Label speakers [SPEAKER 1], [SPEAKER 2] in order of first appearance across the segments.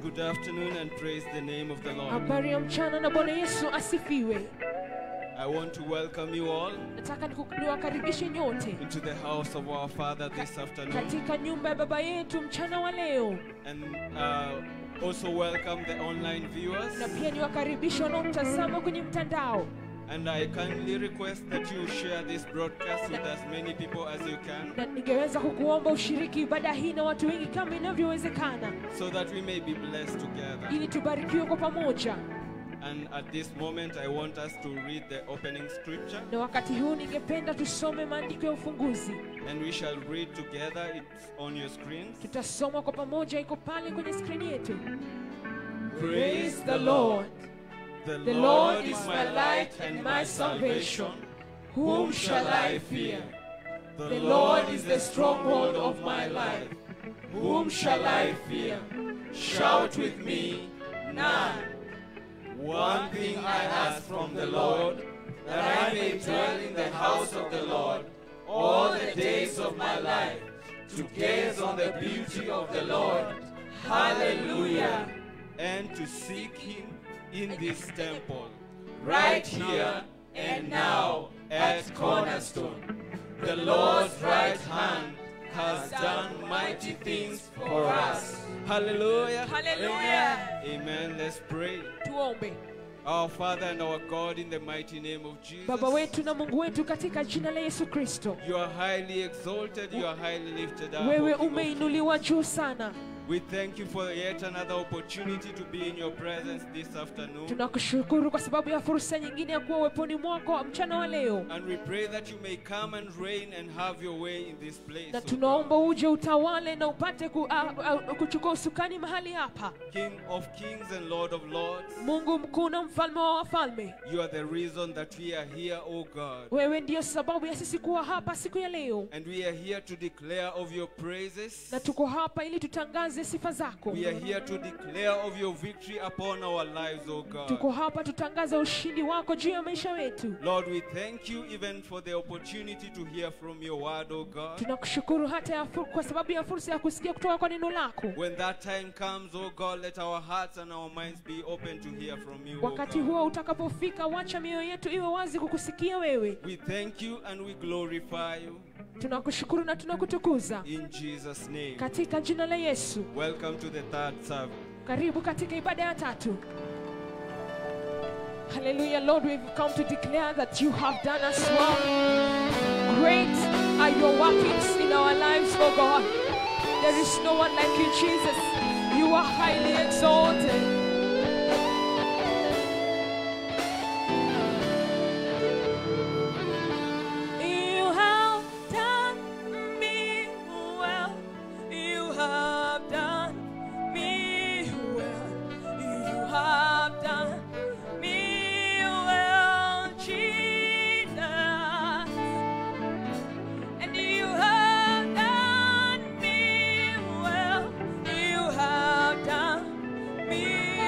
[SPEAKER 1] good afternoon and praise the name of the Lord.
[SPEAKER 2] habari ya mchana na bwana yesu asifiwe
[SPEAKER 1] I want to welcome you all
[SPEAKER 2] nataka niku- niwakaribishe nyote
[SPEAKER 1] into the house of our Father this afternoon
[SPEAKER 2] katika nyumba ya baba yetu mchana wa leo
[SPEAKER 1] and uh, also welcome the online viewers.
[SPEAKER 2] na pia niwakaribishe wanaomtazama kwenye mtandao
[SPEAKER 1] And I kindly request that you share this broadcast with as many people as you can
[SPEAKER 2] na ningeweza kukuomba ushiriki ibada hii na watu wengi kama inavyowezekana
[SPEAKER 1] so that we may be blessed together.
[SPEAKER 2] ili tubarikiwe kwa pamoja
[SPEAKER 1] And at this moment, I want us to read the opening scripture
[SPEAKER 2] na wakati huu ningependa tusome maandiko ya ufunguzi
[SPEAKER 1] and we shall read together. It's on your screens.
[SPEAKER 2] tutasoma kwa pamoja iko pale kwenye skrini yetu
[SPEAKER 1] Praise
[SPEAKER 2] the lord
[SPEAKER 1] The,
[SPEAKER 2] The Lord is my light and my salvation. Whom shall I fear? The Lord is the stronghold of my life. Whom shall I fear? Shout with me, none.
[SPEAKER 1] One thing I ask from the Lord, that I may dwell in the house of the Lord all the days of my life, to gaze on the beauty of the Lord. Hallelujah. And to seek him in this temple, right here and now at Cornerstone. The Lord's right hand has done mighty things for us. Hallelujah.
[SPEAKER 2] Hallelujah.
[SPEAKER 1] Amen. Let's pray.
[SPEAKER 2] tuombe
[SPEAKER 1] Our Father and our God, in the mighty name of Jesus.
[SPEAKER 2] baba wetu na mungu wetu katika jina la yesu kristo
[SPEAKER 1] You are highly exalted, you are highly lifted up.
[SPEAKER 2] wewe
[SPEAKER 1] O King of
[SPEAKER 2] umeinuliwa juu sana
[SPEAKER 1] Kings. We thank you for yet another opportunity to be in your presence this afternoon.
[SPEAKER 2] tunakushukuru kwa sababu ya fursa nyingine ya kuwa uweponi mwako mchana wa leo
[SPEAKER 1] And we pray that you may come and reign and have your way in this place.
[SPEAKER 2] na
[SPEAKER 1] O
[SPEAKER 2] tunaomba
[SPEAKER 1] God.
[SPEAKER 2] uje utawale na upate ku, a, a, kuchukua usukani mahali hapa
[SPEAKER 1] King of kings and Lord of lords,
[SPEAKER 2] mungu mkuu na mfalme wa wafalme
[SPEAKER 1] you are the reason that we are here, O God.
[SPEAKER 2] wewe ndiyo sababu ya sisi kuwa hapa siku ya leo
[SPEAKER 1] And we are here to declare of your praises.
[SPEAKER 2] na tuko hapa ili tutangaze sifa zako
[SPEAKER 1] We are here to declare of your victory upon our lives, O
[SPEAKER 2] tuko
[SPEAKER 1] God.
[SPEAKER 2] hapa tutangaze ushindi wako juu ya maisha yetu
[SPEAKER 1] Lord, we thank you even for the opportunity to hear from your word, O God.
[SPEAKER 2] tunakushukuru hata ya fur- kwa sababu ya fursa ya kusikia kutoka kwa neno lako
[SPEAKER 1] When that time comes, O God, let our hearts and our minds be open to hear from you. O
[SPEAKER 2] wakati
[SPEAKER 1] God.
[SPEAKER 2] huo utakapofika wacha mioyo yetu iwe wazi kukusikia wewe
[SPEAKER 1] We thank you and we glorify you
[SPEAKER 2] tunakushukuru na tunakutukuza
[SPEAKER 1] in Jesus' name.
[SPEAKER 2] katika jina la yesu
[SPEAKER 1] Welcome to the third service.
[SPEAKER 2] karibu katika ibada ya tatu hallelujah lord we've come to declare that you have done us well great are your workings in our lives oh god there is no one like you jesus you are highly exalted You have done me well. You have done me well. You have done me well, Jesus. And you have done me well. You have done me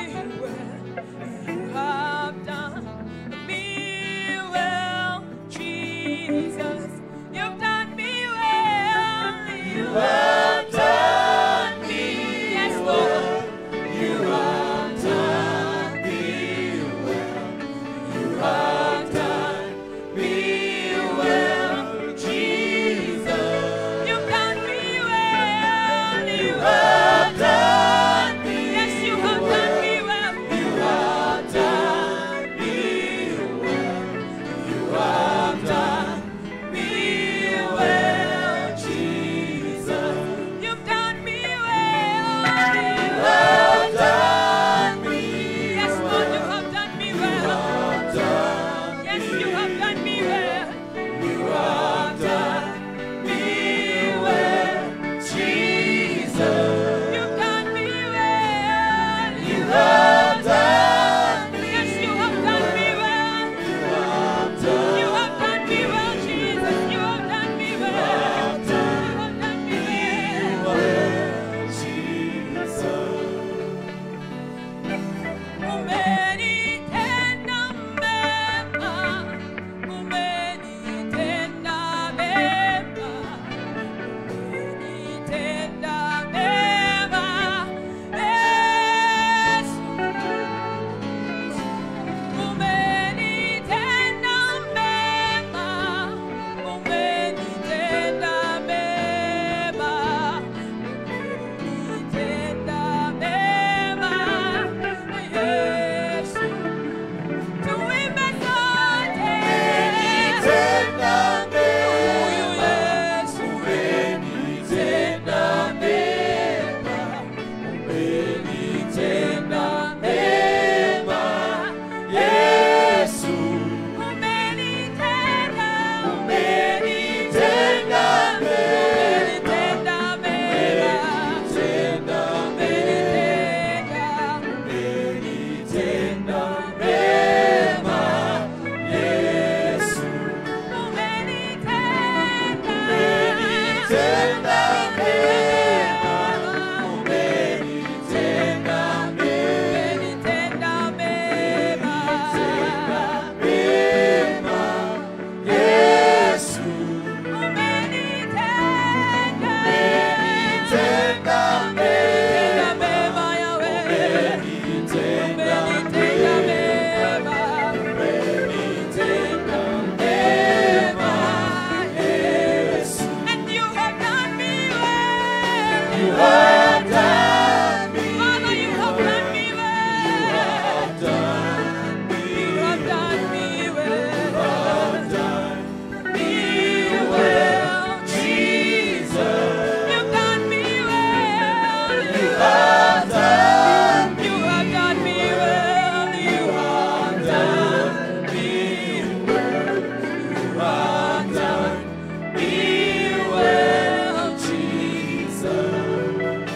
[SPEAKER 1] You have done me.
[SPEAKER 2] Father, you have done me well.
[SPEAKER 1] Done me.
[SPEAKER 2] You have done me well.
[SPEAKER 1] Done
[SPEAKER 2] Me well,
[SPEAKER 1] Jesus.
[SPEAKER 2] You've done me well.
[SPEAKER 1] You have done
[SPEAKER 2] You have done me well. You have done me well. You have done me well, Jesus.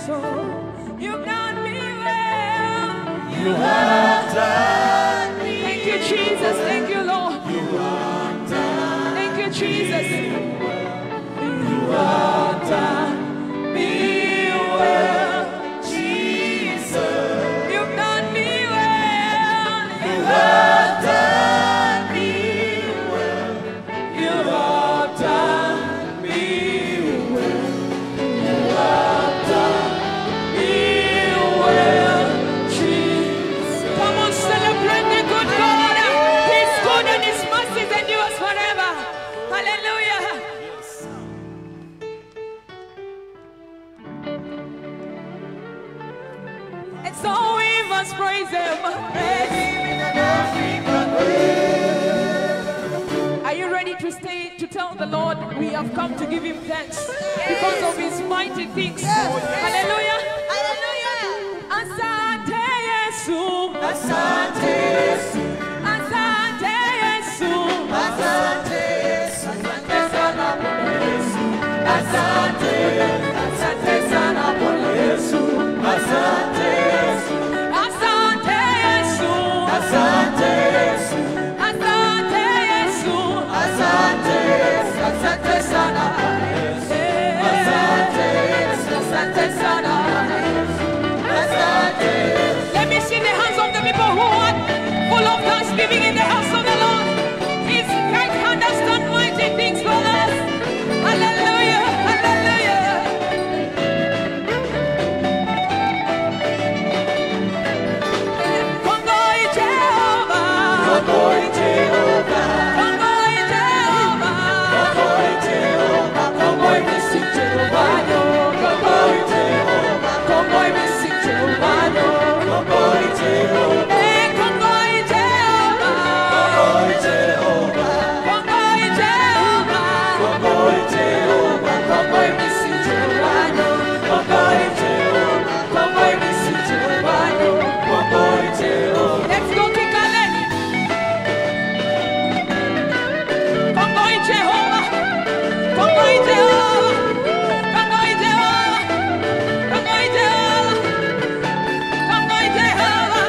[SPEAKER 2] so. You've done me well.
[SPEAKER 1] You have done me.
[SPEAKER 2] Thank you, Jesus. Thank you, Lord.
[SPEAKER 1] You have done
[SPEAKER 2] Thank you, Jesus.
[SPEAKER 1] You have done me well, Jesus.
[SPEAKER 2] You've done me well.
[SPEAKER 1] You have done me well. You have done me well. You have done me well, Jesus.
[SPEAKER 2] Come on, celebrate the good God. He's good and His mercies endures forever. Hallelujah. And so we must praise Him. Are you ready to stay to tell the Lord we have come to give Him thanks because of His mighty things? Hallelujah. Asante Yesu.
[SPEAKER 1] Asante Yesu.
[SPEAKER 2] Asante Yesu.
[SPEAKER 1] Asante Yesu. Asante sana Bwana Yesu. Asante. Asante sana Bwana Yesu. Asante Yesu.
[SPEAKER 2] Asante Yesu.
[SPEAKER 1] Asante Yesu.
[SPEAKER 2] Asante Yesu.
[SPEAKER 1] Asante Yesu. Asante sana Bwana Yesu. Asante Yesu. Asante sana Bwana Yesu. Asante Yesu.
[SPEAKER 2] Let me see the hands of the people who are full of thanksgiving in the house of the Lord. His right hand has done mighty things for us. Hallelujah. Hallelujah. Kongoi Jehovah.
[SPEAKER 1] Kongoi Jehovah.
[SPEAKER 2] Kongoi Jehovah.
[SPEAKER 1] Kongoi Jehovah. Kongoi Messi Jehovah. Kongoi Jehovah.
[SPEAKER 2] Kongoi Messi Jehovah.
[SPEAKER 1] Kongoi Jehovah.
[SPEAKER 2] Eh, Kongoi Jehovah.
[SPEAKER 1] Kongoi Jehovah.
[SPEAKER 2] Kongoi Jehovah.
[SPEAKER 1] Kongoi Jehovah. Kongoi Messi Jehovah. Kongoi Jehovah. Kongoi Messi Jehovah. Kongoi Jehovah.
[SPEAKER 2] Let's go to Calais. Kongoi Jehovah. Kongoi Jehovah. Kongoi Jehovah. Kongoi Jehovah. Kongoi Jehovah.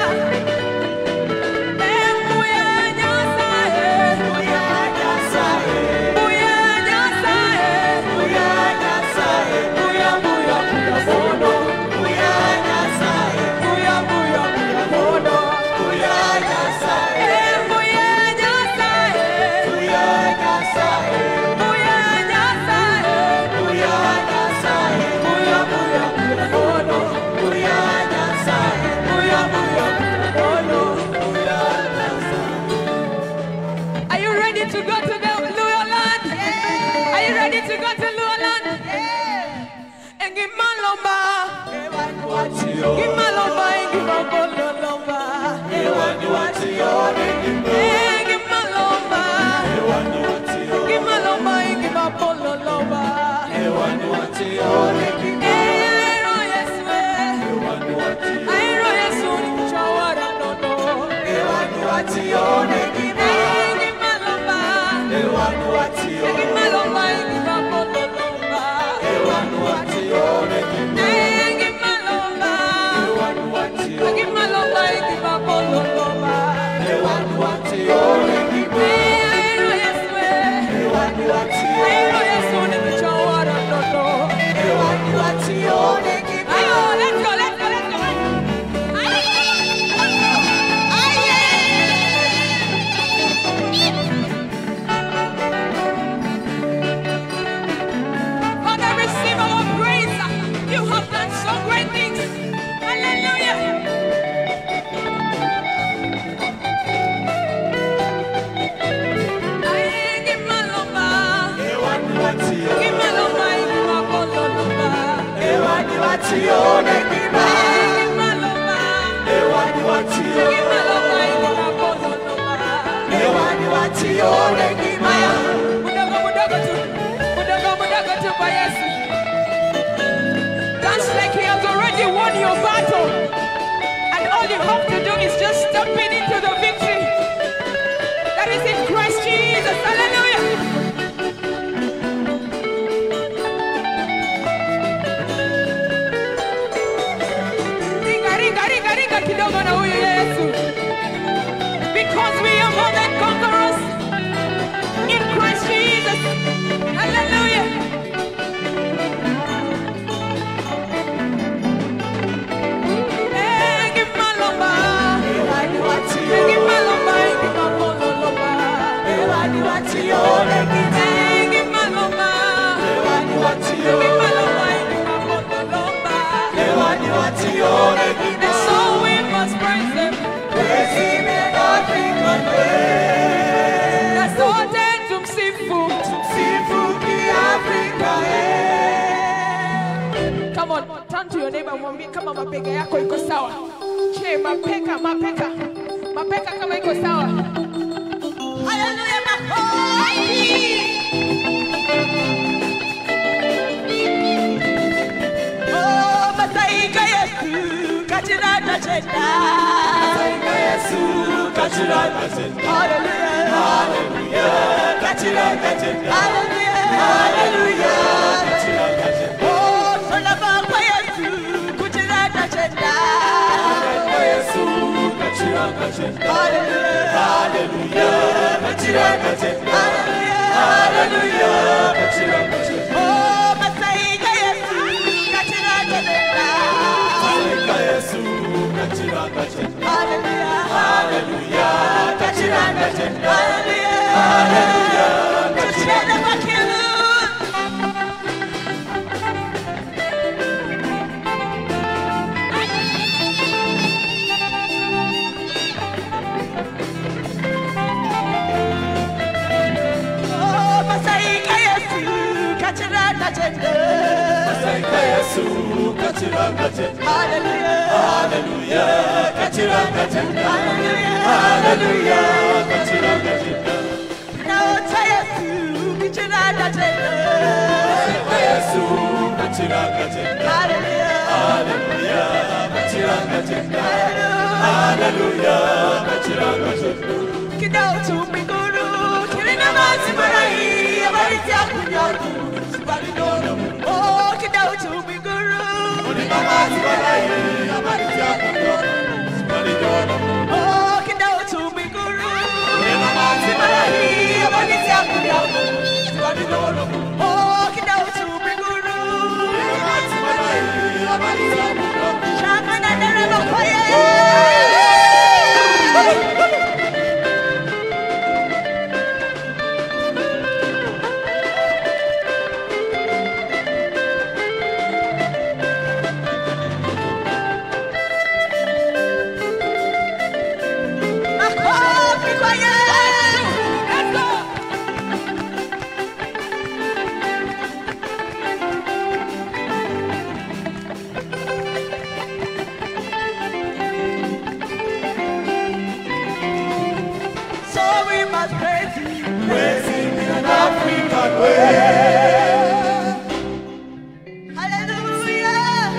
[SPEAKER 2] Eh, Mbuya Nyasaye.
[SPEAKER 1] Uya Nyasaye.
[SPEAKER 2] Mbuya Nyasaye.
[SPEAKER 1] Uya Nyasaye. Uya Uya Uya Bono. Uya Nyasaye. Uya Uya Uya Bono. Uya Nyasaye.
[SPEAKER 2] Eh, Mbuya Nyasaye.
[SPEAKER 1] Uya Nyasaye.
[SPEAKER 2] Mbuya Nyasaye.
[SPEAKER 1] Uya Nyasaye. Uya Uya Uya Bono. Uya Nyasaye. Uya Uya Uya Bono. Uya Nyasaye.
[SPEAKER 2] Are you ready to go to the Luo land? Are you ready to go to Luo land? Engimalomba,
[SPEAKER 1] Ewani watio.
[SPEAKER 2] Gimalomba, Engimabololomba.
[SPEAKER 1] Ewani watio.
[SPEAKER 2] Engimalomba,
[SPEAKER 1] Ewani watio.
[SPEAKER 2] Gimalomba, Engimabololomba.
[SPEAKER 1] Ewani watio.
[SPEAKER 2] Airo Yesu,
[SPEAKER 1] Ewani watio.
[SPEAKER 2] Airo Yesu, Chawara nono.
[SPEAKER 1] Ewani watio.
[SPEAKER 2] Engimalomba,
[SPEAKER 1] Ewani watio.
[SPEAKER 2] Engimalomba, Engimabololomba.
[SPEAKER 1] Ewani watio.
[SPEAKER 2] Engimalomba.
[SPEAKER 1] Ewani watio.
[SPEAKER 2] Engimalomba, Engimabololomba.
[SPEAKER 1] Ewani watio.
[SPEAKER 2] Airo Yesu,
[SPEAKER 1] Ewani watio.
[SPEAKER 2] Airo Yesu, Chawara nono.
[SPEAKER 1] Ewani watio.
[SPEAKER 2] Ayo, let's go, let's go, let's go. Father, receive our praise. You have done so great things. Hallelujah. Aye, give my lomba.
[SPEAKER 1] Ewani watio.
[SPEAKER 2] Give my lomba, give my bolo lomba.
[SPEAKER 1] Ewani watio.
[SPEAKER 2] Aye, give my lomba.
[SPEAKER 1] Ewani watio.
[SPEAKER 2] Give my lomba, give my bolo lomba.
[SPEAKER 1] Ewani watio.
[SPEAKER 2] Haya, mudogo mudogo tu, mudogo mudogo tu kwa Yesu. Dance like he has already won your battle. And all you have to do is just step in into the victory that is in Christ Jesus. Hallelujah.
[SPEAKER 1] watione
[SPEAKER 2] And so we must praise Him.
[SPEAKER 1] Praise Him in African way.
[SPEAKER 2] Na sote tumsifu.
[SPEAKER 1] Tumsifu Kiafrika, eh.
[SPEAKER 2] Come on, turn to your neighbor, mwambie kama mabega yako iko sawa. Je, mapeka, mapeka, mapeka kama iko sawa. Haleluya, makofi. Oh, Masaika Yesu, katirata cheta.
[SPEAKER 1] Masaika Yesu, katirata cheta.
[SPEAKER 2] Hallelujah.
[SPEAKER 1] Hallelujah, katirata cheta.
[SPEAKER 2] Hallelujah.
[SPEAKER 1] Hallelujah, katirata cheta.
[SPEAKER 2] Oh, salama kwa Yesu, kutirata cheta.
[SPEAKER 1] Masaika Yesu, katirata cheta.
[SPEAKER 2] Hallelujah.
[SPEAKER 1] Hallelujah, katirata cheta.
[SPEAKER 2] Hallelujah.
[SPEAKER 1] Hallelujah, katirata cheta.
[SPEAKER 2] Oh, Masaika Yesu, katirata cheta.
[SPEAKER 1] Masaika Yesu, katirata cheta.
[SPEAKER 2] Hallelujah.
[SPEAKER 1] Hallelujah, katirata cheta.
[SPEAKER 2] Hallelujah.
[SPEAKER 1] Hallelujah,
[SPEAKER 2] Tucheze kwa kilu. Oh, Masaika Yesu, katirata cheta.
[SPEAKER 1] Masaika Yesu, katirata cheta.
[SPEAKER 2] Hallelujah.
[SPEAKER 1] Hallelujah, katirata cheta.
[SPEAKER 2] Hallelujah.
[SPEAKER 1] Hallelujah, katirata cheta.
[SPEAKER 2] Naota Yesu, katirata cheta.
[SPEAKER 1] Masaika Yesu, katirata cheta.
[SPEAKER 2] Hallelujah.
[SPEAKER 1] Hallelujah, katirata cheta. Hallelujah, katirata cheta.
[SPEAKER 2] Kidao tu mbinguni, kilina maji marai, habari za kunyonya, sibali nono. Oh, kidao tu mbinguni,
[SPEAKER 1] Ulima maji malai, habari zako ndogo, sibali dono.
[SPEAKER 2] oh, kidao tu mbinguni,
[SPEAKER 1] Ulima maji malai, habari zako ndogo, sibali dono.
[SPEAKER 2] oh, kidao tu mbinguni.
[SPEAKER 1] Ulima maji malai, habari zako ndogo.
[SPEAKER 2] Shangwe na nderemo kwa yeye. Makofi kwa Yesu. Let's go. So we must praise Him.
[SPEAKER 1] Praise Him in an African way.
[SPEAKER 2] Hallelujah.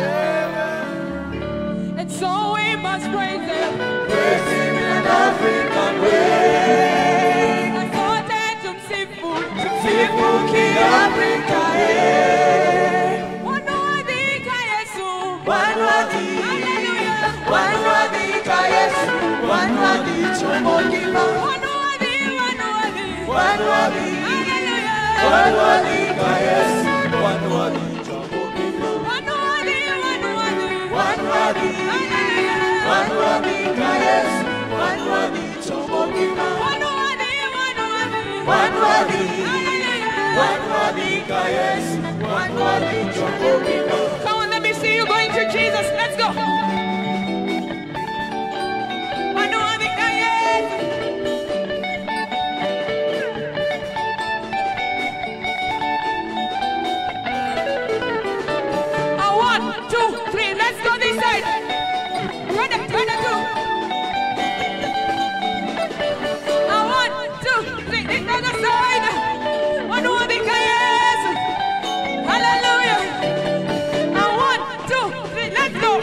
[SPEAKER 2] And so we must praise Him.
[SPEAKER 1] Praise Him in an African way.
[SPEAKER 2] Na sote tumsifu.
[SPEAKER 1] Sifu Kiafrika, eh.
[SPEAKER 2] Wanaoadhika Yesu.
[SPEAKER 1] Wanaoadhika.
[SPEAKER 2] Hallelujah.
[SPEAKER 1] Wanwadhika Yesu, wanwadhicho mogima.
[SPEAKER 2] Wanaoadhi, wanaoadhi.
[SPEAKER 1] Wanwadhi.
[SPEAKER 2] Hallelujah.
[SPEAKER 1] Wanwadhika Yesu, wanwadhicho mogima.
[SPEAKER 2] Wanaoadhi, wanaoadhi.
[SPEAKER 1] Wanwadhi.
[SPEAKER 2] Hallelujah.
[SPEAKER 1] Wanwadhika Yesu, wanwadhicho mogima.
[SPEAKER 2] Wanaoadhi, wanaoadhi.
[SPEAKER 1] Wanwadhi.
[SPEAKER 2] Hallelujah.
[SPEAKER 1] Wanwadhika Yesu, wanwadhicho mogima.
[SPEAKER 2] Come on, let me see you going to Jesus. Let's go. Wanaoadhika Yesu. A one, two, three. Let's go this side. Ready, ready, two. A one, two, three. This other side. Wanaoadhika Yesu. Hallelujah. A one, two, three. Let's go.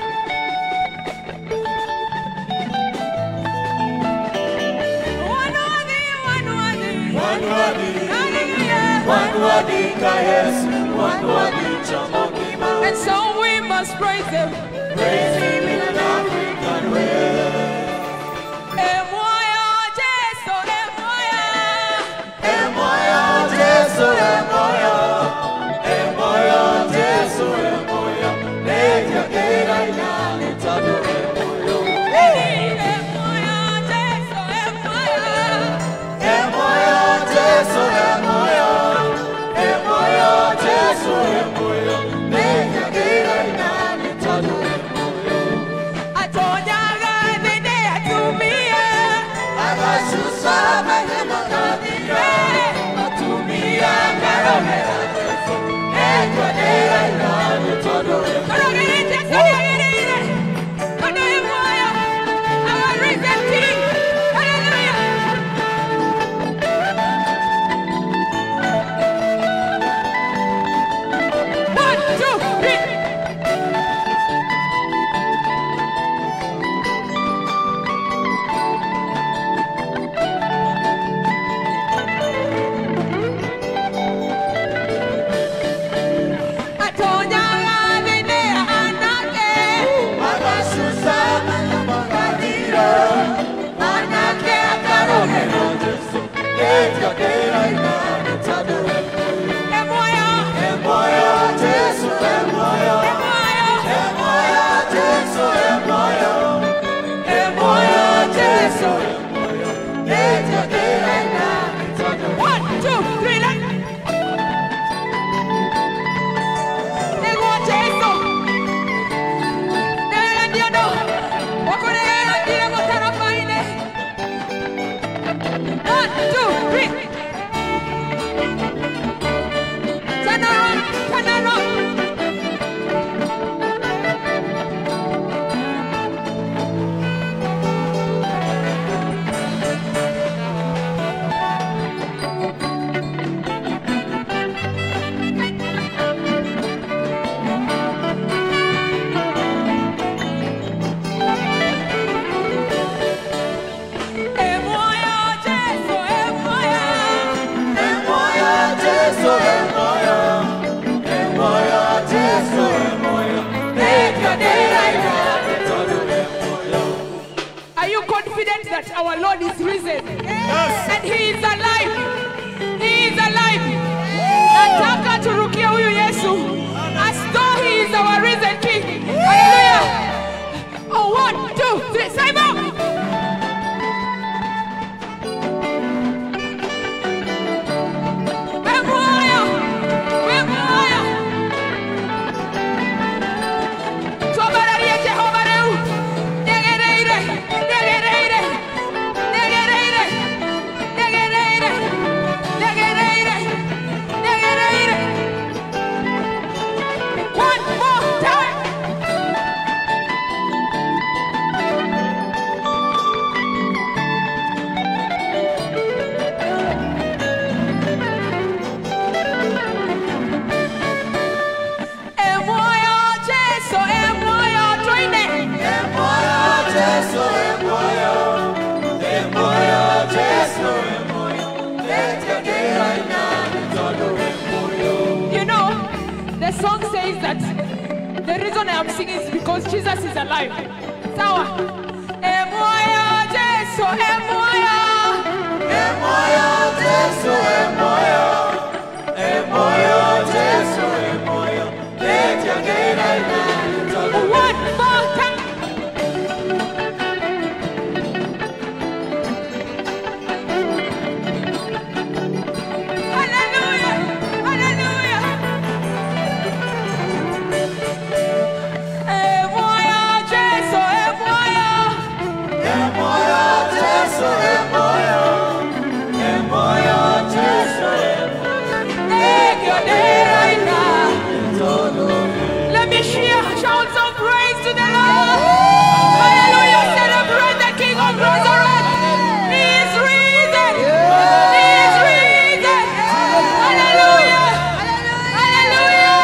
[SPEAKER 2] Wanaoadhi, wanaoadhi.
[SPEAKER 1] Wanwadhi.
[SPEAKER 2] Hallelujah.
[SPEAKER 1] Wanwadhika Yesu, wanwadhicho mogima.
[SPEAKER 2] And so we must praise Him.
[SPEAKER 1] Praise Him in an African way.
[SPEAKER 2] Emoyo Jesu, emoyo.
[SPEAKER 1] Emoyo Jesu, emoyo. Emoyo Jesu, emoyo. Leja kera inani tado emoyo.
[SPEAKER 2] Emoyo Jesu, emoyo.
[SPEAKER 1] Emoyo Jesu, emoyo. Emoyo Jesu, emoyo. Leja kera inani tado emoyo.
[SPEAKER 2] Yesu nĩagĩrĩire. Tondũ wĩ muoyo. Our risen King. Hallelujah. One, two, three. Atonyaga thĩinĩ anake. Anake akarũgĩra. Ĩ muoyo. Ĩ muoyo. One, two, three, let- Nĩguo Jesũ. Nĩwega nĩ ũndũ wa kũrĩrĩra mũtarabai-inĩ. One, two, three. Turn around, turn around. Ĩ muoyo Jesũ, ĩ muoyo. Are you confident that our Lord is risen? And he is alive. He is alive. Nataka turukie huyu Yesu as though he is our risen king. Hallelujah. Oh, one, two, three, Simon. We're royal. We're royal. Twambararie Jehova rĩu. Nĩagĩrĩire, nĩagĩrĩire, nĩagĩrĩire, nĩagĩrĩire, nĩagĩrĩire, nĩagĩrĩire. One more time. Ĩ muoyo Jesũ, ĩ muoyo tũine. You know, the song says that the reason I am singing is because Jesus is alive. Sawa. Ĩ muoyo Jesũ, ĩ muoyo. One more time. Hallelujah. Hallelujah. Ĩ muoyo Jesũ, ĩ muoyo. Nĩkĩo ndĩraina. Let me hear shouts of praise to the Lord. Hallelujah. Celebrate the King of resurrection. He is risen. He is risen. Hallelujah. Hallelujah.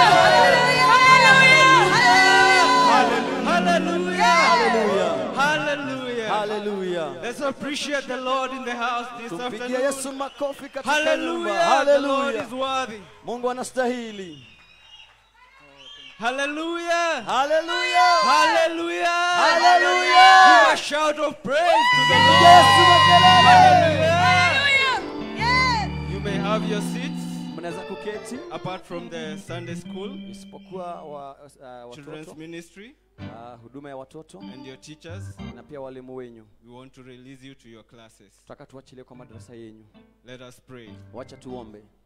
[SPEAKER 2] Hallelujah.
[SPEAKER 1] Hallelujah. Hallelujah.
[SPEAKER 3] Haleluya.
[SPEAKER 1] Let's appreciate the Lord in the house this
[SPEAKER 3] Tumpigie
[SPEAKER 1] afternoon.
[SPEAKER 3] Yesu makofi katika nyumba.
[SPEAKER 1] Hallelujah. The Lord
[SPEAKER 3] Haleluya.
[SPEAKER 1] is worthy.
[SPEAKER 3] Mungu anastahili.
[SPEAKER 1] Hallelujah.
[SPEAKER 3] Haleluya.
[SPEAKER 1] Hallelujah.
[SPEAKER 3] Hallelujah.
[SPEAKER 1] Give a shout of praise to the Lord.
[SPEAKER 3] Yesu makelele.
[SPEAKER 1] Hallelujah. You may have your seats
[SPEAKER 3] Mnaweza kuketi
[SPEAKER 1] apart from the Sunday school,
[SPEAKER 3] isipokuwa wa, uh,
[SPEAKER 1] children's
[SPEAKER 3] watoto
[SPEAKER 1] ministry,
[SPEAKER 3] uh, huduma ya watoto
[SPEAKER 1] and your teachers.
[SPEAKER 3] na pia walimu wenyu.
[SPEAKER 1] We want to release you to your classes.
[SPEAKER 3] Tutaka tuachilie kwa madarasa yenyu.
[SPEAKER 1] Let us pray.
[SPEAKER 3] Wacha tuombe.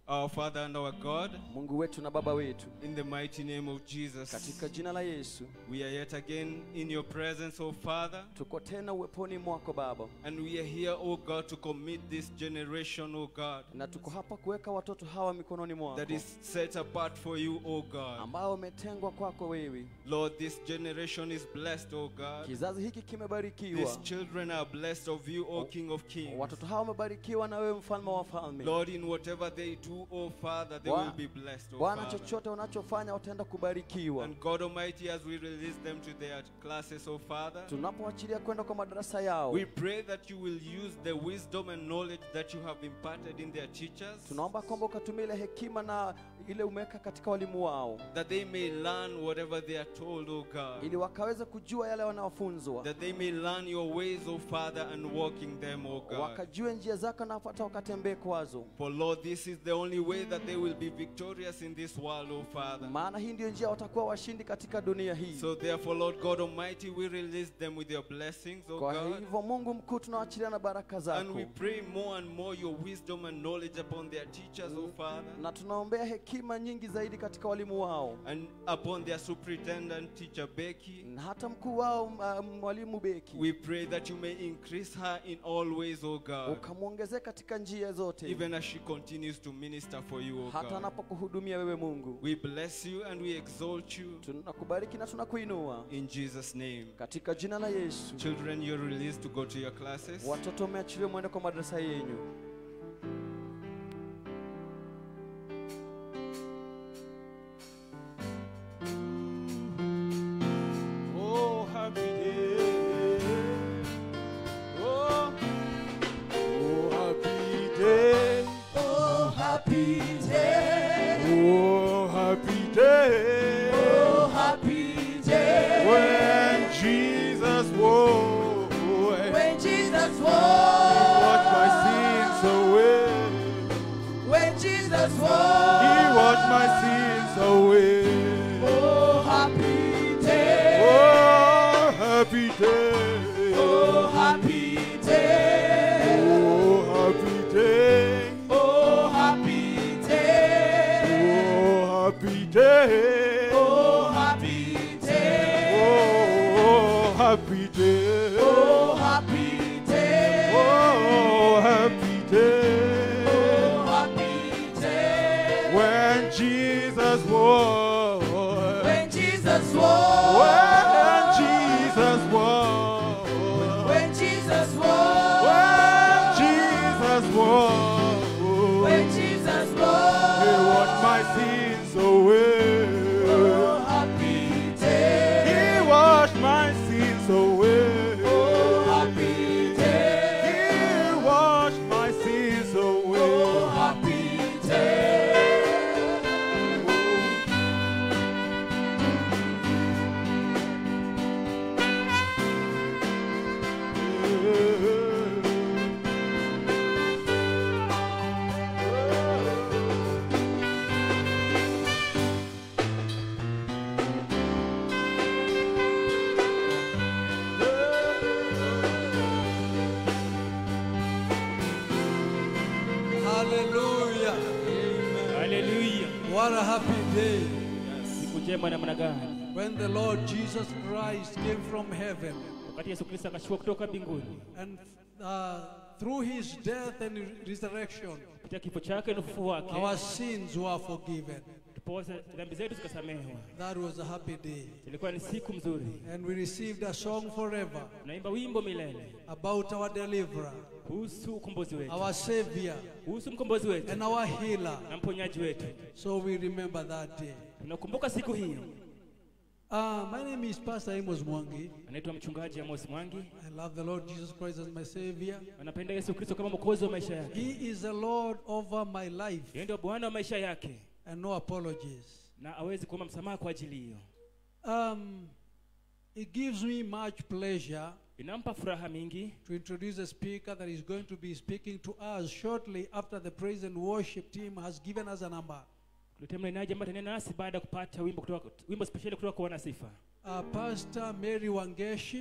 [SPEAKER 1] our Father and our God,
[SPEAKER 3] mungu wetu na baba wetu
[SPEAKER 1] in the mighty name of Jesus,
[SPEAKER 3] katika jina la yesu
[SPEAKER 1] we are yet again in your presence, O Father.
[SPEAKER 3] tuko tena uweponi mwako baba
[SPEAKER 1] And we are here, O God, to commit this generation, O God,
[SPEAKER 3] na tuko hapa kuweka watoto hawa mikononi mwako
[SPEAKER 1] that is set apart for you, O God.
[SPEAKER 3] ambao wametengwa kwako wewe
[SPEAKER 1] Lord, this generation is blessed, O God.
[SPEAKER 3] kizazi hiki kimebarikiwa
[SPEAKER 1] These children are blessed of you, O King of Kings.
[SPEAKER 3] watoto hawa wamebarikiwa na wewe mfalme wa wafalme
[SPEAKER 1] Lord, in whatever they do, O Father, they
[SPEAKER 3] Bwa-
[SPEAKER 1] will be blessed, O
[SPEAKER 3] bwana
[SPEAKER 1] Father.
[SPEAKER 3] chochote wanachofanya wataenda kubarikiwa
[SPEAKER 1] And God Almighty, as we release them to their classes, O Father,
[SPEAKER 3] tunapoachilia kwenda kwa madarasa yao
[SPEAKER 1] we pray that you will use the wisdom and knowledge that you have imparted in their teachers,
[SPEAKER 3] tunaomba kwamba ukatumia ile hekima na ile umeweka katika walimu wao
[SPEAKER 1] that they may learn whatever they are told, O God.
[SPEAKER 3] ili wakaweze kujua yale wanaofunzwa
[SPEAKER 1] That they may learn your ways, O Father, and walk in them, O God.
[SPEAKER 3] wakajue njia zako na hata wakatembee kwazo
[SPEAKER 1] For Lord, this is the only way that they will be victorious in this world, O Father.
[SPEAKER 3] maana hii ndiyo njia watakuwa washindi katika dunia hii
[SPEAKER 1] So therefore, Lord God Almighty, we release them with your blessings, O
[SPEAKER 3] kwa
[SPEAKER 1] God.
[SPEAKER 3] hivyo mungu mkuu tunawaachilia na baraka
[SPEAKER 1] And
[SPEAKER 3] zako
[SPEAKER 1] we pray more and more your wisdom and knowledge upon their teachers, O Father,
[SPEAKER 3] na tunaombea hekima nyingi zaidi katika walimu wao
[SPEAKER 1] and upon their superintendent, Teacher Becky.
[SPEAKER 3] na hata mkuu wao uh, mwalimu beki
[SPEAKER 1] We pray that you may increase her in all ways, O God,
[SPEAKER 3] ukamwongezea katika njia zote
[SPEAKER 1] even as she continues to minister for you, O
[SPEAKER 3] hata
[SPEAKER 1] God.
[SPEAKER 3] anapokuhudumia wewe mungu
[SPEAKER 1] We bless you and we exalt you
[SPEAKER 3] tunakubariki na tunakuinua
[SPEAKER 1] in Jesus' name.
[SPEAKER 3] katika jina la yesu
[SPEAKER 1] Children, you're released to go to your classes.
[SPEAKER 3] watoto mmeachiliwa mwende kwa madarasa yenyu
[SPEAKER 1] Oh, happy day. Oh, oh, happy day.
[SPEAKER 2] Oh, happy day.
[SPEAKER 1] Oh, happy day.
[SPEAKER 2] Oh, happy day.
[SPEAKER 1] When Jesus woke,
[SPEAKER 2] When Jesus
[SPEAKER 1] washed my
[SPEAKER 2] was.
[SPEAKER 1] sins away.
[SPEAKER 2] When Jesus
[SPEAKER 1] He
[SPEAKER 2] was.
[SPEAKER 1] washed my sins away.
[SPEAKER 2] Oh, happy day.
[SPEAKER 1] Oh, happy day.
[SPEAKER 2] Oh, happy day.
[SPEAKER 1] Oh, happy day.
[SPEAKER 2] Oh, happy day.
[SPEAKER 1] Oh, happy day.
[SPEAKER 2] Oh, happy day.
[SPEAKER 1] Oh, happy day.
[SPEAKER 2] Oh, happy day.
[SPEAKER 1] Oh, happy day.
[SPEAKER 2] Oh, happy day.
[SPEAKER 1] When Jesus was.
[SPEAKER 2] When Jesus
[SPEAKER 1] When
[SPEAKER 2] was.
[SPEAKER 1] Jesus was.
[SPEAKER 2] When Jesus was.
[SPEAKER 1] When Jesus was.
[SPEAKER 2] When Jesus
[SPEAKER 1] He
[SPEAKER 2] was.
[SPEAKER 1] washed my sins away.
[SPEAKER 2] Oh, happy day.
[SPEAKER 1] He washed my sins away.
[SPEAKER 2] Oh, happy day.
[SPEAKER 1] He washed my sins away.
[SPEAKER 2] Oh, happy day.
[SPEAKER 4] Hallelujah.
[SPEAKER 5] haleluya
[SPEAKER 4] What a happy day
[SPEAKER 5] siku njema namna gani
[SPEAKER 4] when the Lord Jesus Christ came from heaven
[SPEAKER 5] wakati yesu kristo akashuka kutoka mbinguni
[SPEAKER 4] and uh, through his death and resurrection,
[SPEAKER 5] kupitia kifo chake na ufufuo wake
[SPEAKER 4] our sins were forgiven.
[SPEAKER 5] tupoze dhambi zetu zikasamehewa
[SPEAKER 4] That was a happy day.
[SPEAKER 5] ilikuwa ni siku mzuri
[SPEAKER 4] And we received a song forever
[SPEAKER 5] tunaimba wimbo milele
[SPEAKER 4] about our deliverer,
[SPEAKER 5] kuhusu ukombozi wetu
[SPEAKER 4] our savior,
[SPEAKER 5] kuhusu mkombozi wetu
[SPEAKER 4] and our healer.
[SPEAKER 5] na mponyaji wetu
[SPEAKER 4] So we remember that day.
[SPEAKER 5] tunakumbuka siku hiyo
[SPEAKER 4] Uh, my name is Pastor Amos Mwangi.
[SPEAKER 5] anaitwa mchungaji amos mwangi
[SPEAKER 4] I love the Lord Jesus Christ as my savior.
[SPEAKER 5] anapenda yesu kristo kama mwokozi wa maisha yake
[SPEAKER 4] He is the Lord over my life,
[SPEAKER 5] yeye ndio bwana wa maisha yake
[SPEAKER 4] and no apologies.
[SPEAKER 5] na awezi kuomba msamaha kwa ajili hiyo
[SPEAKER 4] Um, it gives me much pleasure
[SPEAKER 5] inampa furaha mingi
[SPEAKER 4] to introduce a speaker that is going to be speaking to us shortly after the praise and worship team has given us a number.
[SPEAKER 5] kuletea mnenaji ambaye atanena nasi baada ya kupata wimbo kutoka wimbo speshali kutoka kwa wanasifa
[SPEAKER 4] Uh, Pastor Mary Wangeshi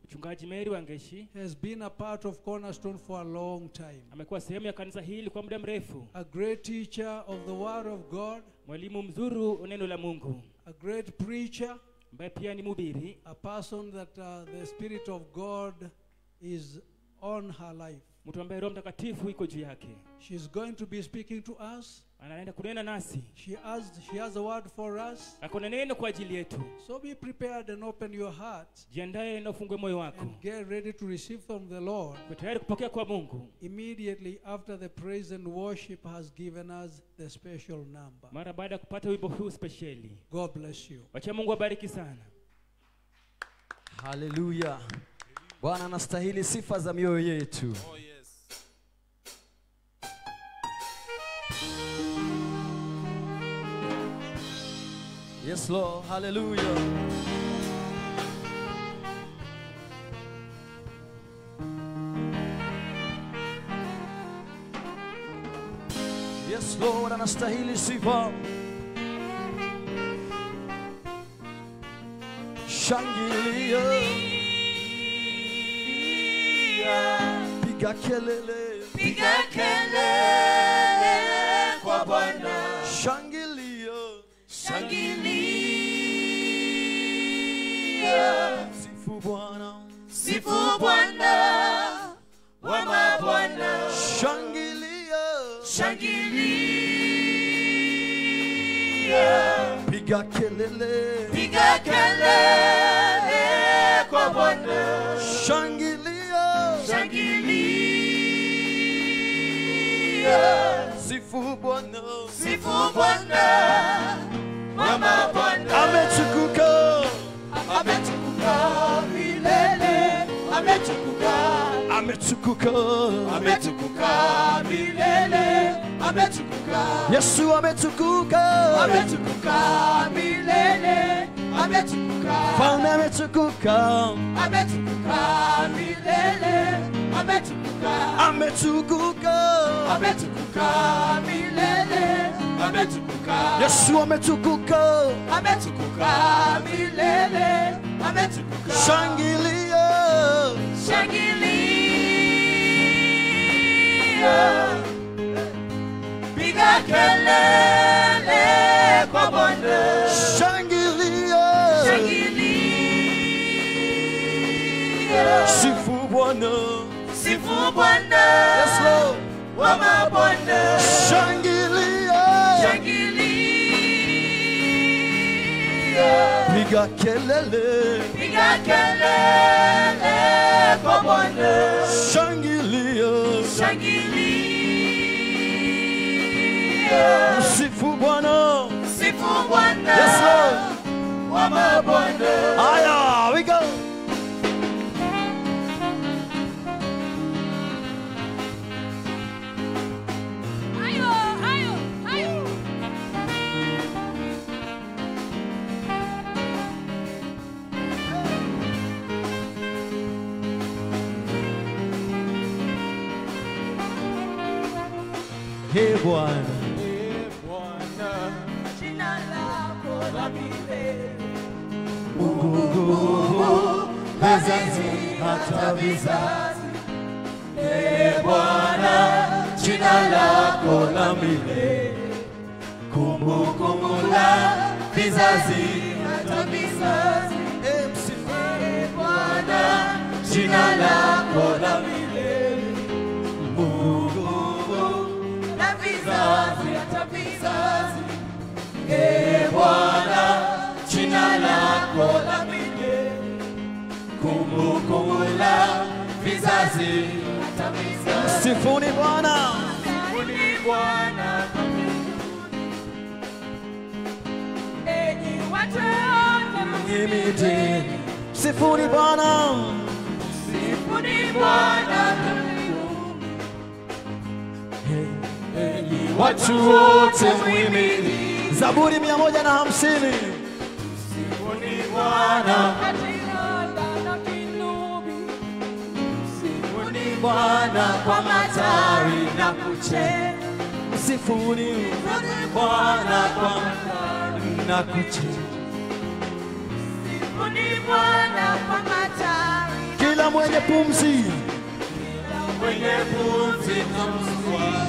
[SPEAKER 5] mchungaji meri wangeshi
[SPEAKER 4] has been a part of Cornerstone for a long time.
[SPEAKER 5] amekuwa sehemu ya kanisa hili kwa muda mrefu
[SPEAKER 4] A great teacher of the Word of God,
[SPEAKER 5] mwalimu mzuri wa neno la mungu
[SPEAKER 4] a great preacher,
[SPEAKER 5] ambaye pia ni mhubiri
[SPEAKER 4] a person that uh, the Spirit of God is on her life.
[SPEAKER 5] mtu ambaye roho mtakatifu iko juu yake
[SPEAKER 4] She's going to be speaking to us.
[SPEAKER 5] anaenda kunena nasi
[SPEAKER 4] She has, she has a word for us.
[SPEAKER 5] akona neno kwa ajili yetu
[SPEAKER 4] So be prepared and open your heart
[SPEAKER 5] jiandaye na ufungue moyo wako
[SPEAKER 4] and get ready to receive from the Lord
[SPEAKER 5] Uwe tayari kupokea kwa mungu
[SPEAKER 4] immediately after the praise and worship has given us the special number.
[SPEAKER 5] mara baada ya kupata wimbo huu spesheli
[SPEAKER 4] God bless you.
[SPEAKER 5] wacha mungu abariki sana
[SPEAKER 3] haleluya bwana anastahili sifa za mioyo yetu
[SPEAKER 1] Oh, yes.
[SPEAKER 3] yes lord haleluya yes lord anastahili sifa shangilia piga kelele
[SPEAKER 1] Piga kelele kwa Bwana,
[SPEAKER 3] shangilia
[SPEAKER 1] shangilia,
[SPEAKER 3] sifu bwana
[SPEAKER 1] sifu Bwana wa mabwana,
[SPEAKER 3] shangilia
[SPEAKER 1] shangilia,
[SPEAKER 3] piga kelele
[SPEAKER 1] piga kelele kwa Bwana,
[SPEAKER 3] shangilia
[SPEAKER 1] shangilia,
[SPEAKER 3] sifu bwana
[SPEAKER 1] sifu Bwana wa mabwana.
[SPEAKER 3] ametukuka
[SPEAKER 1] ametukuka milele, ametukuka,
[SPEAKER 3] ametukuka
[SPEAKER 1] ametukuka milele, ametukuka,
[SPEAKER 3] yesu ametukuka
[SPEAKER 1] ametukuka milele, ametukuka,
[SPEAKER 3] falme ametukuka
[SPEAKER 1] ametukuka milele, ametukuka,
[SPEAKER 3] ametukuka
[SPEAKER 1] ametukuka milele, ametukuka,
[SPEAKER 3] yesu ametukuka
[SPEAKER 1] ametukuka milele, ametukuka.
[SPEAKER 3] shangilia
[SPEAKER 1] Shangilia, piga kelele kwa Bwana.
[SPEAKER 3] shangilia
[SPEAKER 1] Shangilia,
[SPEAKER 3] sifu bwana
[SPEAKER 1] sifu Bwana
[SPEAKER 3] yes lord
[SPEAKER 1] wa mabwana.
[SPEAKER 3] shangilia
[SPEAKER 1] Shangilia,
[SPEAKER 3] piga kelele
[SPEAKER 1] piga kelele kwa Bwana.
[SPEAKER 3] shangilia
[SPEAKER 1] Shangilia,
[SPEAKER 3] sifu bwana
[SPEAKER 1] sifu Bwana
[SPEAKER 3] yes lord
[SPEAKER 1] wa mabwana.
[SPEAKER 3] aya we go
[SPEAKER 2] Hayo, hayo, hayo.
[SPEAKER 3] he bwana
[SPEAKER 2] Jina lako la milele.
[SPEAKER 3] vizazi hata vizazi
[SPEAKER 1] Ee Bwana, jina lako la milele, kumbukumbu la vizazi hata vizazi. Ee Bwana, jina lako la milele, kumbukumbu la vizazi hata vizazi. Ee Bwana, jina lako la milele, kumbukumbu la vizazi hata vizazi.
[SPEAKER 3] sifuni bwana
[SPEAKER 1] Sifuni Bwana kwa
[SPEAKER 2] Enyi watu wote
[SPEAKER 3] imidini sifuni bwana
[SPEAKER 1] Sifuni Bwana
[SPEAKER 3] watu wote mwimili zaburi mia moja na hamsini
[SPEAKER 1] Sifuni Bwana
[SPEAKER 2] katika na kinubi.
[SPEAKER 1] Sifuni Bwana kwa matawi na kuche
[SPEAKER 3] msifuni
[SPEAKER 1] Bwana kwa
[SPEAKER 3] na kuche
[SPEAKER 2] Sifuni Bwana kwa matawi
[SPEAKER 3] kila mwenye pumzi
[SPEAKER 1] mwenye pumzi na mswa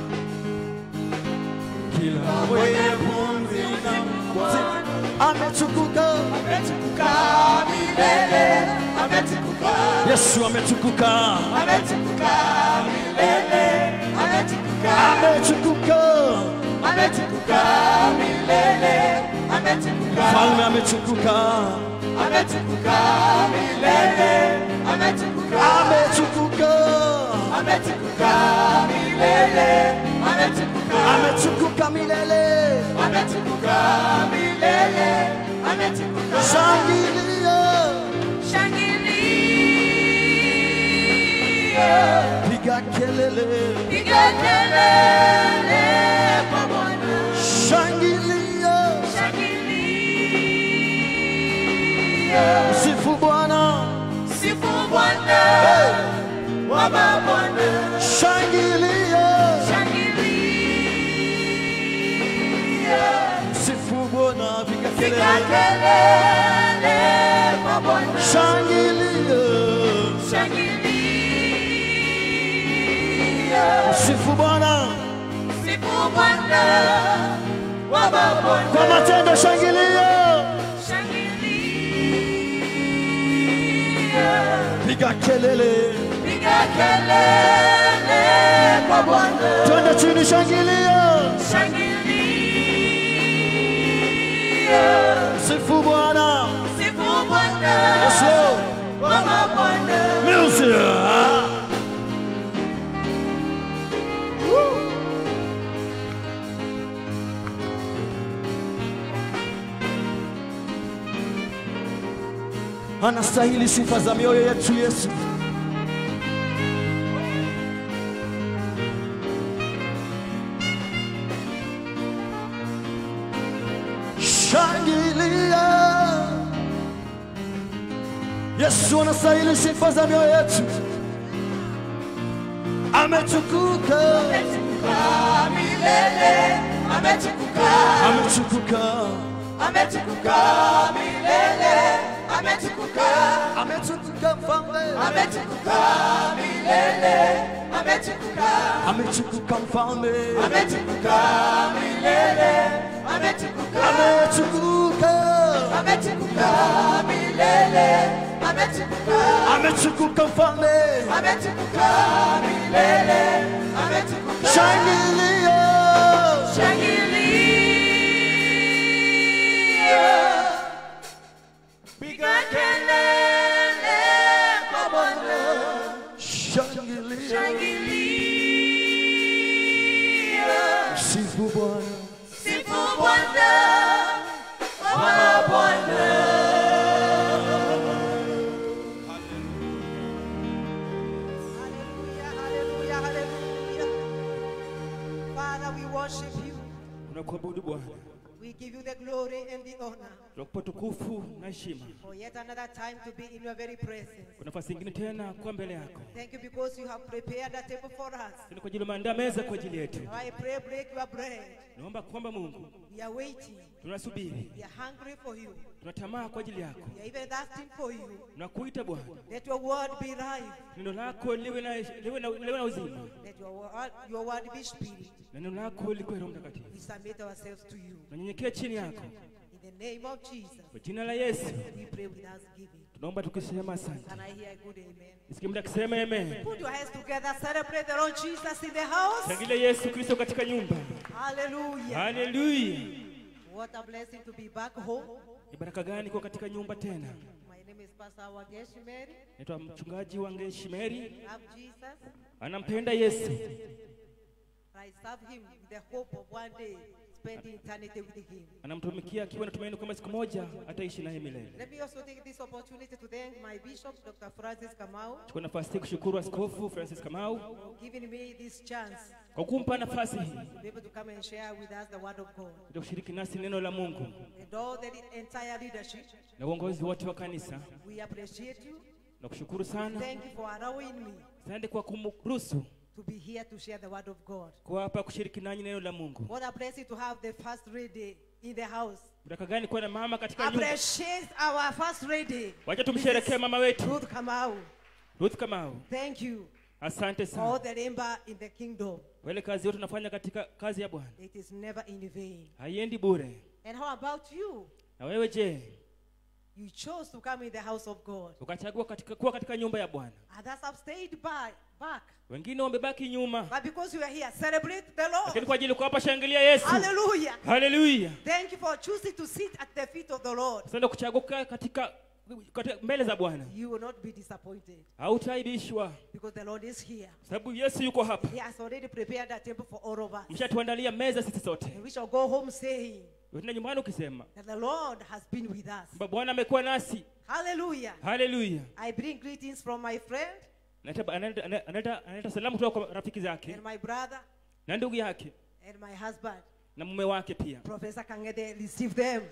[SPEAKER 1] kila mwenye pumzi na mswa
[SPEAKER 3] ametukuka
[SPEAKER 1] ametukuka milele ametukuka
[SPEAKER 3] yesu ametukuka
[SPEAKER 1] ametukuka milele ametukuka
[SPEAKER 3] ametukuka
[SPEAKER 1] ametukuka milele ametukuka
[SPEAKER 3] falme ametukuka
[SPEAKER 1] ametukuka milele ametukuka
[SPEAKER 3] ametukuka
[SPEAKER 1] ametukuka milele ametukuka
[SPEAKER 3] ametukuka milele
[SPEAKER 1] ametukuka milele ametukuka
[SPEAKER 3] shangilia
[SPEAKER 2] Shangilia,
[SPEAKER 3] piga kelele
[SPEAKER 2] piga kelele kwa Bwana.
[SPEAKER 3] shangilia
[SPEAKER 2] Shangilia,
[SPEAKER 3] sifu bwana
[SPEAKER 2] sifu Bwana wa mabwana.
[SPEAKER 3] shangilia
[SPEAKER 2] Shangilia,
[SPEAKER 3] sifu bwana piga
[SPEAKER 2] piga
[SPEAKER 3] kelele
[SPEAKER 2] kelele kwa Bwana.
[SPEAKER 3] shangilia
[SPEAKER 2] Shangilia,
[SPEAKER 3] sifu bwana
[SPEAKER 2] sifu Bwana wa mabwana.
[SPEAKER 3] kwa matendo shangilia
[SPEAKER 2] Shangilia,
[SPEAKER 3] piga kelele
[SPEAKER 2] piga kelele kwa Bwana.
[SPEAKER 3] twende chini shangilia
[SPEAKER 2] Shangilia,
[SPEAKER 3] sifu bwana
[SPEAKER 2] sifu Bwana
[SPEAKER 3] yes Lord.
[SPEAKER 2] wa mabwana.
[SPEAKER 3] music anastahili sifa za mioyo yetu yesu shangilia yesu anastahili sifa za mioyo yetu ametukuka
[SPEAKER 1] ametukuka milele ametukuka
[SPEAKER 3] ametukuka
[SPEAKER 1] ametukuka milele ametukuka
[SPEAKER 3] ametukuka mfalme
[SPEAKER 1] ametukuka milele ametukuka
[SPEAKER 3] ametukuka mfalme
[SPEAKER 1] ametukuka milele ametukuka
[SPEAKER 3] ametukuka
[SPEAKER 1] ametukuka milele ametukuka
[SPEAKER 3] ametukuka mfalme
[SPEAKER 1] ametukuka milele ametukuka
[SPEAKER 3] shangilia
[SPEAKER 2] Shangilia,
[SPEAKER 1] piga
[SPEAKER 2] kelele kwa Bwana.
[SPEAKER 3] shangilia
[SPEAKER 2] Shangilia,
[SPEAKER 3] sifu bwana
[SPEAKER 2] sifu Bwana wa mabwana.
[SPEAKER 6] Hallelujah, hallelujah, hallelujah. Father, we worship you.
[SPEAKER 5] tunakuabudu bwana
[SPEAKER 6] We give you the glory and the honor
[SPEAKER 5] tunakupa tukufu na heshima
[SPEAKER 6] for yet another time to be in your very presence.
[SPEAKER 5] kwa nafasi ingine tena kwa mbele yako
[SPEAKER 6] Thank you because you have prepared a table for us.
[SPEAKER 5] ni kwa ajili umeandaa meza kwa ajili yetu
[SPEAKER 6] Now I pray, break your bread.
[SPEAKER 5] naomba kwamba mungu
[SPEAKER 6] We are waiting.
[SPEAKER 5] tunasubiri
[SPEAKER 6] We are hungry for you.
[SPEAKER 5] tunatamaa kwa ajili yako
[SPEAKER 6] We are even thirsting for you.
[SPEAKER 5] tunakuita bwana
[SPEAKER 6] Let your word be life.
[SPEAKER 5] neno lako liwe na, liwe na, liwe na uzima
[SPEAKER 6] Let your word, your word be spirit.
[SPEAKER 5] na neno lako likuwe roho mtakatifu
[SPEAKER 6] We submit ourselves to you.
[SPEAKER 5] nanyenyekea chini yako
[SPEAKER 6] In the name of Jesus,
[SPEAKER 5] kwa jina la yesu
[SPEAKER 6] we pray with thanksgiving.
[SPEAKER 5] tunaomba tukisema asante
[SPEAKER 6] Can I hear a good amen?
[SPEAKER 5] isikie mda akisema amen
[SPEAKER 6] Put your hands together. Celebrate the Lord Jesus in the house.
[SPEAKER 5] shangilia yesu kristo katika nyumba
[SPEAKER 6] Hallelujah.
[SPEAKER 5] haleluya
[SPEAKER 6] What a blessing to be back home.
[SPEAKER 5] ni baraka gani kuwa katika nyumba tena
[SPEAKER 6] My name is Pastor Wagesh Mary.
[SPEAKER 5] naitwa mchungaji wange shimeri
[SPEAKER 6] Love Jesus.
[SPEAKER 5] anampenda yesu
[SPEAKER 6] I serve him with the hope of one day spending eternity with him.
[SPEAKER 5] anamtumikia akiwa na tumaini kwamba siku moja ataishi naye milele
[SPEAKER 6] Let me also take this opportunity to thank my bishop, Dr. Francis Kamau,
[SPEAKER 5] chukua nafasi hii kushukuru askofu francis kamau
[SPEAKER 6] for giving me this chance
[SPEAKER 5] kwa kumpa nafasi hii
[SPEAKER 6] to be able to come and share with us the word of God.
[SPEAKER 5] ili kushiriki nasi neno la mungu
[SPEAKER 6] And all the entire leadership,
[SPEAKER 5] na uongozi wote wa kanisa
[SPEAKER 6] we appreciate you.
[SPEAKER 5] na kushukuru sana
[SPEAKER 6] Thank you for allowing me
[SPEAKER 5] asante kwa kumruhusu
[SPEAKER 6] to be here to share the word of God.
[SPEAKER 5] kwa hapa kushiriki nanyi neno la mungu
[SPEAKER 6] What a blessing to have the first lady in the house.
[SPEAKER 5] baraka gani kuwa na mama katika nyumba
[SPEAKER 6] Appreciate our first lady,
[SPEAKER 5] wacha tumsherekee mama wetu
[SPEAKER 6] Ruth Kamau.
[SPEAKER 5] ruth kamau
[SPEAKER 6] Thank you
[SPEAKER 5] asante
[SPEAKER 6] for all
[SPEAKER 5] sana
[SPEAKER 6] the labor in the kingdom.
[SPEAKER 5] kwa ile kazi yote unafanya katika kazi ya bwana
[SPEAKER 6] It is never in vain.
[SPEAKER 5] haiendi bure
[SPEAKER 6] And how about you?
[SPEAKER 5] na wewe je
[SPEAKER 6] You chose to come in the house of God.
[SPEAKER 5] ukachagua katika, kuwa katika nyumba ya bwana
[SPEAKER 6] Others have stayed by, back.
[SPEAKER 5] wengine wamebaki nyuma
[SPEAKER 6] But because you are here, celebrate the
[SPEAKER 5] lakini
[SPEAKER 6] Lord.
[SPEAKER 5] kwa ajili uko hapa shangilia yesu
[SPEAKER 6] Hallelujah.
[SPEAKER 5] haleluya
[SPEAKER 6] Thank you for choosing to sit at the feet of the Lord.
[SPEAKER 5] sasa kuchagua kukaa katika, katika mbele za bwana
[SPEAKER 6] You will not be disappointed
[SPEAKER 5] hautaibishwa
[SPEAKER 6] because the Lord is here.
[SPEAKER 5] sababu yesu yuko hapa
[SPEAKER 6] He has already prepared a table for all of us.
[SPEAKER 5] mshatuandalia meza sisi sote
[SPEAKER 6] And we shall go home saying
[SPEAKER 5] tena nyumbani ukisema
[SPEAKER 6] that the Lord has been with us.
[SPEAKER 5] kwamba bwana amekuwa nasi
[SPEAKER 6] Hallelujah.
[SPEAKER 5] haleluya
[SPEAKER 6] I bring greetings from my friend
[SPEAKER 5] Analeta- analeta- analeta analeta salamu kutoka kwa rafiki zake
[SPEAKER 6] and my brother
[SPEAKER 5] na ndugu yake
[SPEAKER 6] and my husband.
[SPEAKER 5] na mume wake pia
[SPEAKER 6] Professor Kangede, receive them.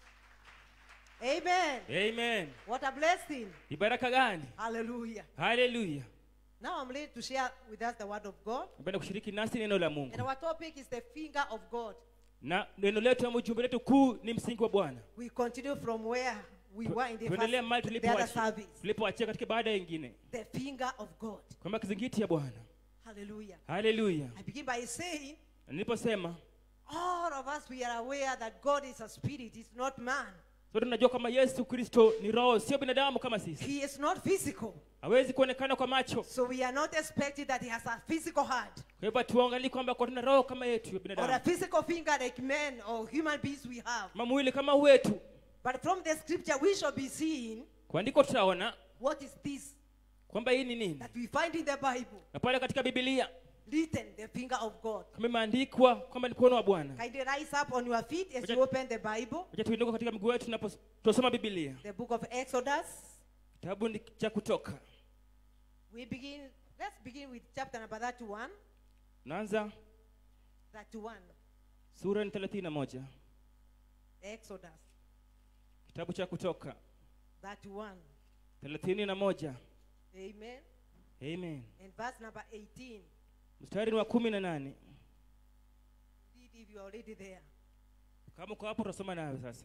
[SPEAKER 6] Amen.
[SPEAKER 5] amen
[SPEAKER 6] What a blessing.
[SPEAKER 5] ni baraka gani
[SPEAKER 6] Hallelujah.
[SPEAKER 5] haleluya
[SPEAKER 6] Now I'm ready to share with us the word of God.
[SPEAKER 5] napenda kushiriki nasi neno la mungu
[SPEAKER 6] And our topic is the finger of God.
[SPEAKER 5] na neno letu ama ujumbe letu kuu ni msingi wa bwana
[SPEAKER 6] We continue from where we
[SPEAKER 5] Tu-
[SPEAKER 6] were in the,
[SPEAKER 5] tuendelea mahali
[SPEAKER 6] first, the other
[SPEAKER 5] tulipoachia
[SPEAKER 6] service.
[SPEAKER 5] tulipoachia katika baada ingine
[SPEAKER 6] The finger of God.
[SPEAKER 5] kwamba kizingiti ya bwana
[SPEAKER 6] Hallelujah.
[SPEAKER 5] haleluya
[SPEAKER 6] I begin by saying,
[SPEAKER 5] Na niliposema
[SPEAKER 6] all of us we are aware that God is a spirit, is not man.
[SPEAKER 5] sote tunajua kwamba yesu kristo ni roho sio binadamu kama sisi
[SPEAKER 6] He is not physical.
[SPEAKER 5] hawezi kuonekana kwa macho
[SPEAKER 6] So we are not expecting that he has a physical hand
[SPEAKER 5] kwa hivyo tuangalii kwamba kwa tuna roho kama yetu ya
[SPEAKER 6] or a
[SPEAKER 5] binadamu
[SPEAKER 6] physical finger like men or human beings we have.
[SPEAKER 5] kama mwili kama wetu
[SPEAKER 6] But from the scripture, we shall be seeing
[SPEAKER 5] kwa andiko tutaona
[SPEAKER 6] what is this
[SPEAKER 5] kwamba hii ni nini
[SPEAKER 6] that we find in the Bible
[SPEAKER 5] na pale katika bibilia
[SPEAKER 6] written, the finger of God.
[SPEAKER 5] kama imeandikwa kwamba ni mkono wa bwana
[SPEAKER 6] Kindly rise up on your feet as
[SPEAKER 5] Wacha-
[SPEAKER 6] you open the Bible,
[SPEAKER 5] acha tuinuka katika miguu yetu tunaposoma bibilia
[SPEAKER 6] the book of Exodus.
[SPEAKER 5] kitabu ni cha kutoka
[SPEAKER 6] We begin, let's begin with chapter number 31.
[SPEAKER 5] naanza
[SPEAKER 6] 31.
[SPEAKER 5] sura ni thelathini na moja
[SPEAKER 6] Exodus
[SPEAKER 5] kitabu cha kutoka
[SPEAKER 6] 31.
[SPEAKER 5] thelathini na moja
[SPEAKER 6] Amen.
[SPEAKER 5] amen
[SPEAKER 6] And verse number 18.
[SPEAKER 5] mstari ni wa kumi na nane
[SPEAKER 6] Read if you're already there.
[SPEAKER 5] kama uko hapo utasoma nayo sasa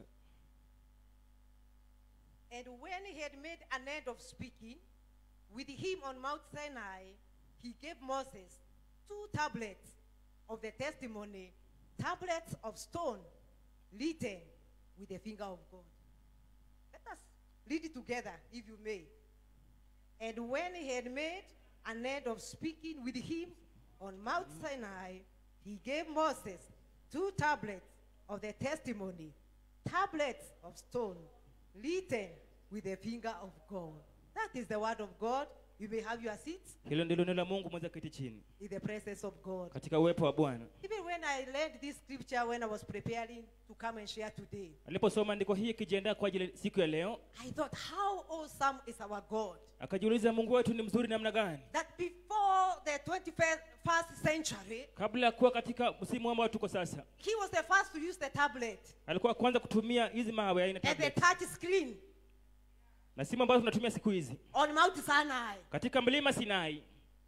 [SPEAKER 6] And when he had made an end of speaking with him on Mount Sinai, he gave Moses two tablets of the testimony, tablets of stone written with the finger of God. Let us read it together, if you may. And when he had made an end of speaking with him on Mount Sinai, he gave Moses two tablets of the testimony, tablets of stone, written with the finger of God. That is the word of God. You may have your seats
[SPEAKER 5] hilo ndilo neno la mungu mweza keti chini
[SPEAKER 6] in the presence of God.
[SPEAKER 5] katika uwepo wa bwana
[SPEAKER 6] Even when I learned this scripture when I was preparing to come and share today,
[SPEAKER 5] aliposoma andiko hii ikijiandaa kwa ajili ya siku ya leo
[SPEAKER 6] I thought, how awesome is our God?
[SPEAKER 5] akajiuliza mungu wetu ni mzuri namna gani
[SPEAKER 6] That before the 21st century,
[SPEAKER 5] kabla ya kuwa katika msimu ambao tuko sasa
[SPEAKER 6] he was the first to use the tablet
[SPEAKER 5] alikuwa kwanza kutumia hizi mawe aina
[SPEAKER 6] and the
[SPEAKER 5] tablet
[SPEAKER 6] touch screen
[SPEAKER 5] na simu ambazo tunatumia siku hizi
[SPEAKER 6] on Mount Sinai.
[SPEAKER 5] katika mlima sinai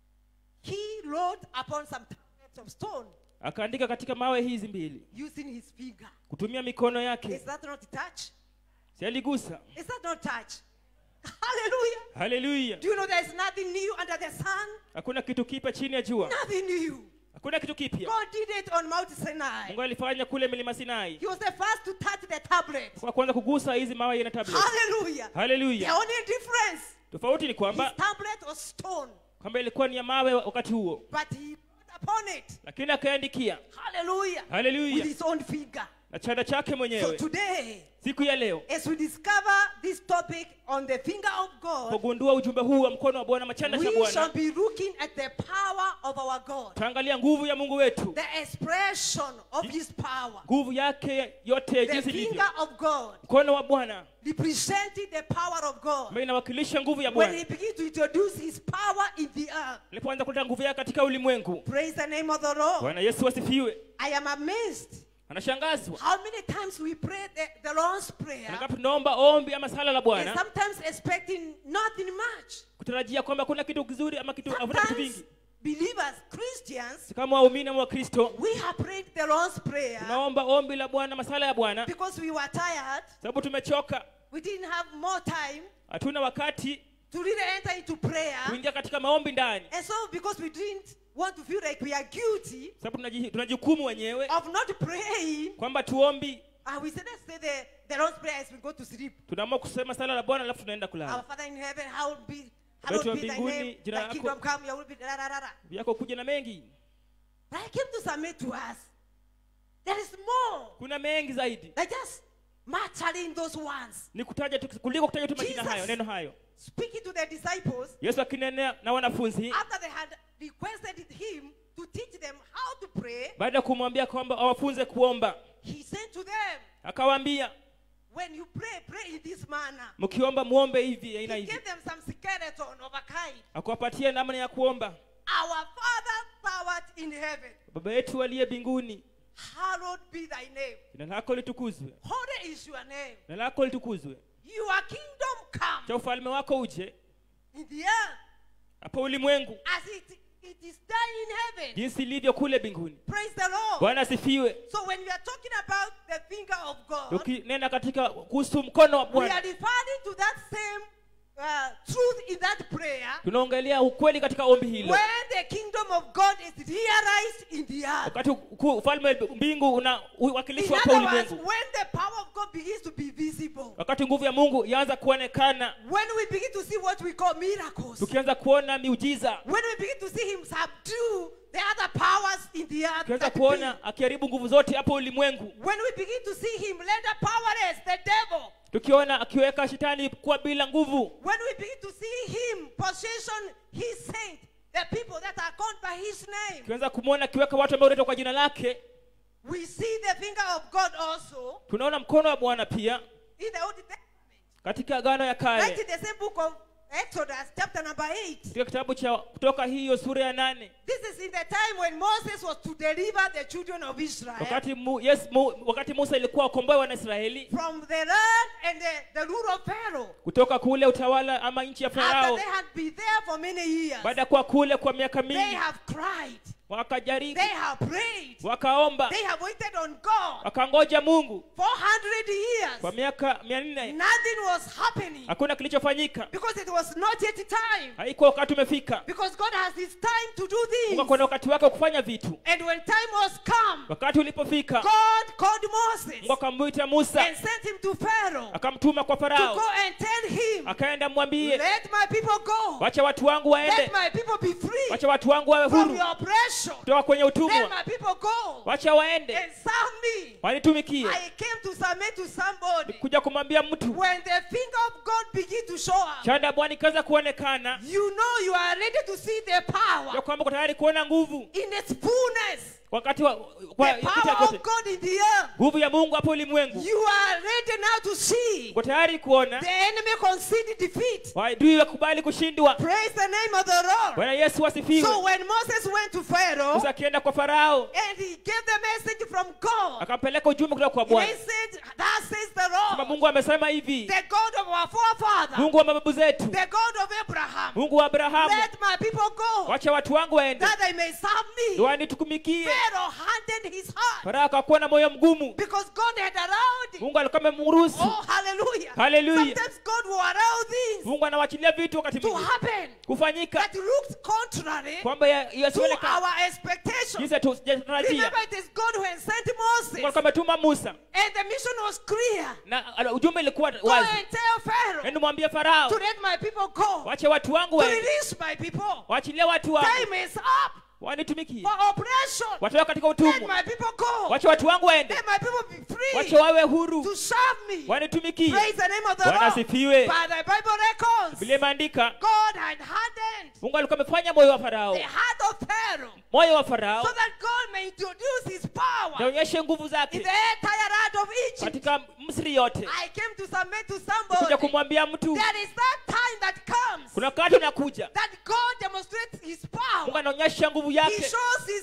[SPEAKER 6] He wrote upon some tablets of stone
[SPEAKER 5] akaandika katika mawe hizi mbili
[SPEAKER 6] using his finger.
[SPEAKER 5] kutumia mikono yake
[SPEAKER 6] Is that not touch?
[SPEAKER 5] si aligusa
[SPEAKER 6] Is that not touch? Hallelujah.
[SPEAKER 5] haleluya
[SPEAKER 6] Do you know there is nothing new under the sun?
[SPEAKER 5] hakuna kitu kipya chini ya jua
[SPEAKER 6] Nothing new.
[SPEAKER 5] hakuna kitu kipya
[SPEAKER 6] God did it on Mount Sinai.
[SPEAKER 5] mungu alifanya kule milima sinai
[SPEAKER 6] He was the first to touch the tablet.
[SPEAKER 5] kwa kwanza kugusa hizi mawe na tablet
[SPEAKER 6] Hallelujah. The
[SPEAKER 5] haleluya
[SPEAKER 6] only difference,
[SPEAKER 5] tofauti ni
[SPEAKER 6] his
[SPEAKER 5] kwamba
[SPEAKER 6] tablet was stone,
[SPEAKER 5] kwamba ilikuwa ni ya mawe wakati huo
[SPEAKER 6] but he wrote upon it.
[SPEAKER 5] lakini akaandikia
[SPEAKER 6] Hallelujah. With
[SPEAKER 5] haleluya
[SPEAKER 6] his own finger.
[SPEAKER 5] na chanda chake
[SPEAKER 6] So
[SPEAKER 5] mwenyewe
[SPEAKER 6] today,
[SPEAKER 5] siku ya leo
[SPEAKER 6] as we discover this topic on the finger of God,
[SPEAKER 5] kugundua ujumbe huu wa mkono wa bwana machanda cha
[SPEAKER 6] we shall
[SPEAKER 5] bwana
[SPEAKER 6] be looking at the power of our God,
[SPEAKER 5] taangalia nguvu ya mungu wetu
[SPEAKER 6] the expression of his power.
[SPEAKER 5] nguvu yake yote
[SPEAKER 6] The
[SPEAKER 5] jinsi ilivyo
[SPEAKER 6] finger of God
[SPEAKER 5] mkono wa bwana
[SPEAKER 6] representing the power of God.
[SPEAKER 5] ambayo inawakilisha nguvu ya
[SPEAKER 6] When he
[SPEAKER 5] bwana
[SPEAKER 6] begins to introduce his power in the earth,
[SPEAKER 5] alipoanza kuleta nguvu yake katika ulimwengu
[SPEAKER 6] praise the name of the Lord.
[SPEAKER 5] bwana yesu asifiwe
[SPEAKER 6] I am amazed
[SPEAKER 5] anashangazwa
[SPEAKER 6] how many times we pray the, the Lord's prayer
[SPEAKER 5] Angapi tunaomba ombi ama sala la
[SPEAKER 6] and
[SPEAKER 5] bwana
[SPEAKER 6] sometimes expecting nothing much.
[SPEAKER 5] kutarajia kwamba kuna kitu kizuri ama kitu hakuna vitu
[SPEAKER 6] Sometimes
[SPEAKER 5] vingi
[SPEAKER 6] believers, Christians,
[SPEAKER 5] kama waumini ama wakristo
[SPEAKER 6] we have prayed the Lord's prayer
[SPEAKER 5] tunaomba ombi la bwana masala ya bwana
[SPEAKER 6] because we were tired.
[SPEAKER 5] sababu tumechoka
[SPEAKER 6] We didn't have more time.
[SPEAKER 5] hatuna wakati
[SPEAKER 6] to really enter into prayer.
[SPEAKER 5] kuingia katika maombi ndani
[SPEAKER 6] And so, because we didn't want to feel like we are guilty
[SPEAKER 5] sababu tunaji- tunajukumu wenyewe
[SPEAKER 6] of not praying,
[SPEAKER 5] kwamba tuombi
[SPEAKER 6] uh, we said, let's say the, the Lord's Prayer as we go to sleep.
[SPEAKER 5] tunaamua kusema sala la bwana alafu tunaenda
[SPEAKER 6] Our
[SPEAKER 5] kulala
[SPEAKER 6] Father in heaven, hallowed be,
[SPEAKER 5] Wetu
[SPEAKER 6] hallowed
[SPEAKER 5] wa
[SPEAKER 6] be thy
[SPEAKER 5] mbinguni,
[SPEAKER 6] name,
[SPEAKER 5] jina
[SPEAKER 6] thy
[SPEAKER 5] lako-
[SPEAKER 6] kingdom come, your will be, da, da, da, da.
[SPEAKER 5] yako kuja na mengi
[SPEAKER 6] But I came to submit to us. There is more
[SPEAKER 5] kuna mengi zaidi
[SPEAKER 6] than just muttering those words.
[SPEAKER 5] ni kutaja tu, kuliko kutaja tu majina
[SPEAKER 6] Jesus.
[SPEAKER 5] hayo neno hayo
[SPEAKER 6] Speaking to the disciples,
[SPEAKER 5] yesu akinenea na wanafunzi
[SPEAKER 6] after they had requested him to teach them how to pray,
[SPEAKER 5] baada ya kumwambia kwamba awafunze kuomba
[SPEAKER 6] he said to them,
[SPEAKER 5] akawaambia
[SPEAKER 6] When you pray, pray in this manner.
[SPEAKER 5] mkiomba muombe hivi
[SPEAKER 6] He
[SPEAKER 5] aina hivi
[SPEAKER 6] gave them some skeleton of a kind.
[SPEAKER 5] akawapatia namna ya kuomba
[SPEAKER 6] Our Father thou art in heaven,
[SPEAKER 5] baba yetu aliye mbinguni
[SPEAKER 6] hallowed be thy name.
[SPEAKER 5] jina lako litukuzwe
[SPEAKER 6] Holy is your name.
[SPEAKER 5] jina lako litukuzwe
[SPEAKER 6] Your kingdom come
[SPEAKER 5] cha ufalme wako uje
[SPEAKER 6] in the earth
[SPEAKER 5] hapa ulimwengu
[SPEAKER 6] as it, it is done in heaven.
[SPEAKER 5] jinsi ilivyo kule mbinguni
[SPEAKER 6] Praise the Lord.
[SPEAKER 5] bwana asifiwe
[SPEAKER 6] So when we are talking about the finger of God,
[SPEAKER 5] tukinena katika kuhusu mkono wa
[SPEAKER 6] we are
[SPEAKER 5] bwana
[SPEAKER 6] referring to that same uh, truth in that prayer
[SPEAKER 5] tunaongelea ukweli katika ombi hilo
[SPEAKER 6] when the kingdom of God is realized in the earth.
[SPEAKER 5] wakati uku- ufalme wa mbingu
[SPEAKER 6] In
[SPEAKER 5] unawakilishwa hapa
[SPEAKER 6] other words,
[SPEAKER 5] ulimwengu
[SPEAKER 6] when the power of God begins to be visible,
[SPEAKER 5] wakati nguvu ya mungu yaanza kuonekana
[SPEAKER 6] when we begin to see what we call miracles,
[SPEAKER 5] tukianza kuona miujiza
[SPEAKER 6] when we begin to see Him subdue the other powers in the earth,
[SPEAKER 5] tukianza
[SPEAKER 6] that be,
[SPEAKER 5] kuona akiharibu nguvu zote hapo ulimwengu
[SPEAKER 6] when we begin to see Him render powerless the devil,
[SPEAKER 5] tukiona akiweka shetani kuwa bila nguvu
[SPEAKER 6] when we begin to see Him possession His saint, the people that are called by His name,
[SPEAKER 5] tukianza kumwona akiweka watu ambao unaitwa kwa jina lake
[SPEAKER 6] we see the finger of God also
[SPEAKER 5] tunaona mkono wa bwana pia
[SPEAKER 6] in the Old Testament.
[SPEAKER 5] katika agano ya
[SPEAKER 6] Right
[SPEAKER 5] kale
[SPEAKER 6] in the same book of Exodus, chapter number 8.
[SPEAKER 5] katika kitabu cha kutoka hiyo sura ya nane
[SPEAKER 6] This is in the time when Moses was to deliver the children of Israel
[SPEAKER 5] wakati mu, yes, mu, wakati musa ilikuwa akomboe wanaisraeli
[SPEAKER 6] from the land and the, the rule of Pharaoh.
[SPEAKER 5] kutoka kule utawala ama nchi ya
[SPEAKER 6] After
[SPEAKER 5] farao
[SPEAKER 6] they had been there for many years,
[SPEAKER 5] baada ya kuwa kule kwa miaka
[SPEAKER 6] they
[SPEAKER 5] mingi
[SPEAKER 6] have cried,
[SPEAKER 5] wakajaribu
[SPEAKER 6] they have prayed,
[SPEAKER 5] wakaomba
[SPEAKER 6] they have waited on God
[SPEAKER 5] wakangoja mungu
[SPEAKER 6] 400 years.
[SPEAKER 5] kwa miaka mia nne
[SPEAKER 6] Nothing was happening
[SPEAKER 5] hakuna kilichofanyika
[SPEAKER 6] because it was not yet time.
[SPEAKER 5] haikuwa wakati umefika
[SPEAKER 6] Because God has His time to do
[SPEAKER 5] mungu
[SPEAKER 6] things.
[SPEAKER 5] akona wakati wake wa kufanya vitu
[SPEAKER 6] And when time was come,
[SPEAKER 5] wakati ulipofika
[SPEAKER 6] God called Moses
[SPEAKER 5] mungu akamwita musa
[SPEAKER 6] and sent him to Pharaoh
[SPEAKER 5] akamtuma kwa
[SPEAKER 6] to
[SPEAKER 5] farao
[SPEAKER 6] go and tell him,
[SPEAKER 5] akaenda mwambie
[SPEAKER 6] Let my people go.
[SPEAKER 5] wacha watu wangu
[SPEAKER 6] Let
[SPEAKER 5] waende
[SPEAKER 6] my people be free
[SPEAKER 5] wacha watu wangu wawe
[SPEAKER 6] from
[SPEAKER 5] huru
[SPEAKER 6] your oppression.
[SPEAKER 5] kutoka kwenye
[SPEAKER 6] Let
[SPEAKER 5] utumwa
[SPEAKER 6] my people go
[SPEAKER 5] wacha waende
[SPEAKER 6] and serve me.
[SPEAKER 5] wanitumikie
[SPEAKER 6] I came to submit to somebody.
[SPEAKER 5] kuja kumwambia mtu
[SPEAKER 6] When the finger of God begin to show up,
[SPEAKER 5] chanda ya bwana ikaanza kuonekana
[SPEAKER 6] you know you are ready to see the
[SPEAKER 5] ya
[SPEAKER 6] power
[SPEAKER 5] kwamba uko tayari kuona nguvu
[SPEAKER 6] in its fullness.
[SPEAKER 5] wakati wa kwa
[SPEAKER 6] The
[SPEAKER 5] kupita
[SPEAKER 6] power
[SPEAKER 5] kote
[SPEAKER 6] of God in the earth.
[SPEAKER 5] nguvu ya mungu hapo ulimwengu
[SPEAKER 6] You are ready now to see
[SPEAKER 5] uko tayari kuona
[SPEAKER 6] the enemy concede defeat.
[SPEAKER 5] waadui wakubali kushindwa
[SPEAKER 6] Praise the name of the Lord.
[SPEAKER 5] bwana yesu asifiwe
[SPEAKER 6] So when Moses went to Pharaoh
[SPEAKER 5] musa akienda kwa farao
[SPEAKER 6] and he gave the message from God,
[SPEAKER 5] akampeleka ujumbe kutoka kwa
[SPEAKER 6] he
[SPEAKER 5] bwana
[SPEAKER 6] said, Thus says the
[SPEAKER 5] kama
[SPEAKER 6] Lord,
[SPEAKER 5] mungu amesema hivi
[SPEAKER 6] the God of our forefather,
[SPEAKER 5] mungu wa mababu zetu
[SPEAKER 6] the God of Abraham,
[SPEAKER 5] mungu wa abrahamu
[SPEAKER 6] let my people go
[SPEAKER 5] wacha watu wangu waende
[SPEAKER 6] that they may serve me.
[SPEAKER 5] wanitukumikie
[SPEAKER 6] Pharaoh hardened his heart
[SPEAKER 5] farao akakuwa na moyo mgumu
[SPEAKER 6] because God had allowed it.
[SPEAKER 5] mungu alikuwa amemruhusu
[SPEAKER 6] Oh, hallelujah.
[SPEAKER 5] Hallelujah.
[SPEAKER 6] Sometimes God will allow things
[SPEAKER 5] mungu anawachilia vitu wakati
[SPEAKER 6] to
[SPEAKER 5] mwingine
[SPEAKER 6] happen
[SPEAKER 5] kufanyika
[SPEAKER 6] that looks contrary
[SPEAKER 5] kwamba ya-
[SPEAKER 6] to
[SPEAKER 5] yasionekana
[SPEAKER 6] our expectation.
[SPEAKER 5] jinsi hatujatarajia
[SPEAKER 6] Remember, it is God who had sent
[SPEAKER 5] mungu
[SPEAKER 6] Moses,
[SPEAKER 5] alikuwa ametuma musa
[SPEAKER 6] and the mission was clear.
[SPEAKER 5] na ala- ujumbe ilikuwa
[SPEAKER 6] Go
[SPEAKER 5] wazi
[SPEAKER 6] and tell Pharaoh
[SPEAKER 5] endo mwambie farao
[SPEAKER 6] to let my people go,
[SPEAKER 5] wache watu wangu
[SPEAKER 6] to
[SPEAKER 5] waende
[SPEAKER 6] release my people.
[SPEAKER 5] waachilie watu wangu
[SPEAKER 6] Time is up
[SPEAKER 5] wanitumikie
[SPEAKER 6] for oppression.
[SPEAKER 5] watoka katika
[SPEAKER 6] Let
[SPEAKER 5] utumwa
[SPEAKER 6] my people go.
[SPEAKER 5] wache watu wangu waende
[SPEAKER 6] Let my people be
[SPEAKER 5] wache
[SPEAKER 6] free
[SPEAKER 5] wawe huru
[SPEAKER 6] to serve me.
[SPEAKER 5] wanitumikie
[SPEAKER 6] Praise the name of the
[SPEAKER 5] bwana
[SPEAKER 6] Lord.
[SPEAKER 5] asifiwe
[SPEAKER 6] By the Bible records,
[SPEAKER 5] vile imeandika
[SPEAKER 6] God had hardened
[SPEAKER 5] mungu alikuwa amefanya moyo wa farao
[SPEAKER 6] the heart of Pharaoh
[SPEAKER 5] moyo wa farao
[SPEAKER 6] so that God may introduce his power
[SPEAKER 5] naonyeshe nguvu
[SPEAKER 6] in
[SPEAKER 5] zake
[SPEAKER 6] the entire land of Egypt.
[SPEAKER 5] katika misri yote
[SPEAKER 6] I came to submit to
[SPEAKER 5] kuja
[SPEAKER 6] somebody.
[SPEAKER 5] kumwambia mtu
[SPEAKER 6] There is that time that comes
[SPEAKER 5] kuna wakati unakuja
[SPEAKER 6] that God demonstrates his
[SPEAKER 5] mungu
[SPEAKER 6] power.
[SPEAKER 5] anaonyesha nguvu
[SPEAKER 6] He
[SPEAKER 5] yake
[SPEAKER 6] shows his kingdom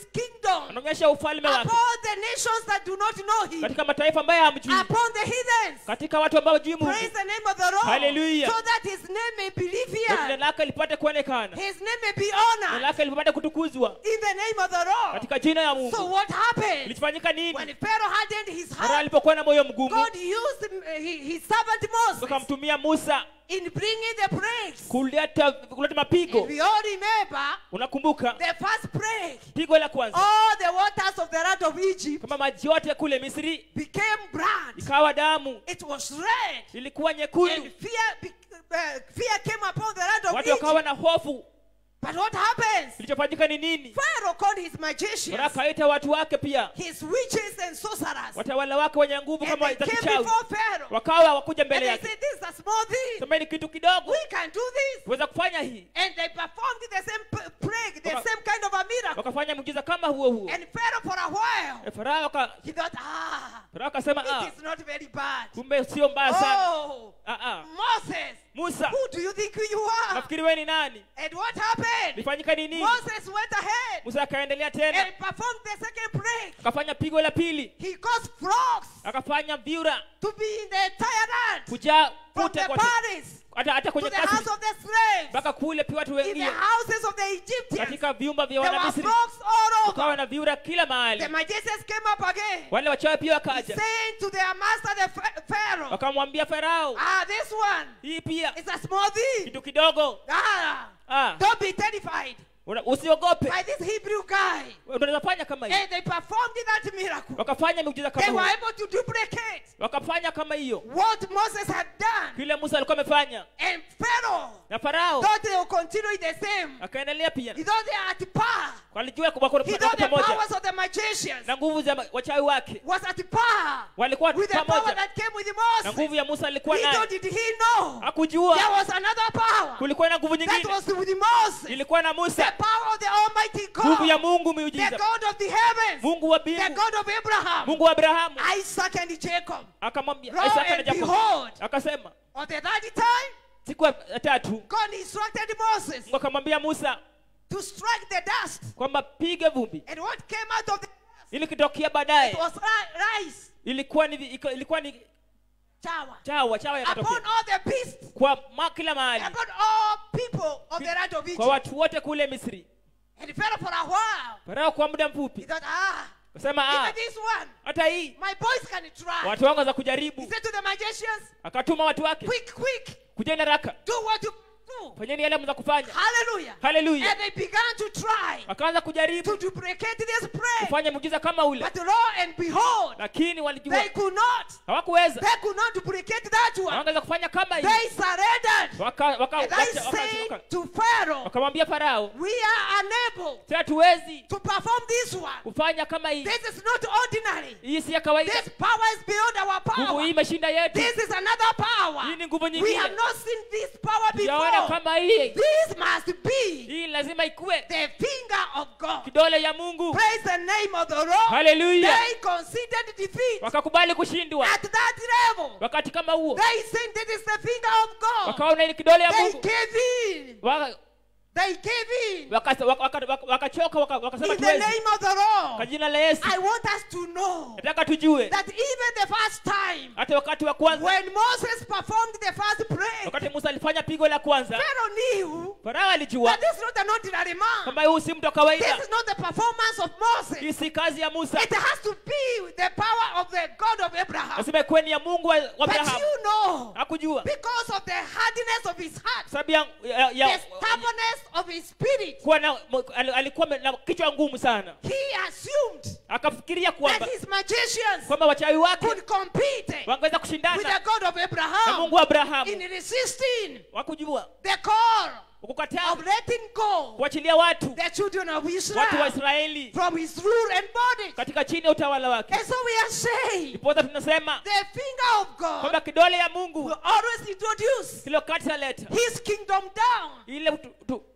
[SPEAKER 6] kingdom
[SPEAKER 5] anaonyesha ufalme wake
[SPEAKER 6] upon the nations that do not know him,
[SPEAKER 5] katika mataifa ambayo hamjui
[SPEAKER 6] upon the heathens.
[SPEAKER 5] katika watu ambao hawajui mungu
[SPEAKER 6] Praise the name of the Lord.
[SPEAKER 5] Hallelujah.
[SPEAKER 6] So that his name may be
[SPEAKER 5] Ndio jina
[SPEAKER 6] revered.
[SPEAKER 5] lake lipate kuonekana
[SPEAKER 6] His name may be
[SPEAKER 5] jina
[SPEAKER 6] honored
[SPEAKER 5] lake lipate kutukuzwa
[SPEAKER 6] in the name of the Lord.
[SPEAKER 5] katika jina ya
[SPEAKER 6] So
[SPEAKER 5] mungu
[SPEAKER 6] what happened?
[SPEAKER 5] ilifanyika
[SPEAKER 6] When
[SPEAKER 5] nini
[SPEAKER 6] Pharaoh hardened his
[SPEAKER 5] mara
[SPEAKER 6] heart,
[SPEAKER 5] alipokuwa na moyo mgumu
[SPEAKER 6] God used him, uh, he- his servant Moses
[SPEAKER 5] akamtumia musa
[SPEAKER 6] in bringing the plagues.
[SPEAKER 5] kuleta kuleta mapigo
[SPEAKER 6] And we all remember
[SPEAKER 5] unakumbuka
[SPEAKER 6] the first plague.
[SPEAKER 5] pigo la kwanza
[SPEAKER 6] All the waters of the land of Egypt
[SPEAKER 5] kama maji yote kule misri
[SPEAKER 6] became blood.
[SPEAKER 5] ikawa damu
[SPEAKER 6] It was red.
[SPEAKER 5] ilikuwa
[SPEAKER 6] And
[SPEAKER 5] nyekundu
[SPEAKER 6] fear, be- uh, fear came upon the land of
[SPEAKER 5] watu wakawa
[SPEAKER 6] Egypt.
[SPEAKER 5] na hofu
[SPEAKER 6] But what happens?
[SPEAKER 5] kilichofanyika ni nini
[SPEAKER 6] Pharaoh called his magicians,
[SPEAKER 5] Bwana akaita watu wake pia
[SPEAKER 6] his witches and sorcerers.
[SPEAKER 5] watawala wake wenye nguvu
[SPEAKER 6] And
[SPEAKER 5] kama
[SPEAKER 6] they
[SPEAKER 5] za
[SPEAKER 6] came
[SPEAKER 5] kichawi
[SPEAKER 6] before Pharaoh.
[SPEAKER 5] wakawa wakuja
[SPEAKER 6] And
[SPEAKER 5] mbele
[SPEAKER 6] they
[SPEAKER 5] yake
[SPEAKER 6] said, This is a small thing.
[SPEAKER 5] sema ni kitu kidogo
[SPEAKER 6] We can do this.
[SPEAKER 5] tuweza kufanya hii
[SPEAKER 6] And they performed the same p- plague, the
[SPEAKER 5] Waka-
[SPEAKER 6] same kind of a miracle.
[SPEAKER 5] wakafanya muujiza kama huo huo
[SPEAKER 6] And Pharaoh, for a while,
[SPEAKER 5] Eh, farao aka-
[SPEAKER 6] he thought, ah,
[SPEAKER 5] farao akasema ah,
[SPEAKER 6] it is not very bad.
[SPEAKER 5] kumbe sio mbaya sana
[SPEAKER 6] Oh,
[SPEAKER 5] ah, ah.
[SPEAKER 6] Moses,
[SPEAKER 5] musa
[SPEAKER 6] who do you think you are?
[SPEAKER 5] nafikiri wewe ni nani
[SPEAKER 6] And what happened?
[SPEAKER 5] lifanyika ni nini
[SPEAKER 6] Moses went ahead
[SPEAKER 5] musa akaendelea tena
[SPEAKER 6] and performed the second plague.
[SPEAKER 5] akafanya pigo la pili
[SPEAKER 6] He caused frogs
[SPEAKER 5] akafanya vyura
[SPEAKER 6] to be in the entire land,
[SPEAKER 5] kujaa
[SPEAKER 6] from
[SPEAKER 5] kute
[SPEAKER 6] the
[SPEAKER 5] kote
[SPEAKER 6] palace
[SPEAKER 5] hata hata
[SPEAKER 6] to
[SPEAKER 5] kwenye
[SPEAKER 6] the
[SPEAKER 5] kasi
[SPEAKER 6] house of the slaves,
[SPEAKER 5] mpaka kule pia watu
[SPEAKER 6] in the
[SPEAKER 5] wengine
[SPEAKER 6] houses of the Egyptians.
[SPEAKER 5] katika vyumba vya
[SPEAKER 6] There were
[SPEAKER 5] wanamisri
[SPEAKER 6] frogs all
[SPEAKER 5] ukawa
[SPEAKER 6] over.
[SPEAKER 5] na vyura kila
[SPEAKER 6] The
[SPEAKER 5] mahali
[SPEAKER 6] magicians came up again,
[SPEAKER 5] wale wachawi pia wakaja
[SPEAKER 6] saying to their master, the Pha- Pharaoh,
[SPEAKER 5] wakamwambia farao
[SPEAKER 6] ah, this one
[SPEAKER 5] hii pia
[SPEAKER 6] is a small thing.
[SPEAKER 5] kitu kidogo
[SPEAKER 6] Ah,
[SPEAKER 5] ah,
[SPEAKER 6] don't be terrified
[SPEAKER 5] una- usiogope
[SPEAKER 6] by this Hebrew guy.
[SPEAKER 5] unaweza fanya kama hiyo
[SPEAKER 6] And they performed that miracle.
[SPEAKER 5] wakafanya miujiza
[SPEAKER 6] They
[SPEAKER 5] kama
[SPEAKER 6] were
[SPEAKER 5] hiyo
[SPEAKER 6] able to duplicate
[SPEAKER 5] wakafanya kama hiyo
[SPEAKER 6] what Moses had done.
[SPEAKER 5] kile musa alikuwa amefanya
[SPEAKER 6] And Pharaoh
[SPEAKER 5] na farao
[SPEAKER 6] thought they would continue the same.
[SPEAKER 5] akaendelea pia
[SPEAKER 6] He thought they are at par.
[SPEAKER 5] walijua wako
[SPEAKER 6] He
[SPEAKER 5] wako
[SPEAKER 6] thought the
[SPEAKER 5] pamoja
[SPEAKER 6] powers of the magicians
[SPEAKER 5] na nguvu za ma- wachawi wake
[SPEAKER 6] was at par
[SPEAKER 5] walikuwa
[SPEAKER 6] with the power
[SPEAKER 5] pamoja
[SPEAKER 6] that came with
[SPEAKER 5] na
[SPEAKER 6] Moses.
[SPEAKER 5] nguvu ya musa alikuwa
[SPEAKER 6] He
[SPEAKER 5] naye
[SPEAKER 6] thought, did he know? There
[SPEAKER 5] hakujua
[SPEAKER 6] was another power
[SPEAKER 5] kulikuwa na nguvu
[SPEAKER 6] that
[SPEAKER 5] nyingine
[SPEAKER 6] was with Moses.
[SPEAKER 5] ilikuwa na
[SPEAKER 6] The
[SPEAKER 5] musa
[SPEAKER 6] power of the Almighty
[SPEAKER 5] nguvu ya
[SPEAKER 6] God.
[SPEAKER 5] mungu
[SPEAKER 6] The
[SPEAKER 5] miujiza
[SPEAKER 6] God of the heavens.
[SPEAKER 5] mungu wa
[SPEAKER 6] The
[SPEAKER 5] mbingu
[SPEAKER 6] God of Abraham,
[SPEAKER 5] mungu wa abrahamu
[SPEAKER 6] Isaac, and Jacob.
[SPEAKER 5] akamwambia
[SPEAKER 6] Lo
[SPEAKER 5] Isaka na
[SPEAKER 6] and
[SPEAKER 5] Yakobo
[SPEAKER 6] behold,
[SPEAKER 5] akasema
[SPEAKER 6] on the third time,
[SPEAKER 5] siku ya tatu
[SPEAKER 6] God instructed Moses
[SPEAKER 5] mungu akamwambia musa
[SPEAKER 6] to strike the dust.
[SPEAKER 5] kwamba piga vumbi
[SPEAKER 6] And what came out of the dust
[SPEAKER 5] ili kitokea
[SPEAKER 6] it
[SPEAKER 5] baadaye
[SPEAKER 6] was ri- rice,
[SPEAKER 5] ilikuwa ni iko- ilikuwa ni
[SPEAKER 6] chawa,
[SPEAKER 5] chawa chawa
[SPEAKER 6] upon
[SPEAKER 5] yakatokea
[SPEAKER 6] all the beasts,
[SPEAKER 5] kwa ma kila mahali
[SPEAKER 6] upon all people of the land of
[SPEAKER 5] kwa
[SPEAKER 6] Egypt.
[SPEAKER 5] watu wote kule misri
[SPEAKER 6] And Pharaoh for a while,
[SPEAKER 5] farao kwa muda
[SPEAKER 6] he
[SPEAKER 5] mfupi
[SPEAKER 6] thought, ah,
[SPEAKER 5] akasema ah,
[SPEAKER 6] even this one,
[SPEAKER 5] hata hii
[SPEAKER 6] my boys can try.
[SPEAKER 5] watu wangu za
[SPEAKER 6] He
[SPEAKER 5] kujaribu
[SPEAKER 6] said to the magicians,
[SPEAKER 5] akatuma watu wake
[SPEAKER 6] quick, quick,
[SPEAKER 5] kujeni haraka
[SPEAKER 6] do what you do.
[SPEAKER 5] fanyeni yale mza kufanya
[SPEAKER 6] Hallelujah.
[SPEAKER 5] haleluya
[SPEAKER 6] And they began to try
[SPEAKER 5] wakaanza
[SPEAKER 6] to
[SPEAKER 5] kujaribu
[SPEAKER 6] duplicate this prayer.
[SPEAKER 5] kufanya muujiza kama ule
[SPEAKER 6] But lo and behold,
[SPEAKER 5] lakini walijua
[SPEAKER 6] they could not.
[SPEAKER 5] hawakuweza
[SPEAKER 6] They could not duplicate that one.
[SPEAKER 5] hawangeweza kufanya kama hiyo
[SPEAKER 6] They surrendered.
[SPEAKER 5] waka waka
[SPEAKER 6] And I
[SPEAKER 5] wacha- waka-
[SPEAKER 6] say
[SPEAKER 5] waka-
[SPEAKER 6] to Pharaoh,
[SPEAKER 5] wakamwambia farao
[SPEAKER 6] we are unable
[SPEAKER 5] si hatuwezi
[SPEAKER 6] to perform this one.
[SPEAKER 5] kufanya kama hii
[SPEAKER 6] This is not ordinary.
[SPEAKER 5] hii si ya kawaida
[SPEAKER 6] This power is beyond our
[SPEAKER 5] nguvu hii
[SPEAKER 6] power.
[SPEAKER 5] imeshinda yetu
[SPEAKER 6] This is another power.
[SPEAKER 5] hii ni nguvu
[SPEAKER 6] We
[SPEAKER 5] nyingine
[SPEAKER 6] have not seen this power
[SPEAKER 5] tujaona
[SPEAKER 6] before.
[SPEAKER 5] kama hii
[SPEAKER 6] This must be
[SPEAKER 5] hii lazima ikuwe
[SPEAKER 6] the finger of God.
[SPEAKER 5] kidole ya mungu
[SPEAKER 6] Praise the name of the Lord.
[SPEAKER 5] haleluya
[SPEAKER 6] They considered defeat
[SPEAKER 5] wakakubali kushindwa
[SPEAKER 6] at that level.
[SPEAKER 5] wakati kama huo
[SPEAKER 6] They said this is the finger of God.
[SPEAKER 5] wakaona ile kidole ya
[SPEAKER 6] They
[SPEAKER 5] mungu
[SPEAKER 6] gave in.
[SPEAKER 5] Waka-
[SPEAKER 6] They gave in.
[SPEAKER 5] waka- waka- waka- waka- wakachoka waka- wakasema
[SPEAKER 6] In the
[SPEAKER 5] tuwezi
[SPEAKER 6] name of the
[SPEAKER 5] kwa
[SPEAKER 6] Lord.
[SPEAKER 5] jina la yesu
[SPEAKER 6] I want us to know
[SPEAKER 5] nataka tujue
[SPEAKER 6] that even the first time
[SPEAKER 5] hata wakati wa kwanza
[SPEAKER 6] when Moses performed the first prayer,
[SPEAKER 5] wakati musa alifanya pigo la kwanza
[SPEAKER 6] Pharaoh knew
[SPEAKER 5] farao alijua
[SPEAKER 6] that this is not an ordinary man.
[SPEAKER 5] kwamba huu si mtu wa
[SPEAKER 6] This
[SPEAKER 5] kawaida
[SPEAKER 6] is not the performance of Moses.
[SPEAKER 5] hii si kazi ya musa
[SPEAKER 6] It has to be the power of the God of Abraham.
[SPEAKER 5] lazima ikuwe ni ya mungu wa wa
[SPEAKER 6] But
[SPEAKER 5] abrahamu
[SPEAKER 6] you know,
[SPEAKER 5] hakujua
[SPEAKER 6] because of the hardiness of his heart,
[SPEAKER 5] sababu ya, ya,
[SPEAKER 6] the
[SPEAKER 5] ya
[SPEAKER 6] stubbornness of his spirit,
[SPEAKER 5] kuwa na mo- al- alikuwa na kichwa ngumu sana
[SPEAKER 6] he assumed
[SPEAKER 5] akafikiria
[SPEAKER 6] that
[SPEAKER 5] kwamba
[SPEAKER 6] his magicians
[SPEAKER 5] kwamba wachawi wake
[SPEAKER 6] could compete
[SPEAKER 5] wangeweza
[SPEAKER 6] with
[SPEAKER 5] kushindana
[SPEAKER 6] the God of
[SPEAKER 5] na
[SPEAKER 6] Abraham
[SPEAKER 5] mungu wa
[SPEAKER 6] in
[SPEAKER 5] abrahamu
[SPEAKER 6] resisting
[SPEAKER 5] wakujua
[SPEAKER 6] the call
[SPEAKER 5] kukataa
[SPEAKER 6] of letting go
[SPEAKER 5] kuachilia watu
[SPEAKER 6] the children of
[SPEAKER 5] watu wa
[SPEAKER 6] Israel
[SPEAKER 5] israeli
[SPEAKER 6] from his rule and bondage.
[SPEAKER 5] katika chini ya utawala wake
[SPEAKER 6] And so we are saying
[SPEAKER 5] ndiposa tunasema
[SPEAKER 6] the finger of God
[SPEAKER 5] kwamba kidole ya mungu
[SPEAKER 6] will always introduce
[SPEAKER 5] kile wakati taleta
[SPEAKER 6] his kingdom down,
[SPEAKER 5] ile tu- tu-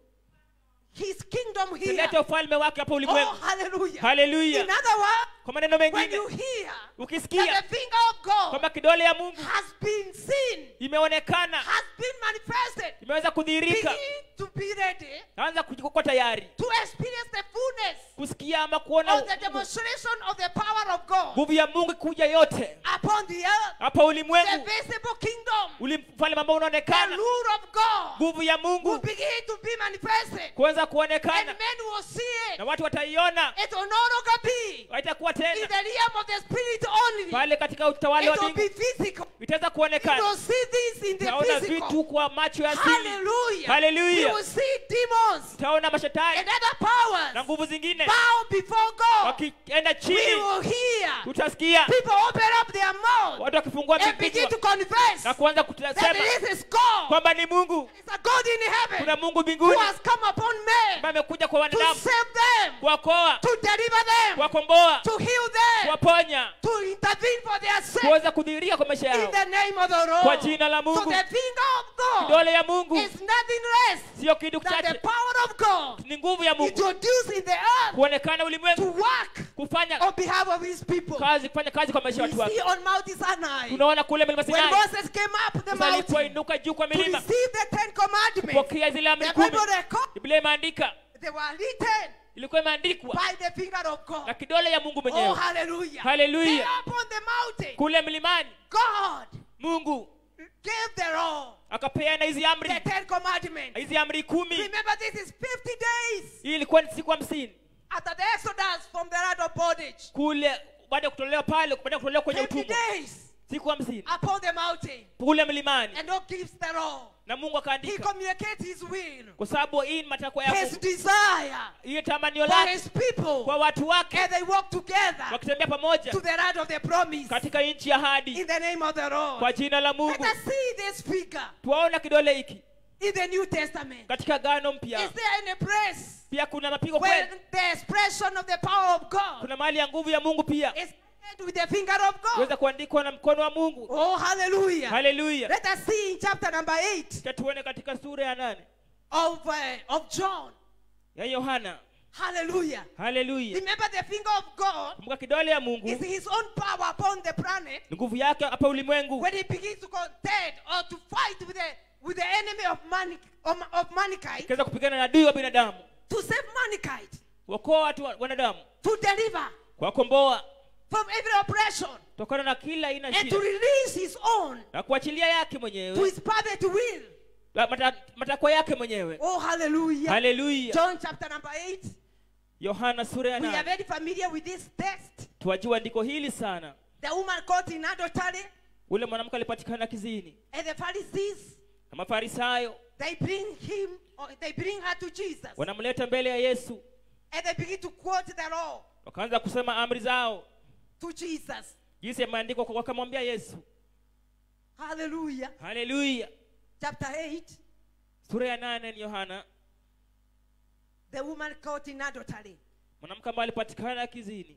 [SPEAKER 6] his kingdom here.
[SPEAKER 5] tulete ufalme wake hapa
[SPEAKER 6] Oh,
[SPEAKER 5] ulimwengu
[SPEAKER 6] hallelujah.
[SPEAKER 5] haleluya
[SPEAKER 6] In other words,
[SPEAKER 5] kwa maneno
[SPEAKER 6] when
[SPEAKER 5] mengine
[SPEAKER 6] you hear
[SPEAKER 5] ukisikia
[SPEAKER 6] that the finger of God
[SPEAKER 5] kwamba kidole ya mungu
[SPEAKER 6] has been seen,
[SPEAKER 5] imeonekana
[SPEAKER 6] has been manifested,
[SPEAKER 5] imeweza kudhihirika
[SPEAKER 6] begin to be ready
[SPEAKER 5] anza kuwa tayari
[SPEAKER 6] to experience the fullness
[SPEAKER 5] kusikia ama kuona
[SPEAKER 6] of the demonstration of the power of God
[SPEAKER 5] nguvu ya mungu kuja yote
[SPEAKER 6] upon the earth,
[SPEAKER 5] hapa
[SPEAKER 6] the
[SPEAKER 5] ulimwengu
[SPEAKER 6] visible kingdom,
[SPEAKER 5] ulimfalme ambao
[SPEAKER 6] the
[SPEAKER 5] unaonekana
[SPEAKER 6] rule of God
[SPEAKER 5] nguvu ya
[SPEAKER 6] will
[SPEAKER 5] mungu
[SPEAKER 6] begin to be manifested.
[SPEAKER 5] kuanza
[SPEAKER 6] And
[SPEAKER 5] kuonekana
[SPEAKER 6] men will see it.
[SPEAKER 5] na watu wataiona
[SPEAKER 6] It will no longer be
[SPEAKER 5] haitakuwa
[SPEAKER 6] in
[SPEAKER 5] tena
[SPEAKER 6] the realm of the spirit only.
[SPEAKER 5] pale katika utawala wa
[SPEAKER 6] It will be
[SPEAKER 5] mbingu
[SPEAKER 6] physical.
[SPEAKER 5] itaweza
[SPEAKER 6] You
[SPEAKER 5] kuonekana
[SPEAKER 6] will see this in the
[SPEAKER 5] utaona
[SPEAKER 6] physical.
[SPEAKER 5] vitu kwa macho ya asili
[SPEAKER 6] Hallelujah.
[SPEAKER 5] Hallelujah.
[SPEAKER 6] We will see demons
[SPEAKER 5] utaona mashetani
[SPEAKER 6] and other powers
[SPEAKER 5] na nguvu zingine
[SPEAKER 6] bow before God.
[SPEAKER 5] wakienda
[SPEAKER 6] We
[SPEAKER 5] chini
[SPEAKER 6] will hear
[SPEAKER 5] tutasikia
[SPEAKER 6] people open up their mouth
[SPEAKER 5] watu wakifungua
[SPEAKER 6] and begin to
[SPEAKER 5] vichwa
[SPEAKER 6] confess
[SPEAKER 5] na kuanza
[SPEAKER 6] that
[SPEAKER 5] kusema
[SPEAKER 6] this is God.
[SPEAKER 5] kwamba ni mungu
[SPEAKER 6] It's a God in
[SPEAKER 5] kuna
[SPEAKER 6] heaven
[SPEAKER 5] mungu
[SPEAKER 6] who
[SPEAKER 5] mbinguni
[SPEAKER 6] has come upon men
[SPEAKER 5] ambaye amekuja kwa
[SPEAKER 6] to
[SPEAKER 5] wanadamu
[SPEAKER 6] save them,
[SPEAKER 5] kuwakoa
[SPEAKER 6] to deliver them,
[SPEAKER 5] kuwakomboa
[SPEAKER 6] to heal them,
[SPEAKER 5] kuwaponya
[SPEAKER 6] to intervene for their sake
[SPEAKER 5] kuweza kudhihirika kwa maisha
[SPEAKER 6] in
[SPEAKER 5] yao
[SPEAKER 6] the name of the
[SPEAKER 5] kwa
[SPEAKER 6] Lord.
[SPEAKER 5] jina la
[SPEAKER 6] So
[SPEAKER 5] mungu
[SPEAKER 6] the finger of God
[SPEAKER 5] kidole ya mungu
[SPEAKER 6] is nothing less
[SPEAKER 5] sio kitu
[SPEAKER 6] than the
[SPEAKER 5] chache
[SPEAKER 6] power of God
[SPEAKER 5] ni nguvu ya mungu
[SPEAKER 6] introduced in the earth
[SPEAKER 5] kuonekana
[SPEAKER 6] to
[SPEAKER 5] ulimwengu
[SPEAKER 6] work
[SPEAKER 5] kufanya
[SPEAKER 6] on behalf of his people.
[SPEAKER 5] kazi kufanya kazi kwa maisha ya
[SPEAKER 6] We
[SPEAKER 5] watu
[SPEAKER 6] see
[SPEAKER 5] wake
[SPEAKER 6] on Mount Sinai
[SPEAKER 5] tunaona kule milima
[SPEAKER 6] when
[SPEAKER 5] sinai
[SPEAKER 6] Moses came up the
[SPEAKER 5] Musa
[SPEAKER 6] mountain
[SPEAKER 5] alipoinuka juu kwa
[SPEAKER 6] to
[SPEAKER 5] milima
[SPEAKER 6] receive the Ten Commandments.
[SPEAKER 5] kupokea zile amri
[SPEAKER 6] The
[SPEAKER 5] kumi
[SPEAKER 6] Bible records
[SPEAKER 5] biblia imeandika
[SPEAKER 6] they were written
[SPEAKER 5] ilikuwa imeandikwa
[SPEAKER 6] by the finger of
[SPEAKER 5] na
[SPEAKER 6] God.
[SPEAKER 5] kidole ya mungu
[SPEAKER 6] Oh,
[SPEAKER 5] mwenyewe
[SPEAKER 6] hallelujah.
[SPEAKER 5] Hallelujah.
[SPEAKER 6] There upon the mountain,
[SPEAKER 5] kule mlimani
[SPEAKER 6] God
[SPEAKER 5] mungu
[SPEAKER 6] gave the law,
[SPEAKER 5] akapeana hizi amri
[SPEAKER 6] the Ten Commandments.
[SPEAKER 5] hizi amri kumi
[SPEAKER 6] Remember, this is 50 days
[SPEAKER 5] hii ilikuwa ni siku hamsini
[SPEAKER 6] after the Exodus from the land of bondage.
[SPEAKER 5] kule baada ya kutolewa pale baada ya kutolewa kwenye
[SPEAKER 6] 50
[SPEAKER 5] utumwa
[SPEAKER 6] days
[SPEAKER 5] siku hamsini
[SPEAKER 6] upon the mountain.
[SPEAKER 5] kule mlimani
[SPEAKER 6] And God gives the law.
[SPEAKER 5] na mungu
[SPEAKER 6] He
[SPEAKER 5] akaandika
[SPEAKER 6] communicates his will,
[SPEAKER 5] kwa sababu hii ni matakwa yako
[SPEAKER 6] his desire
[SPEAKER 5] hiyo tamanio
[SPEAKER 6] for
[SPEAKER 5] lake
[SPEAKER 6] his people.
[SPEAKER 5] kwa watu wake
[SPEAKER 6] And they walk together
[SPEAKER 5] wakitembea pamoja
[SPEAKER 6] to the land of the promise.
[SPEAKER 5] katika nchi ya hadi
[SPEAKER 6] In the name of the Lord.
[SPEAKER 5] kwa jina la
[SPEAKER 6] Let
[SPEAKER 5] mungu
[SPEAKER 6] us see this figure
[SPEAKER 5] tuwaona kidole hiki
[SPEAKER 6] in the New Testament.
[SPEAKER 5] katika gano
[SPEAKER 6] Is
[SPEAKER 5] mpya
[SPEAKER 6] there any place
[SPEAKER 5] pia kuna mapigo
[SPEAKER 6] where
[SPEAKER 5] kweli
[SPEAKER 6] the expression of the power of God
[SPEAKER 5] kuna mahali ya nguvu ya mungu pia
[SPEAKER 6] is made with the finger of God?
[SPEAKER 5] weza kuandikwa na mkono wa mungu
[SPEAKER 6] Oh, hallelujah.
[SPEAKER 5] haleluya
[SPEAKER 6] Let us see in chapter number 8
[SPEAKER 5] Cha tuone katika sura ya nane
[SPEAKER 6] of, uh, of John.
[SPEAKER 5] ya yohana
[SPEAKER 6] Hallelujah.
[SPEAKER 5] haleluya
[SPEAKER 6] Remember, the finger of God
[SPEAKER 5] kumbuka kidole ya mungu
[SPEAKER 6] is his own power upon the planet
[SPEAKER 5] ni nguvu yake hapa ulimwengu
[SPEAKER 6] when he begins to contend or to fight with the, with the enemy of, mani, of, of mankind,
[SPEAKER 5] ikiweza kupigana na adui wa binadamu
[SPEAKER 6] to save mankind,
[SPEAKER 5] kuokoa watu wa- wanadamu
[SPEAKER 6] to deliver
[SPEAKER 5] kuwakomboa
[SPEAKER 6] from every oppression,
[SPEAKER 5] kutokana na kila aina
[SPEAKER 6] and
[SPEAKER 5] shida
[SPEAKER 6] to release his own
[SPEAKER 5] na kuachilia yake
[SPEAKER 6] to
[SPEAKER 5] mwenyewe
[SPEAKER 6] his perfect will.
[SPEAKER 5] mata- matakwa yake mwenyewe
[SPEAKER 6] Oh, hallelujah.
[SPEAKER 5] haleluya
[SPEAKER 6] John chapter number 8.
[SPEAKER 5] yohana sura ya
[SPEAKER 6] We are
[SPEAKER 5] nane
[SPEAKER 6] very familiar with this text.
[SPEAKER 5] tuwajua andiko hili sana
[SPEAKER 6] The woman caught in adultery
[SPEAKER 5] ule mwanamke alipatikana kizini
[SPEAKER 6] and the Pharisees,
[SPEAKER 5] na mafarisayo
[SPEAKER 6] they bring him, or they bring her to Jesus.
[SPEAKER 5] wanamleta mbele ya yesu
[SPEAKER 6] And they begin to quote the law
[SPEAKER 5] wakaanza kusema amri zao
[SPEAKER 6] to Jesus.
[SPEAKER 5] jinsi yameandikwa kwa- wakamwambia yesu
[SPEAKER 6] Hallelujah.
[SPEAKER 5] haleluya
[SPEAKER 6] Chapter 8.
[SPEAKER 5] sura ya nane ni yohana
[SPEAKER 6] The woman caught in adultery.
[SPEAKER 5] mwanamke ambaye alipatikana kizini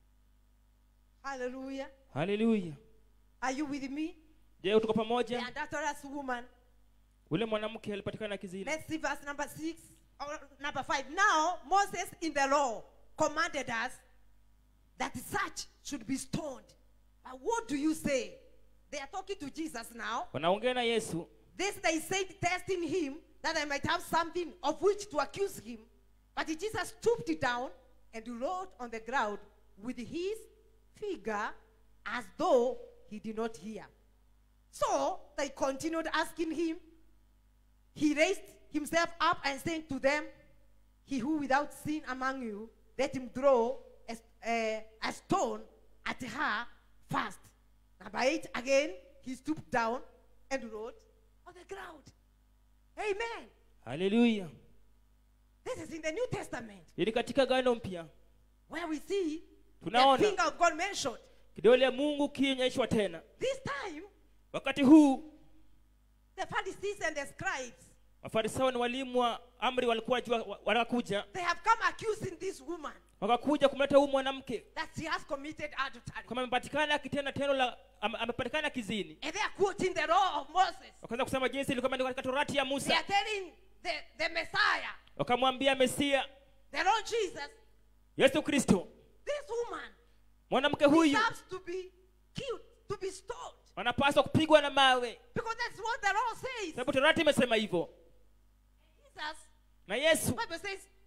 [SPEAKER 6] Hallelujah.
[SPEAKER 5] haleluya
[SPEAKER 6] Are you with me?
[SPEAKER 5] je tuko
[SPEAKER 6] The
[SPEAKER 5] pamoja
[SPEAKER 6] adulterous woman.
[SPEAKER 5] ule mwanamke alipatikana kizini
[SPEAKER 6] Let's see verse number 6 or number 5. Now, Moses in the law commanded us that such should be stoned. But what do you say? They are talking to Jesus now.
[SPEAKER 5] wanaongea na yesu
[SPEAKER 6] This they said, testing him, that I might have something of which to accuse him. But Jesus stooped down and wrote on the ground with his finger as though he did not hear. So they continued asking him. He raised himself up and said to them, He who without sin among you, let him throw a, a, a stone at her first. Number eight, again, he stooped down and wrote on the ground. Amen.
[SPEAKER 5] haleluya
[SPEAKER 6] This is in the New Testament
[SPEAKER 5] ili katika gano mpya
[SPEAKER 6] where we see the
[SPEAKER 5] Tunaona.
[SPEAKER 6] finger of God mentioned.
[SPEAKER 5] kidole ya mungu kionyeshwa tena
[SPEAKER 6] This time,
[SPEAKER 5] wakati huu
[SPEAKER 6] the Pharisees and the scribes,
[SPEAKER 5] mafarisayo na walimu wa amri walikuwa jua wa- wanakuja
[SPEAKER 6] they have come accusing this woman
[SPEAKER 5] wakakuja kumleta huyu mwanamke
[SPEAKER 6] that she has committed adultery.
[SPEAKER 5] kama amepatikana akitenda tendo la ame- amepatikana kizini
[SPEAKER 6] And they are quoting the law of Moses.
[SPEAKER 5] wakaanza kusema jinsi ilikuwa imeandikwa katika torati ya
[SPEAKER 6] They
[SPEAKER 5] musa
[SPEAKER 6] are telling the, the Messiah,
[SPEAKER 5] wakamwambia mesia
[SPEAKER 6] the Lord Jesus,
[SPEAKER 5] yesu kristo
[SPEAKER 6] this woman
[SPEAKER 5] mwanamke huyu
[SPEAKER 6] deserves to be killed, to be stoned.
[SPEAKER 5] wanapaswa kupigwa na mawe
[SPEAKER 6] Because that's what the law says.
[SPEAKER 5] sababu torati imesema hivyo
[SPEAKER 6] Jesus,
[SPEAKER 5] na yesu
[SPEAKER 6] Bible says,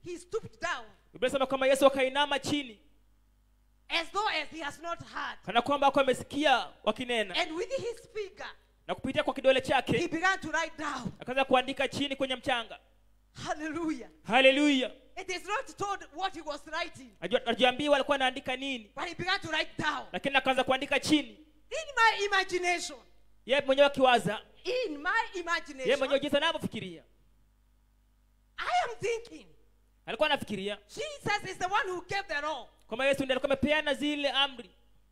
[SPEAKER 6] he stooped down
[SPEAKER 5] biblia inasema kwamba yesu akainama chini
[SPEAKER 6] as though as he has not heard.
[SPEAKER 5] kana kwamba ako amesikia wakinena
[SPEAKER 6] And with his finger,
[SPEAKER 5] na kupitia kwa kidole
[SPEAKER 6] he
[SPEAKER 5] chake
[SPEAKER 6] began to write down.
[SPEAKER 5] akaanza kuandika chini kwenye mchanga
[SPEAKER 6] Hallelujah.
[SPEAKER 5] haleluya
[SPEAKER 6] It is not told what he was writing,
[SPEAKER 5] ajuambiwa alikuwa anaandika nini
[SPEAKER 6] but he began to write down.
[SPEAKER 5] lakini akaanza kuandika chini
[SPEAKER 6] In my imagination,
[SPEAKER 5] ye mwenyewe akiwaza
[SPEAKER 6] in my
[SPEAKER 5] ye
[SPEAKER 6] imagination,
[SPEAKER 5] mwenyewe jinsi anavyofikiria
[SPEAKER 6] I am thinking
[SPEAKER 5] alikuwa anafikiria
[SPEAKER 6] Jesus is the one who gave the law
[SPEAKER 5] kwamba yesu ndiye alikuwa amepeana zile amri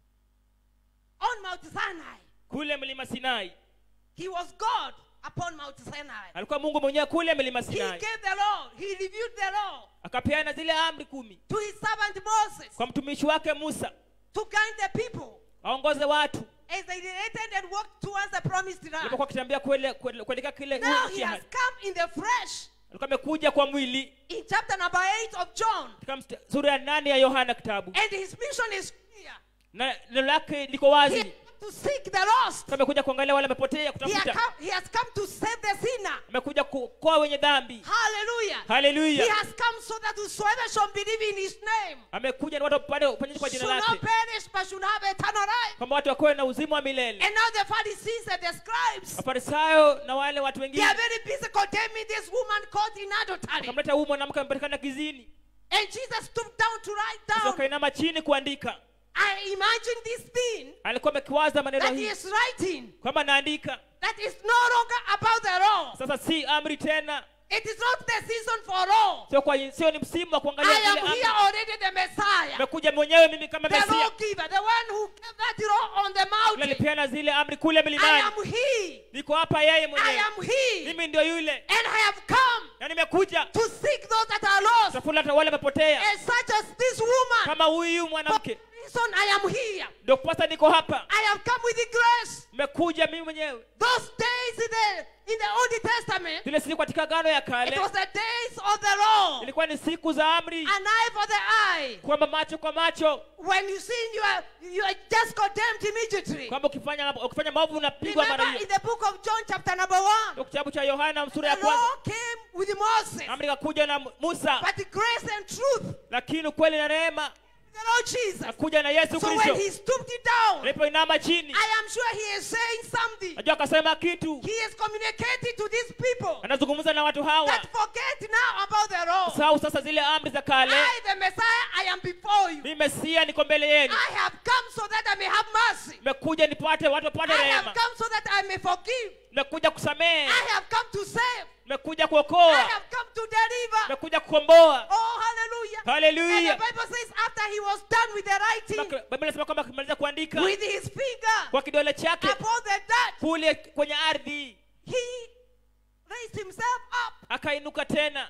[SPEAKER 6] on Mount Sinai.
[SPEAKER 5] kule mlima sinai
[SPEAKER 6] He was God upon Mount Sinai.
[SPEAKER 5] alikuwa mungu mwenyewe kule mlima
[SPEAKER 6] He
[SPEAKER 5] sinai
[SPEAKER 6] gave the law, he reviewed the law
[SPEAKER 5] akapeana zile amri kumi
[SPEAKER 6] to his servant Moses
[SPEAKER 5] kwa mtumishi wake musa
[SPEAKER 6] to guide the people
[SPEAKER 5] aongoze watu
[SPEAKER 6] as they related and walked towards the promised land.
[SPEAKER 5] alipokuwa akitembea kuele- kuele- kuelekea kile
[SPEAKER 6] Now
[SPEAKER 5] nchi
[SPEAKER 6] he
[SPEAKER 5] ya
[SPEAKER 6] has
[SPEAKER 5] ahadi.
[SPEAKER 6] come in the flesh.
[SPEAKER 5] alikuwa amekuja kwa mwili
[SPEAKER 6] In chapter number 8 of John.
[SPEAKER 5] katika msta- sura ya nane ya yohana kitabu
[SPEAKER 6] And his mission is clear.
[SPEAKER 5] na neno lake liko
[SPEAKER 6] He
[SPEAKER 5] wazi
[SPEAKER 6] has come to seek the lost.
[SPEAKER 5] Alikuwa amekuja kuangalia wale wamepotea
[SPEAKER 6] He has,
[SPEAKER 5] kutafuta
[SPEAKER 6] come, he has come to save the sinner.
[SPEAKER 5] amekuja kuokoa wenye dhambi
[SPEAKER 6] Hallelujah. He
[SPEAKER 5] haleluya
[SPEAKER 6] has come so that whosoever shall believe in his name
[SPEAKER 5] amekuja na watu wapate uponyaji kwa
[SPEAKER 6] should
[SPEAKER 5] jina
[SPEAKER 6] not
[SPEAKER 5] lake
[SPEAKER 6] perish but should have eternal life.
[SPEAKER 5] kwamba watu wakiwe na uzima wa milele
[SPEAKER 6] And now the Pharisees and the scribes,
[SPEAKER 5] mafarisayo na wale watu
[SPEAKER 6] they
[SPEAKER 5] wengine
[SPEAKER 6] are very busy condemning this woman caught in adultery.
[SPEAKER 5] akamleta huyu mwanamke amepatikana kizini
[SPEAKER 6] And Jesus stooped down to write
[SPEAKER 5] sasa
[SPEAKER 6] down.
[SPEAKER 5] akainama chini kuandika
[SPEAKER 6] I imagine this thing
[SPEAKER 5] alikuwa amekiwaza maneno
[SPEAKER 6] that he
[SPEAKER 5] hii
[SPEAKER 6] is writing
[SPEAKER 5] kwamba naandika
[SPEAKER 6] that is no longer about the law.
[SPEAKER 5] sasa si amri tena
[SPEAKER 6] It is not the season for law.
[SPEAKER 5] sio kwa sio ni msimu wa
[SPEAKER 6] I
[SPEAKER 5] kuangalia zile
[SPEAKER 6] am
[SPEAKER 5] amri
[SPEAKER 6] here already the Messiah.
[SPEAKER 5] nimekuja mwenyewe mimi kama
[SPEAKER 6] The
[SPEAKER 5] mesia
[SPEAKER 6] lawgiver, the one who gave that law on the
[SPEAKER 5] Yule
[SPEAKER 6] mountain.
[SPEAKER 5] alipeana zile amri kule
[SPEAKER 6] I
[SPEAKER 5] milimani
[SPEAKER 6] am he.
[SPEAKER 5] niko hapa yeye
[SPEAKER 6] I
[SPEAKER 5] mwenyewe
[SPEAKER 6] am he.
[SPEAKER 5] mimi ndio yule
[SPEAKER 6] And I have come
[SPEAKER 5] na nimekuja
[SPEAKER 6] to seek those that are lost.
[SPEAKER 5] tafuta hata wale wamepotea
[SPEAKER 6] And such as this woman.
[SPEAKER 5] kama huyu
[SPEAKER 6] For
[SPEAKER 5] mwanamke
[SPEAKER 6] the reason I am here.
[SPEAKER 5] ndio kupasa niko hapa
[SPEAKER 6] I have come with the grace.
[SPEAKER 5] nimekuja mimi mwenyewe
[SPEAKER 6] Those days in the in the Old Testament,
[SPEAKER 5] zile siku katika gano ya
[SPEAKER 6] it
[SPEAKER 5] kale
[SPEAKER 6] was the days of the law.
[SPEAKER 5] ilikuwa ni siku za amri
[SPEAKER 6] An eye for the eye.
[SPEAKER 5] kwamba macho kwa macho
[SPEAKER 6] When you sin, you are you are just condemned immediately.
[SPEAKER 5] kwamba ukifanya ukifanya maovu unapigwa mara
[SPEAKER 6] Remember in
[SPEAKER 5] hiyo
[SPEAKER 6] the book of John, chapter number one,
[SPEAKER 5] ndio kitabu cha yohana
[SPEAKER 6] the
[SPEAKER 5] sura ya kwanza
[SPEAKER 6] law came with Moses,
[SPEAKER 5] amri ikakuja na musa
[SPEAKER 6] but grace and truth,
[SPEAKER 5] lakini ukweli na rehema
[SPEAKER 6] the Lord Jesus.
[SPEAKER 5] akuja na yesu
[SPEAKER 6] So when
[SPEAKER 5] kristo
[SPEAKER 6] he stooped it down,
[SPEAKER 5] alipoinama chini
[SPEAKER 6] I am sure he is saying something.
[SPEAKER 5] najua akasema kitu
[SPEAKER 6] He is communicating to these people
[SPEAKER 5] anazungumza na watu hawa
[SPEAKER 6] that forget now about the law.
[SPEAKER 5] sahau sasa zile amri za kale
[SPEAKER 6] I, the Messiah, I am before you.
[SPEAKER 5] mimi mesia niko mbele yenu
[SPEAKER 6] I have come so that I may have mercy.
[SPEAKER 5] nimekuja nipate watu wapate
[SPEAKER 6] I have
[SPEAKER 5] rehema
[SPEAKER 6] come so that I may forgive.
[SPEAKER 5] nimekuja kusamehe
[SPEAKER 6] I have come to save.
[SPEAKER 5] nimekuja
[SPEAKER 6] I
[SPEAKER 5] kuokoa
[SPEAKER 6] have come to deliver.
[SPEAKER 5] nimekuja kukomboa
[SPEAKER 6] Oh, hallelujah. And
[SPEAKER 5] haleluya
[SPEAKER 6] the Bible says after he was done with the writing,
[SPEAKER 5] biblia inasema kwamba akimaliza kuandika
[SPEAKER 6] with his finger
[SPEAKER 5] kwa kidole chake
[SPEAKER 6] upon the dirt,
[SPEAKER 5] kule kwenye ardhi
[SPEAKER 6] he raised himself up.
[SPEAKER 5] akainuka tena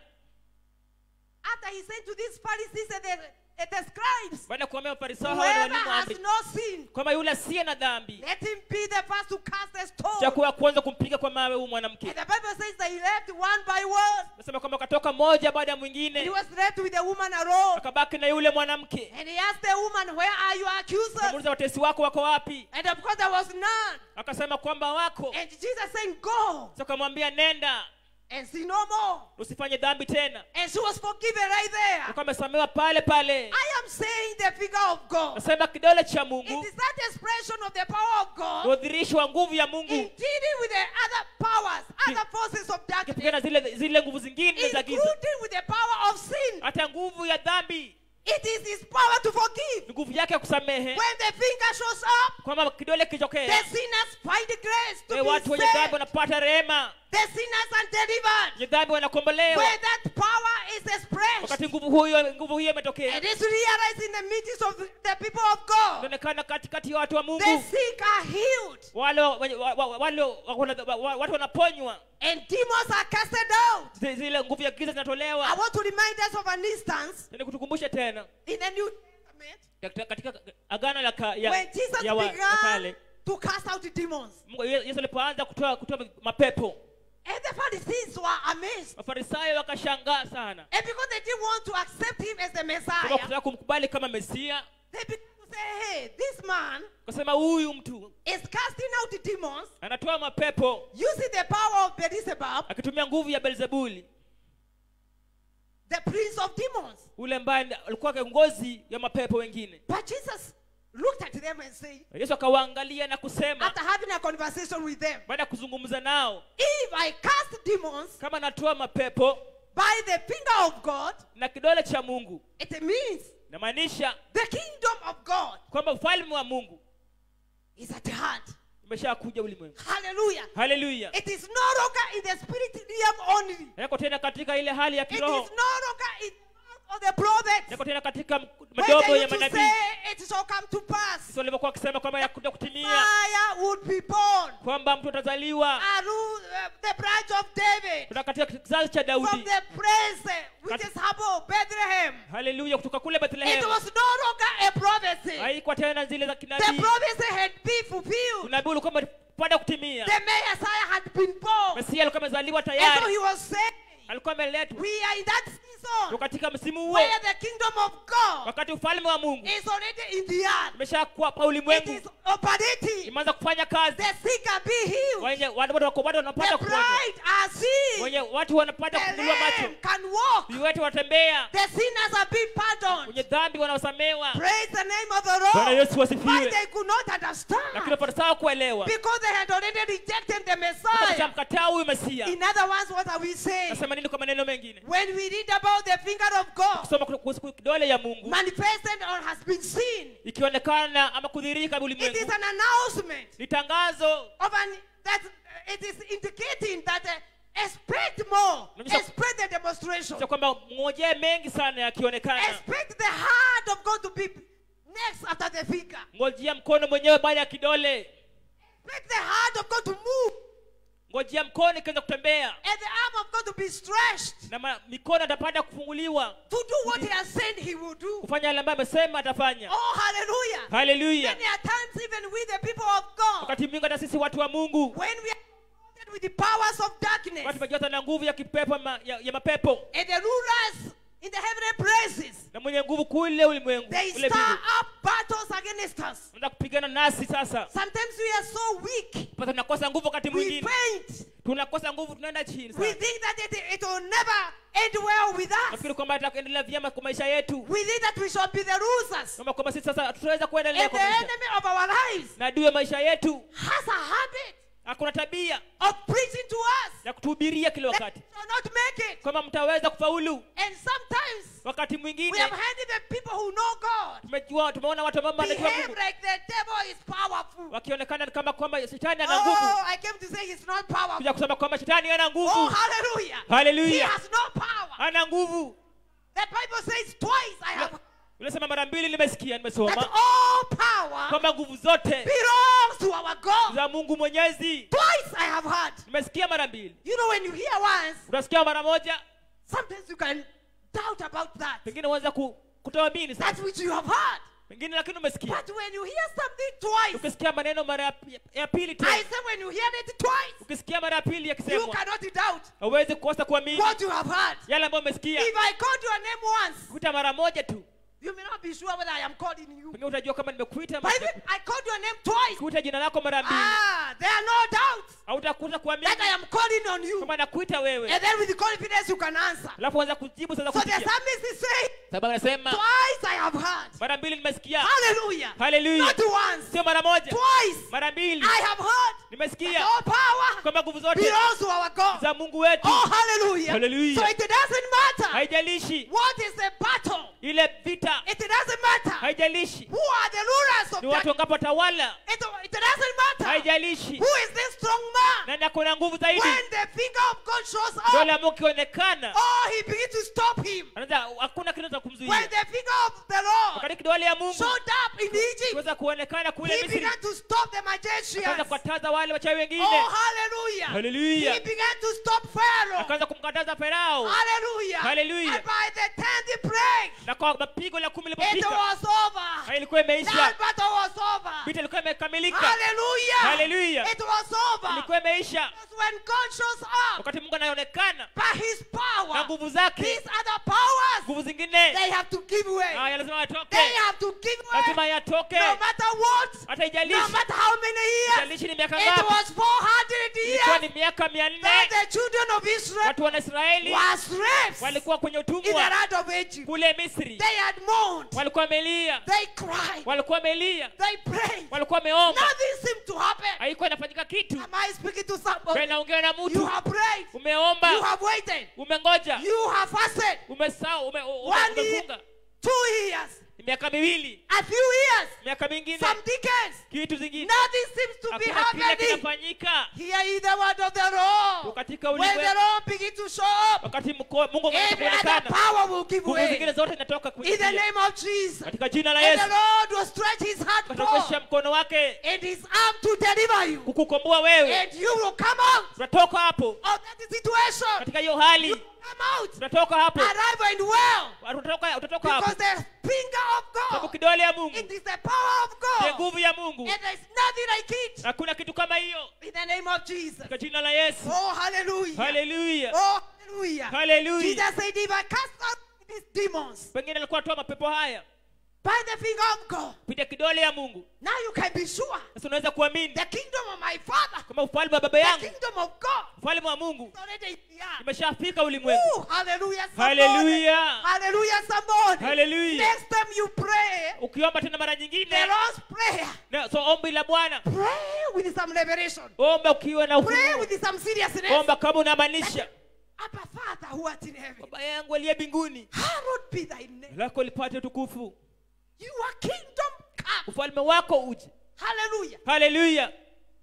[SPEAKER 6] After he said to these Pharisees and the, and the scribes,
[SPEAKER 5] baada ya kuambia mafarisayo hawa na
[SPEAKER 6] whoever
[SPEAKER 5] walimu wa
[SPEAKER 6] has
[SPEAKER 5] amri
[SPEAKER 6] no sin,
[SPEAKER 5] kwamba yule asiye na dhambi
[SPEAKER 6] let him be the first to cast a stone.
[SPEAKER 5] chakuwa kwanza kumpiga kwa mawe huyu mwanamke
[SPEAKER 6] And the Bible says they left one by one.
[SPEAKER 5] nasema kwamba akatoka moja baada ya
[SPEAKER 6] He
[SPEAKER 5] mwingine
[SPEAKER 6] was left with the woman alone.
[SPEAKER 5] akabaki na yule mwanamke
[SPEAKER 6] And he asked the woman, Where are your accusers?
[SPEAKER 5] akamuuliza watesi wako wako wapi
[SPEAKER 6] And of course, there was none.
[SPEAKER 5] akasema kwamba wako
[SPEAKER 6] And Jesus saying, Go
[SPEAKER 5] Sasa akamwambia nenda
[SPEAKER 6] and sin no more.
[SPEAKER 5] usifanye dhambi tena
[SPEAKER 6] And she was forgiven right there.
[SPEAKER 5] akawa amesamewa pale pale
[SPEAKER 6] I am saying the figure of God.
[SPEAKER 5] nasema kidole cha
[SPEAKER 6] It
[SPEAKER 5] mungu
[SPEAKER 6] is that expression of the power of
[SPEAKER 5] ni
[SPEAKER 6] God
[SPEAKER 5] udhirishi wa nguvu ya
[SPEAKER 6] in
[SPEAKER 5] mungu
[SPEAKER 6] dealing with the other powers, other forces of darkness,
[SPEAKER 5] kupigana zile zile nguvu zingine za giza
[SPEAKER 6] including with the power of sin.
[SPEAKER 5] hata nguvu ya dhambi
[SPEAKER 6] It is His power to forgive.
[SPEAKER 5] ni nguvu yake ya kusamehe
[SPEAKER 6] When the finger shows up,
[SPEAKER 5] kwamba kidole
[SPEAKER 6] the
[SPEAKER 5] kichokea
[SPEAKER 6] sinners find grace to
[SPEAKER 5] wale
[SPEAKER 6] be
[SPEAKER 5] watu wenye dhambi
[SPEAKER 6] saved.
[SPEAKER 5] wanapata rehema
[SPEAKER 6] The sinners are delivered.
[SPEAKER 5] wenye dhambi wanakombolewa
[SPEAKER 6] Where that power is expressed,
[SPEAKER 5] wakati nguvu huyo nguvu hiyo imetokea
[SPEAKER 6] it is realized in the midst of the people of God.
[SPEAKER 5] inaonekana katikati ya watu wa
[SPEAKER 6] The
[SPEAKER 5] mungu
[SPEAKER 6] sick are healed,
[SPEAKER 5] wale wenye- wa- wa- wale wa- wa- wa- watu wanaponywa
[SPEAKER 6] and demons are casted out.
[SPEAKER 5] Zi- zile nguvu ya giza
[SPEAKER 6] I
[SPEAKER 5] zinatolewa
[SPEAKER 6] want to remind us of an instance
[SPEAKER 5] ni kutukumbushe tena
[SPEAKER 6] in the New Testament
[SPEAKER 5] katika, katika agano la, ka, ya,
[SPEAKER 6] when Jesus
[SPEAKER 5] ya, wa, ya
[SPEAKER 6] began
[SPEAKER 5] kale
[SPEAKER 6] to cast out demons.
[SPEAKER 5] Mungu- Ye- yesu alipoanza kutoa kutoa mapepo
[SPEAKER 6] And the Pharisees were amazed.
[SPEAKER 5] mafarisayo wakashangaa sana
[SPEAKER 6] And because they didn't want to accept him as the
[SPEAKER 5] Kwa
[SPEAKER 6] Messiah,
[SPEAKER 5] kutaka kumkubali kama mesia
[SPEAKER 6] they began to say, hey, this man
[SPEAKER 5] kasema huyu mtu
[SPEAKER 6] is casting out demons
[SPEAKER 5] anatoa mapepo
[SPEAKER 6] using the power of Beelzebub,
[SPEAKER 5] akitumia nguvu ya belzebuli
[SPEAKER 6] the prince of demons.
[SPEAKER 5] ule ambaye alikuwa kiongozi ya mapepo wengine
[SPEAKER 6] But Jesus looked at them and said,
[SPEAKER 5] yesu akawaangalia na kusema
[SPEAKER 6] after having a conversation with them,
[SPEAKER 5] baada ya kuzungumza nao
[SPEAKER 6] if I cast demons
[SPEAKER 5] kama natoa mapepo
[SPEAKER 6] by the finger of God,
[SPEAKER 5] na kidole cha mungu
[SPEAKER 6] it means
[SPEAKER 5] namaanisha
[SPEAKER 6] the kingdom of God
[SPEAKER 5] kwamba ufalme wa mungu
[SPEAKER 6] is at hand.
[SPEAKER 5] umeshakuja ulimwengu
[SPEAKER 6] Hallelujah.
[SPEAKER 5] haleluya
[SPEAKER 6] It is no longer in the spirit realm only.
[SPEAKER 5] yako tena katika ile hali ya
[SPEAKER 6] It is
[SPEAKER 5] kiroho
[SPEAKER 6] no longer in the mouth of the prophets.
[SPEAKER 5] yako tena katika m-
[SPEAKER 6] When
[SPEAKER 5] madogo
[SPEAKER 6] they
[SPEAKER 5] ya
[SPEAKER 6] used to
[SPEAKER 5] manabii
[SPEAKER 6] say it shall come to pass,
[SPEAKER 5] sisi walivyokuwa wakisema kwamba yakuja kutimia
[SPEAKER 6] fire would be born.
[SPEAKER 5] kwamba mtu atazaliwa
[SPEAKER 6] And who, uh, the branch of David
[SPEAKER 5] kutoka katika kizazi cha
[SPEAKER 6] from
[SPEAKER 5] daudi
[SPEAKER 6] the place uh, which
[SPEAKER 5] Kat-
[SPEAKER 6] is above Bethlehem.
[SPEAKER 5] haleluya kutoka kule
[SPEAKER 6] It
[SPEAKER 5] bethlehemu
[SPEAKER 6] was no longer a prophecy.
[SPEAKER 5] haikuwa tena zile za
[SPEAKER 6] The
[SPEAKER 5] kinabii
[SPEAKER 6] prophecy had been fulfilled.
[SPEAKER 5] unabii ulikuwa umepanda kutimia
[SPEAKER 6] The Messiah had been born.
[SPEAKER 5] mesia alikuwa amezaliwa
[SPEAKER 6] And so
[SPEAKER 5] tayari
[SPEAKER 6] he was saying,
[SPEAKER 5] alikuwa ameletwa
[SPEAKER 6] we are in that
[SPEAKER 5] Tuko
[SPEAKER 6] season
[SPEAKER 5] katika msimu huo
[SPEAKER 6] where the kingdom of God
[SPEAKER 5] wakati ufalme wa mungu
[SPEAKER 6] is already in the earth.
[SPEAKER 5] umeshakuwa pa
[SPEAKER 6] It
[SPEAKER 5] ulimwengu
[SPEAKER 6] is operating.
[SPEAKER 5] imeanza kufanya kazi
[SPEAKER 6] The sick are being healed.
[SPEAKER 5] wenye watu bado wako bado wanapata
[SPEAKER 6] The
[SPEAKER 5] kuponywa
[SPEAKER 6] blind are seeing.
[SPEAKER 5] wenye watu wanapata
[SPEAKER 6] The
[SPEAKER 5] kufunguliwa macho
[SPEAKER 6] lame can walk.
[SPEAKER 5] viwete watembea
[SPEAKER 6] The sinners are being pardoned.
[SPEAKER 5] wenye dhambi wanaosamewa
[SPEAKER 6] Praise the name of the
[SPEAKER 5] bwana
[SPEAKER 6] Lord.
[SPEAKER 5] yesu
[SPEAKER 6] But
[SPEAKER 5] wasifiwe
[SPEAKER 6] they could not
[SPEAKER 5] lakini
[SPEAKER 6] understand
[SPEAKER 5] wapatasawa kuelewa
[SPEAKER 6] because they had already rejected the Messiah.
[SPEAKER 5] kashamkataa huyu mesia
[SPEAKER 6] In other words, what are we saying?
[SPEAKER 5] nasema nini kwa maneno mengine
[SPEAKER 6] When we read about the finger of God
[SPEAKER 5] kusoma kuhusu kidole ya mungu
[SPEAKER 6] manifested or has been seen,
[SPEAKER 5] ikionekana ama kudhirika
[SPEAKER 6] it is
[SPEAKER 5] ulimwengu
[SPEAKER 6] an announcement
[SPEAKER 5] ni tangazo
[SPEAKER 6] of an that uh, it is indicating that uh, expect more,
[SPEAKER 5] Namisa-
[SPEAKER 6] expect the demonstration,
[SPEAKER 5] cha kwamba ngojee mengi sana yakionekana
[SPEAKER 6] expect the heart of God to be next after the finger,
[SPEAKER 5] ngojea mkono mwenyewe baada ya kidole
[SPEAKER 6] expect the heart of God to move
[SPEAKER 5] ngojea mkono ikianza kutembea
[SPEAKER 6] and the arm of God to be stretched
[SPEAKER 5] na ma, mikono atapata kufunguliwa
[SPEAKER 6] to do what He has said He will do.
[SPEAKER 5] kufanya yale ambayo amesema atafanya
[SPEAKER 6] Oh, hallelujah!
[SPEAKER 5] haleluya
[SPEAKER 6] Many a times, even with the people of God,
[SPEAKER 5] wakati mwingi hata sisi watu wa mungu
[SPEAKER 6] when we are confronted with the powers of darkness
[SPEAKER 5] wakati tumejaza na nguvu ya kipepo ma, ya, ya mapepo
[SPEAKER 6] and the rulers in the heavenly places,
[SPEAKER 5] na mwenye nguvu kule ulimwengu
[SPEAKER 6] they
[SPEAKER 5] kule
[SPEAKER 6] stir
[SPEAKER 5] mbingu
[SPEAKER 6] up battles against us.
[SPEAKER 5] anza kupigana nasi sasa
[SPEAKER 6] Sometimes we are so weak,
[SPEAKER 5] pata tunakosa nguvu wakati
[SPEAKER 6] we
[SPEAKER 5] mwingine
[SPEAKER 6] faint.
[SPEAKER 5] tunakosa nguvu tunaenda chini
[SPEAKER 6] We
[SPEAKER 5] sana
[SPEAKER 6] think that it, it will never end well with us.
[SPEAKER 5] nafikiri kwamba ataendelea vyema kwa maisha yetu
[SPEAKER 6] We think that we shall be the losers.
[SPEAKER 5] kama kwamba sisi sasa tutaweza kuendelea
[SPEAKER 6] And
[SPEAKER 5] kwa
[SPEAKER 6] the
[SPEAKER 5] maisha
[SPEAKER 6] enemy of our lives
[SPEAKER 5] na adui ya maisha yetu
[SPEAKER 6] has a habit
[SPEAKER 5] hakuna tabia
[SPEAKER 6] of preaching to us
[SPEAKER 5] ya kutuhubiria kila
[SPEAKER 6] that
[SPEAKER 5] wakati
[SPEAKER 6] we shall not make it.
[SPEAKER 5] kwamba mtaweza kufaulu
[SPEAKER 6] And sometimes
[SPEAKER 5] wakati
[SPEAKER 6] we
[SPEAKER 5] mwingine
[SPEAKER 6] have handed the people who know God
[SPEAKER 5] tumejua tumeona watu ambao wanajua
[SPEAKER 6] behave
[SPEAKER 5] Mungu
[SPEAKER 6] like the devil is powerful.
[SPEAKER 5] wakionekana kama kwamba shetani ana nguvu
[SPEAKER 6] Oh, I came to say he's not powerful.
[SPEAKER 5] kuja kusema kwamba shetani hana
[SPEAKER 6] Oh,
[SPEAKER 5] nguvu
[SPEAKER 6] hallelujah. He
[SPEAKER 5] haleluya
[SPEAKER 6] has no power.
[SPEAKER 5] hana nguvu
[SPEAKER 6] The Bible says twice I have
[SPEAKER 5] unasema mara mbili nimesikia
[SPEAKER 6] that
[SPEAKER 5] nimesoma
[SPEAKER 6] all power
[SPEAKER 5] kwamba nguvu zote
[SPEAKER 6] belongs to our God.
[SPEAKER 5] za mungu mwenyezi
[SPEAKER 6] Twice I have heard.
[SPEAKER 5] nimesikia mara mbili
[SPEAKER 6] You know, when you hear once,
[SPEAKER 5] unasikia mara moja
[SPEAKER 6] sometimes you can doubt about that.
[SPEAKER 5] pengine unaweza ku, kutoamini
[SPEAKER 6] That
[SPEAKER 5] sasa
[SPEAKER 6] which you have heard.
[SPEAKER 5] pengine lakini umesikia
[SPEAKER 6] But when you hear something twice,
[SPEAKER 5] ukisikia maneno mara ya, ya pili
[SPEAKER 6] I
[SPEAKER 5] tena
[SPEAKER 6] say when you hear it twice,
[SPEAKER 5] ukisikia mara ya pili
[SPEAKER 6] you
[SPEAKER 5] yakisemwa
[SPEAKER 6] cannot doubt
[SPEAKER 5] hauwezi kukosa kuamini
[SPEAKER 6] what you have heard.
[SPEAKER 5] yale ambayo umesikia
[SPEAKER 6] If I called your name once,
[SPEAKER 5] kuita mara moja tu
[SPEAKER 6] you may not be sure whether I am calling you.
[SPEAKER 5] pengine utajua kama nimekuita ama
[SPEAKER 6] But if
[SPEAKER 5] sijakuita.
[SPEAKER 6] I called your name twice,
[SPEAKER 5] kuita jina lako mara mbili
[SPEAKER 6] ah, there are no doubts
[SPEAKER 5] hautakuta kuamini
[SPEAKER 6] that I am calling on you.
[SPEAKER 5] kama nakuita wewe
[SPEAKER 6] And then with confidence you can answer.
[SPEAKER 5] alafu anza kujibu sasa
[SPEAKER 6] So the
[SPEAKER 5] kusikia
[SPEAKER 6] psalmist is saying,
[SPEAKER 5] sababu anasema
[SPEAKER 6] twice I have heard.
[SPEAKER 5] mara mbili nimesikia
[SPEAKER 6] Hallelujah.
[SPEAKER 5] haleluya
[SPEAKER 6] Not once,
[SPEAKER 5] sio mara moja
[SPEAKER 6] twice
[SPEAKER 5] mara mbili
[SPEAKER 6] I have heard. that
[SPEAKER 5] nimesikia
[SPEAKER 6] All power
[SPEAKER 5] kwamba nguvu zote
[SPEAKER 6] belongs to our God.
[SPEAKER 5] za mungu wetu
[SPEAKER 6] Oh, hallelujah.
[SPEAKER 5] Hallelujah.
[SPEAKER 6] So it doesn't matter
[SPEAKER 5] haijalishi
[SPEAKER 6] what is the battle.
[SPEAKER 5] ile vita
[SPEAKER 6] It doesn't matter
[SPEAKER 5] haijalishi
[SPEAKER 6] who are the rulers of
[SPEAKER 5] ni watu
[SPEAKER 6] that.
[SPEAKER 5] wangapo watawala
[SPEAKER 6] It, it doesn't matter
[SPEAKER 5] haijalishi
[SPEAKER 6] who is this strong man.
[SPEAKER 5] nani ako na nguvu zaidi
[SPEAKER 6] When the finger of God shows
[SPEAKER 5] dole
[SPEAKER 6] up,
[SPEAKER 5] ambao ukionekana
[SPEAKER 6] oh, he begins to stop him.
[SPEAKER 5] anaweza hakuna kitu cha
[SPEAKER 6] When
[SPEAKER 5] kumzuia
[SPEAKER 6] the finger of the Lord
[SPEAKER 5] wakati kidole ya mungu
[SPEAKER 6] showed up in Egypt,
[SPEAKER 5] kiweza kuonekana kule
[SPEAKER 6] he
[SPEAKER 5] misri
[SPEAKER 6] began to stop the
[SPEAKER 5] akaanza
[SPEAKER 6] magicians.
[SPEAKER 5] kuwataza wale wachawi wengine
[SPEAKER 6] Oh, hallelujah.
[SPEAKER 5] Hallelujah.
[SPEAKER 6] He began to stop Pharaoh.
[SPEAKER 5] akaanza kumkataza farao
[SPEAKER 6] Hallelujah.
[SPEAKER 5] Hallelujah.
[SPEAKER 6] And by the tenth plague,
[SPEAKER 5] na kwa mapigo la kumi
[SPEAKER 6] it
[SPEAKER 5] lilipofika
[SPEAKER 6] was over.
[SPEAKER 5] ha, ilikuwa imeisha
[SPEAKER 6] That battle was over.
[SPEAKER 5] vita ilikuwa imekamilika
[SPEAKER 6] Hallelujah.
[SPEAKER 5] Hallelujah.
[SPEAKER 6] It was over.
[SPEAKER 5] ilikuwa imeisha
[SPEAKER 6] Because when God shows up
[SPEAKER 5] wakati mungu anaonekana
[SPEAKER 6] by his
[SPEAKER 5] na
[SPEAKER 6] power,
[SPEAKER 5] nguvu zake
[SPEAKER 6] these other powers
[SPEAKER 5] nguvu
[SPEAKER 6] that
[SPEAKER 2] mengine
[SPEAKER 6] they have to give way.
[SPEAKER 2] haya lazima yatoke
[SPEAKER 6] They have to give way.
[SPEAKER 2] lazima yatoke
[SPEAKER 6] No matter what,
[SPEAKER 2] hata
[SPEAKER 6] no
[SPEAKER 2] ijalishi
[SPEAKER 6] matter how many years,
[SPEAKER 2] ijalishi ni miaka
[SPEAKER 6] it
[SPEAKER 2] ngapi
[SPEAKER 6] was 400
[SPEAKER 2] ilikuwa
[SPEAKER 6] years
[SPEAKER 2] ni miaka mia nne
[SPEAKER 6] that the children of Israel
[SPEAKER 2] watu wana israeli
[SPEAKER 6] were slaves
[SPEAKER 2] walikuwa kwenye
[SPEAKER 6] in the
[SPEAKER 2] utumwa
[SPEAKER 6] land of Egypt.
[SPEAKER 2] kule misri
[SPEAKER 6] They had mourned,
[SPEAKER 2] walikuwa wamelia
[SPEAKER 6] they cried,
[SPEAKER 2] walikuwa wamelia
[SPEAKER 6] they prayed.
[SPEAKER 2] walikuwa wameomba
[SPEAKER 6] Nothing seemed to happen.
[SPEAKER 2] haikuwa inafanyika kitu
[SPEAKER 6] Am I speaking to somebody?
[SPEAKER 2] naongea na
[SPEAKER 6] You
[SPEAKER 2] mtu
[SPEAKER 6] have prayed, you
[SPEAKER 2] umeomba
[SPEAKER 6] have waited,
[SPEAKER 2] umengoja
[SPEAKER 6] you have fasted.
[SPEAKER 2] umesahau ume, u- ume,
[SPEAKER 6] One year,
[SPEAKER 2] umefunga
[SPEAKER 6] two years,
[SPEAKER 2] Ni miaka miwili
[SPEAKER 6] a few years,
[SPEAKER 2] miaka mingine
[SPEAKER 6] some decades.
[SPEAKER 2] kitu zingine
[SPEAKER 6] Nothing seems to be
[SPEAKER 2] hakuna kile
[SPEAKER 6] happening.
[SPEAKER 2] kinafanyika
[SPEAKER 6] Hear ye the word of the Lord.
[SPEAKER 2] katika
[SPEAKER 6] When the
[SPEAKER 2] ulimwengu
[SPEAKER 6] Lord begin to show up,
[SPEAKER 2] wakati mko- mungu ameanza
[SPEAKER 6] every other
[SPEAKER 2] kuonekana
[SPEAKER 6] power will give
[SPEAKER 2] nguvu zingine
[SPEAKER 6] way.
[SPEAKER 2] zote zinatoka
[SPEAKER 6] In the
[SPEAKER 2] kuingia
[SPEAKER 6] name of Jesus.
[SPEAKER 2] katika jina la
[SPEAKER 6] And
[SPEAKER 2] yesu
[SPEAKER 6] the Lord will stretch his hand
[SPEAKER 2] katokesha
[SPEAKER 6] forth
[SPEAKER 2] mkono wake
[SPEAKER 6] and his arm to deliver you.
[SPEAKER 2] kukukomboa wewe
[SPEAKER 6] And you will come out
[SPEAKER 2] tunatoka hapo
[SPEAKER 6] of that situation.
[SPEAKER 2] katika hiyo
[SPEAKER 6] You
[SPEAKER 2] hali
[SPEAKER 6] come out
[SPEAKER 2] tunatoka hapo
[SPEAKER 6] alive and well.
[SPEAKER 2] utatoka utatoka hapo
[SPEAKER 6] Because the finger of
[SPEAKER 2] sababu
[SPEAKER 6] God,
[SPEAKER 2] kidole ya mungu
[SPEAKER 6] it is the power of
[SPEAKER 2] ni
[SPEAKER 6] God.
[SPEAKER 2] nguvu ya mungu
[SPEAKER 6] And there's nothing like it.
[SPEAKER 2] hakuna kitu kama hiyo
[SPEAKER 6] In the name of Jesus.
[SPEAKER 2] katika jina la yesu
[SPEAKER 6] Oh, hallelujah.
[SPEAKER 2] haleluya
[SPEAKER 6] Oh, hallelujah.
[SPEAKER 2] haleluya
[SPEAKER 6] Jesus said, if I cast out these demons
[SPEAKER 2] pengine alikuwa toa mapepo haya
[SPEAKER 6] by the finger of God,
[SPEAKER 2] kupitia kidole ya mungu
[SPEAKER 6] now you can be sure
[SPEAKER 2] sasa unaweza kuamini
[SPEAKER 6] the kingdom of my Father,
[SPEAKER 2] kama ufalme wa baba
[SPEAKER 6] the
[SPEAKER 2] yangu
[SPEAKER 6] kingdom of God,
[SPEAKER 2] ufalme wa mungu
[SPEAKER 6] is already in the earth.
[SPEAKER 2] imeshafika ulimwengu
[SPEAKER 6] Ooh, hallelujah, somebody.
[SPEAKER 2] haleluya
[SPEAKER 6] Hallelujah, somebody.
[SPEAKER 2] haleluya
[SPEAKER 6] Next time you pray,
[SPEAKER 2] ukiomba tena mara nyingine
[SPEAKER 6] the Lord's prayer,
[SPEAKER 2] na- so ombi la bwana
[SPEAKER 6] pray with some revelation.
[SPEAKER 2] omba ukiwa na
[SPEAKER 6] Pray
[SPEAKER 2] ufunuo
[SPEAKER 6] with some seriousness.
[SPEAKER 2] omba kama unamaanisha
[SPEAKER 6] Abba Father who art in heaven,
[SPEAKER 2] baba yangu aliye mbinguni
[SPEAKER 6] hallowed be thy name.
[SPEAKER 2] lako lipate utukufu
[SPEAKER 6] Your kingdom come.
[SPEAKER 2] ufalme wako uje
[SPEAKER 6] Hallelujah.
[SPEAKER 2] haleluya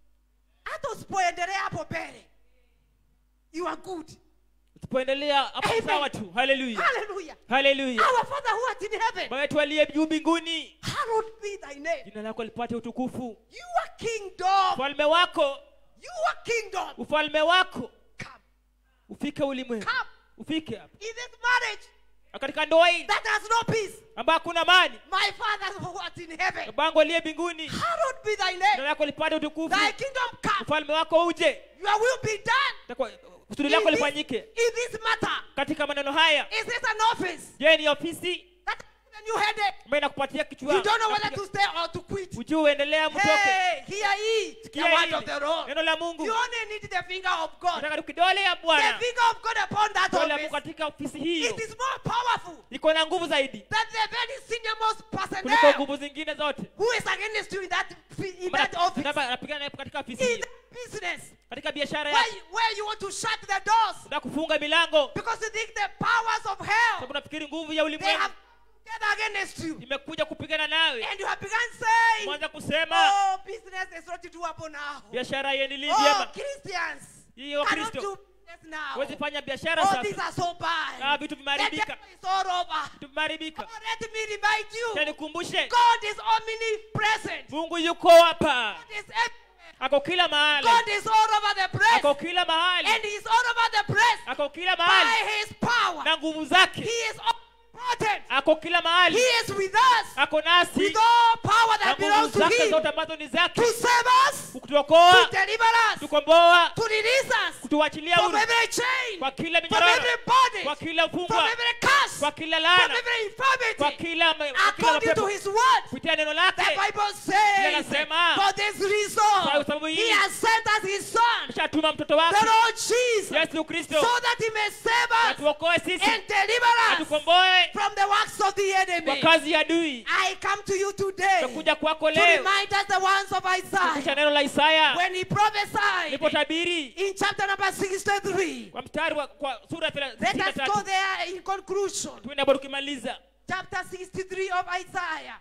[SPEAKER 6] Hata usipoendelea hapo mbele. You are good.
[SPEAKER 2] tupoendelea hapo
[SPEAKER 6] Amen.
[SPEAKER 2] sawa tu haleluya
[SPEAKER 6] Hallelujah.
[SPEAKER 2] haleluya
[SPEAKER 6] Our Father who art in heaven,
[SPEAKER 2] baba yetu aliye juu mbinguni
[SPEAKER 6] hallowed be thy name.
[SPEAKER 2] jina lako lipate utukufu
[SPEAKER 6] Your kingdom,
[SPEAKER 2] ufalme wako
[SPEAKER 6] your kingdom
[SPEAKER 2] ufalme wako
[SPEAKER 6] come.
[SPEAKER 2] ufike ulimwengu
[SPEAKER 6] Come.
[SPEAKER 2] ufike hapa
[SPEAKER 6] In this marriage
[SPEAKER 2] Na katika ndoa hii
[SPEAKER 6] that has no peace,
[SPEAKER 2] ambayo hakuna amani
[SPEAKER 6] my Father who art in heaven,
[SPEAKER 2] babangu aliye mbinguni
[SPEAKER 6] hallowed be thy
[SPEAKER 2] jina
[SPEAKER 6] name.
[SPEAKER 2] lako lipate utukufu
[SPEAKER 6] Thy kingdom come.
[SPEAKER 2] ufalme wako uje
[SPEAKER 6] Your will be done.
[SPEAKER 2] Takwa- kusudi
[SPEAKER 6] In
[SPEAKER 2] lako
[SPEAKER 6] this,
[SPEAKER 2] lifanyike
[SPEAKER 6] in this matter,
[SPEAKER 2] katika maneno haya
[SPEAKER 6] is this an office
[SPEAKER 2] je ni ofisi
[SPEAKER 6] that has a new headache?
[SPEAKER 2] ambayo inakupatia kichwa
[SPEAKER 6] You don't know whether to stay or to quit.
[SPEAKER 2] ujue uendelea mtoke
[SPEAKER 6] Hey, hear ye the
[SPEAKER 2] Sikia
[SPEAKER 6] word
[SPEAKER 2] hili,
[SPEAKER 6] of the Lord.
[SPEAKER 2] neno la mungu
[SPEAKER 6] You only need the finger of God.
[SPEAKER 2] nataka tu kidole ya
[SPEAKER 6] The
[SPEAKER 2] bwana
[SPEAKER 6] finger of God upon that
[SPEAKER 2] kidole ya mungu
[SPEAKER 6] office.
[SPEAKER 2] katika ofisi hiyo
[SPEAKER 6] It is more powerful
[SPEAKER 2] iko na nguvu zaidi
[SPEAKER 6] than the very senior most person
[SPEAKER 2] kuliko
[SPEAKER 6] there
[SPEAKER 2] nguvu zingine zote
[SPEAKER 6] who is against you in that fi- in
[SPEAKER 2] Maana-
[SPEAKER 6] that office,
[SPEAKER 2] nataka- anapigana naye katika ofisi
[SPEAKER 6] in
[SPEAKER 2] hiyo
[SPEAKER 6] that business,
[SPEAKER 2] katika biashara
[SPEAKER 6] where
[SPEAKER 2] yako
[SPEAKER 6] you, where you want to shut the doors
[SPEAKER 2] unataka kufunga milango
[SPEAKER 6] because you think the powers of hell
[SPEAKER 2] sababu nafikiri nguvu ya
[SPEAKER 6] they
[SPEAKER 2] ulimwengu
[SPEAKER 6] have together against you,
[SPEAKER 2] imekuja kupigana nawe
[SPEAKER 6] and you have begun saying,
[SPEAKER 2] mwanza kusema
[SPEAKER 6] "Oh, business is not doable now.
[SPEAKER 2] biashara iendelee
[SPEAKER 6] Oh,
[SPEAKER 2] vyema
[SPEAKER 6] Christians
[SPEAKER 2] hiyo
[SPEAKER 6] cannot
[SPEAKER 2] kristo
[SPEAKER 6] do business now.
[SPEAKER 2] huwezi fanya biashara
[SPEAKER 6] Oh, these
[SPEAKER 2] sasa
[SPEAKER 6] are so bad.
[SPEAKER 2] Ah, vitu
[SPEAKER 6] The
[SPEAKER 2] vimeharibika
[SPEAKER 6] devil is all over.
[SPEAKER 2] vitu vimeharibika
[SPEAKER 6] Oh, let me remind you,
[SPEAKER 2] Acha nikumbushe
[SPEAKER 6] God is omnipresent.
[SPEAKER 2] mungu yuko hapa
[SPEAKER 6] God is everywhere.
[SPEAKER 2] ako kila mahali
[SPEAKER 6] God is all over the place.
[SPEAKER 2] ako kila mahali
[SPEAKER 6] And He is all over the place
[SPEAKER 2] ako kila
[SPEAKER 6] by
[SPEAKER 2] mahali
[SPEAKER 6] His power.
[SPEAKER 2] na nguvu
[SPEAKER 6] He
[SPEAKER 2] zake
[SPEAKER 6] is omnipotent.
[SPEAKER 2] ako kila
[SPEAKER 6] He
[SPEAKER 2] mahali
[SPEAKER 6] is with us
[SPEAKER 2] ako nasi
[SPEAKER 6] with all power
[SPEAKER 2] na
[SPEAKER 6] that
[SPEAKER 2] nguvu
[SPEAKER 6] belongs to
[SPEAKER 2] zake
[SPEAKER 6] Him
[SPEAKER 2] zote ambazo ni zake
[SPEAKER 6] to save us, to
[SPEAKER 2] kutuokoa
[SPEAKER 6] deliver us,
[SPEAKER 2] kutukomboa
[SPEAKER 6] to release us
[SPEAKER 2] kutuachilia
[SPEAKER 6] from
[SPEAKER 2] huru
[SPEAKER 6] every chain,
[SPEAKER 2] kwa kila
[SPEAKER 6] from
[SPEAKER 2] minyororo
[SPEAKER 6] every bondage,
[SPEAKER 2] kwa kila
[SPEAKER 6] from
[SPEAKER 2] ufungwa
[SPEAKER 6] every curse,
[SPEAKER 2] kwa kila
[SPEAKER 6] from
[SPEAKER 2] laana
[SPEAKER 6] every
[SPEAKER 2] kwa
[SPEAKER 6] infirmity.
[SPEAKER 2] kila ma- kwa kila
[SPEAKER 6] According to
[SPEAKER 2] mapepo
[SPEAKER 6] His word,
[SPEAKER 2] kupitia neno
[SPEAKER 6] the
[SPEAKER 2] lake
[SPEAKER 6] Bible says,
[SPEAKER 2] Linasema,
[SPEAKER 6] for this
[SPEAKER 2] kwa
[SPEAKER 6] reason,
[SPEAKER 2] sababu
[SPEAKER 6] He
[SPEAKER 2] hii
[SPEAKER 6] has sent us His Son,
[SPEAKER 2] shatuma mtoto
[SPEAKER 6] the
[SPEAKER 2] wake
[SPEAKER 6] Lord Jesus,
[SPEAKER 2] yesu kristo
[SPEAKER 6] so that He may save us
[SPEAKER 2] atuokoe sisi
[SPEAKER 6] and deliver us
[SPEAKER 2] atukomboe
[SPEAKER 6] from the works of the
[SPEAKER 2] kwa
[SPEAKER 6] enemy.
[SPEAKER 2] kazi ya adui
[SPEAKER 6] I come to you today to
[SPEAKER 2] takuja kwako leo
[SPEAKER 6] remind us the words of
[SPEAKER 2] kisha
[SPEAKER 6] Isaiah
[SPEAKER 2] neno la isaya
[SPEAKER 6] when he prophesied
[SPEAKER 2] lipotabiri
[SPEAKER 6] in chapter number 63.
[SPEAKER 2] kwa mstari wa kwa sura
[SPEAKER 6] Let us go
[SPEAKER 2] 33
[SPEAKER 6] there in conclusion.
[SPEAKER 2] tuende hapo tukimaliza
[SPEAKER 6] Chapter 63 of Isaiah.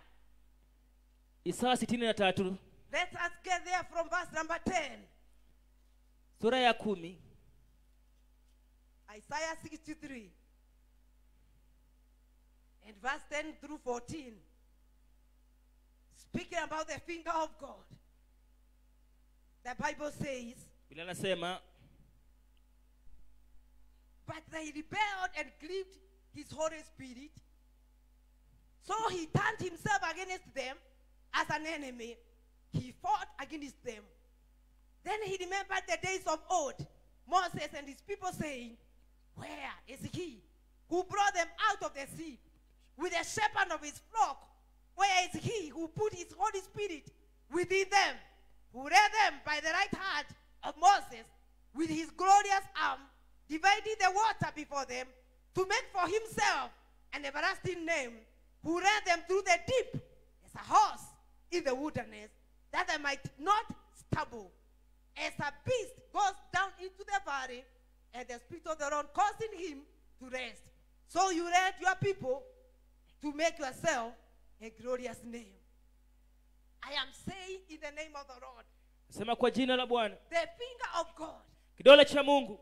[SPEAKER 2] isaya 63
[SPEAKER 6] Let us get there from verse number 10.
[SPEAKER 2] sura ya kumi
[SPEAKER 6] Isaiah 63. And verse 10 through 14. Speaking about the finger of God. The Bible says,
[SPEAKER 2] bila anasema
[SPEAKER 6] But they rebelled and grieved his Holy Spirit. So he turned himself against them as an enemy. He fought against them. Then he remembered the days of old, Moses and his people saying, Where is he who brought them out of the sea with the shepherd of his flock, where is he who put his Holy Spirit within them, who led them by the right hand of Moses with his glorious arm, dividing the water before them to make for himself an everlasting name, who led them through the deep as a horse in the wilderness, that they might not stumble. As a beast goes down into the valley, and the Spirit of the Lord causing him to rest. So you led your people to make yourself a glorious name. I am saying in the name of the Lord,
[SPEAKER 5] sema kwa jina la bwana
[SPEAKER 6] the finger of God
[SPEAKER 5] kidole cha mungu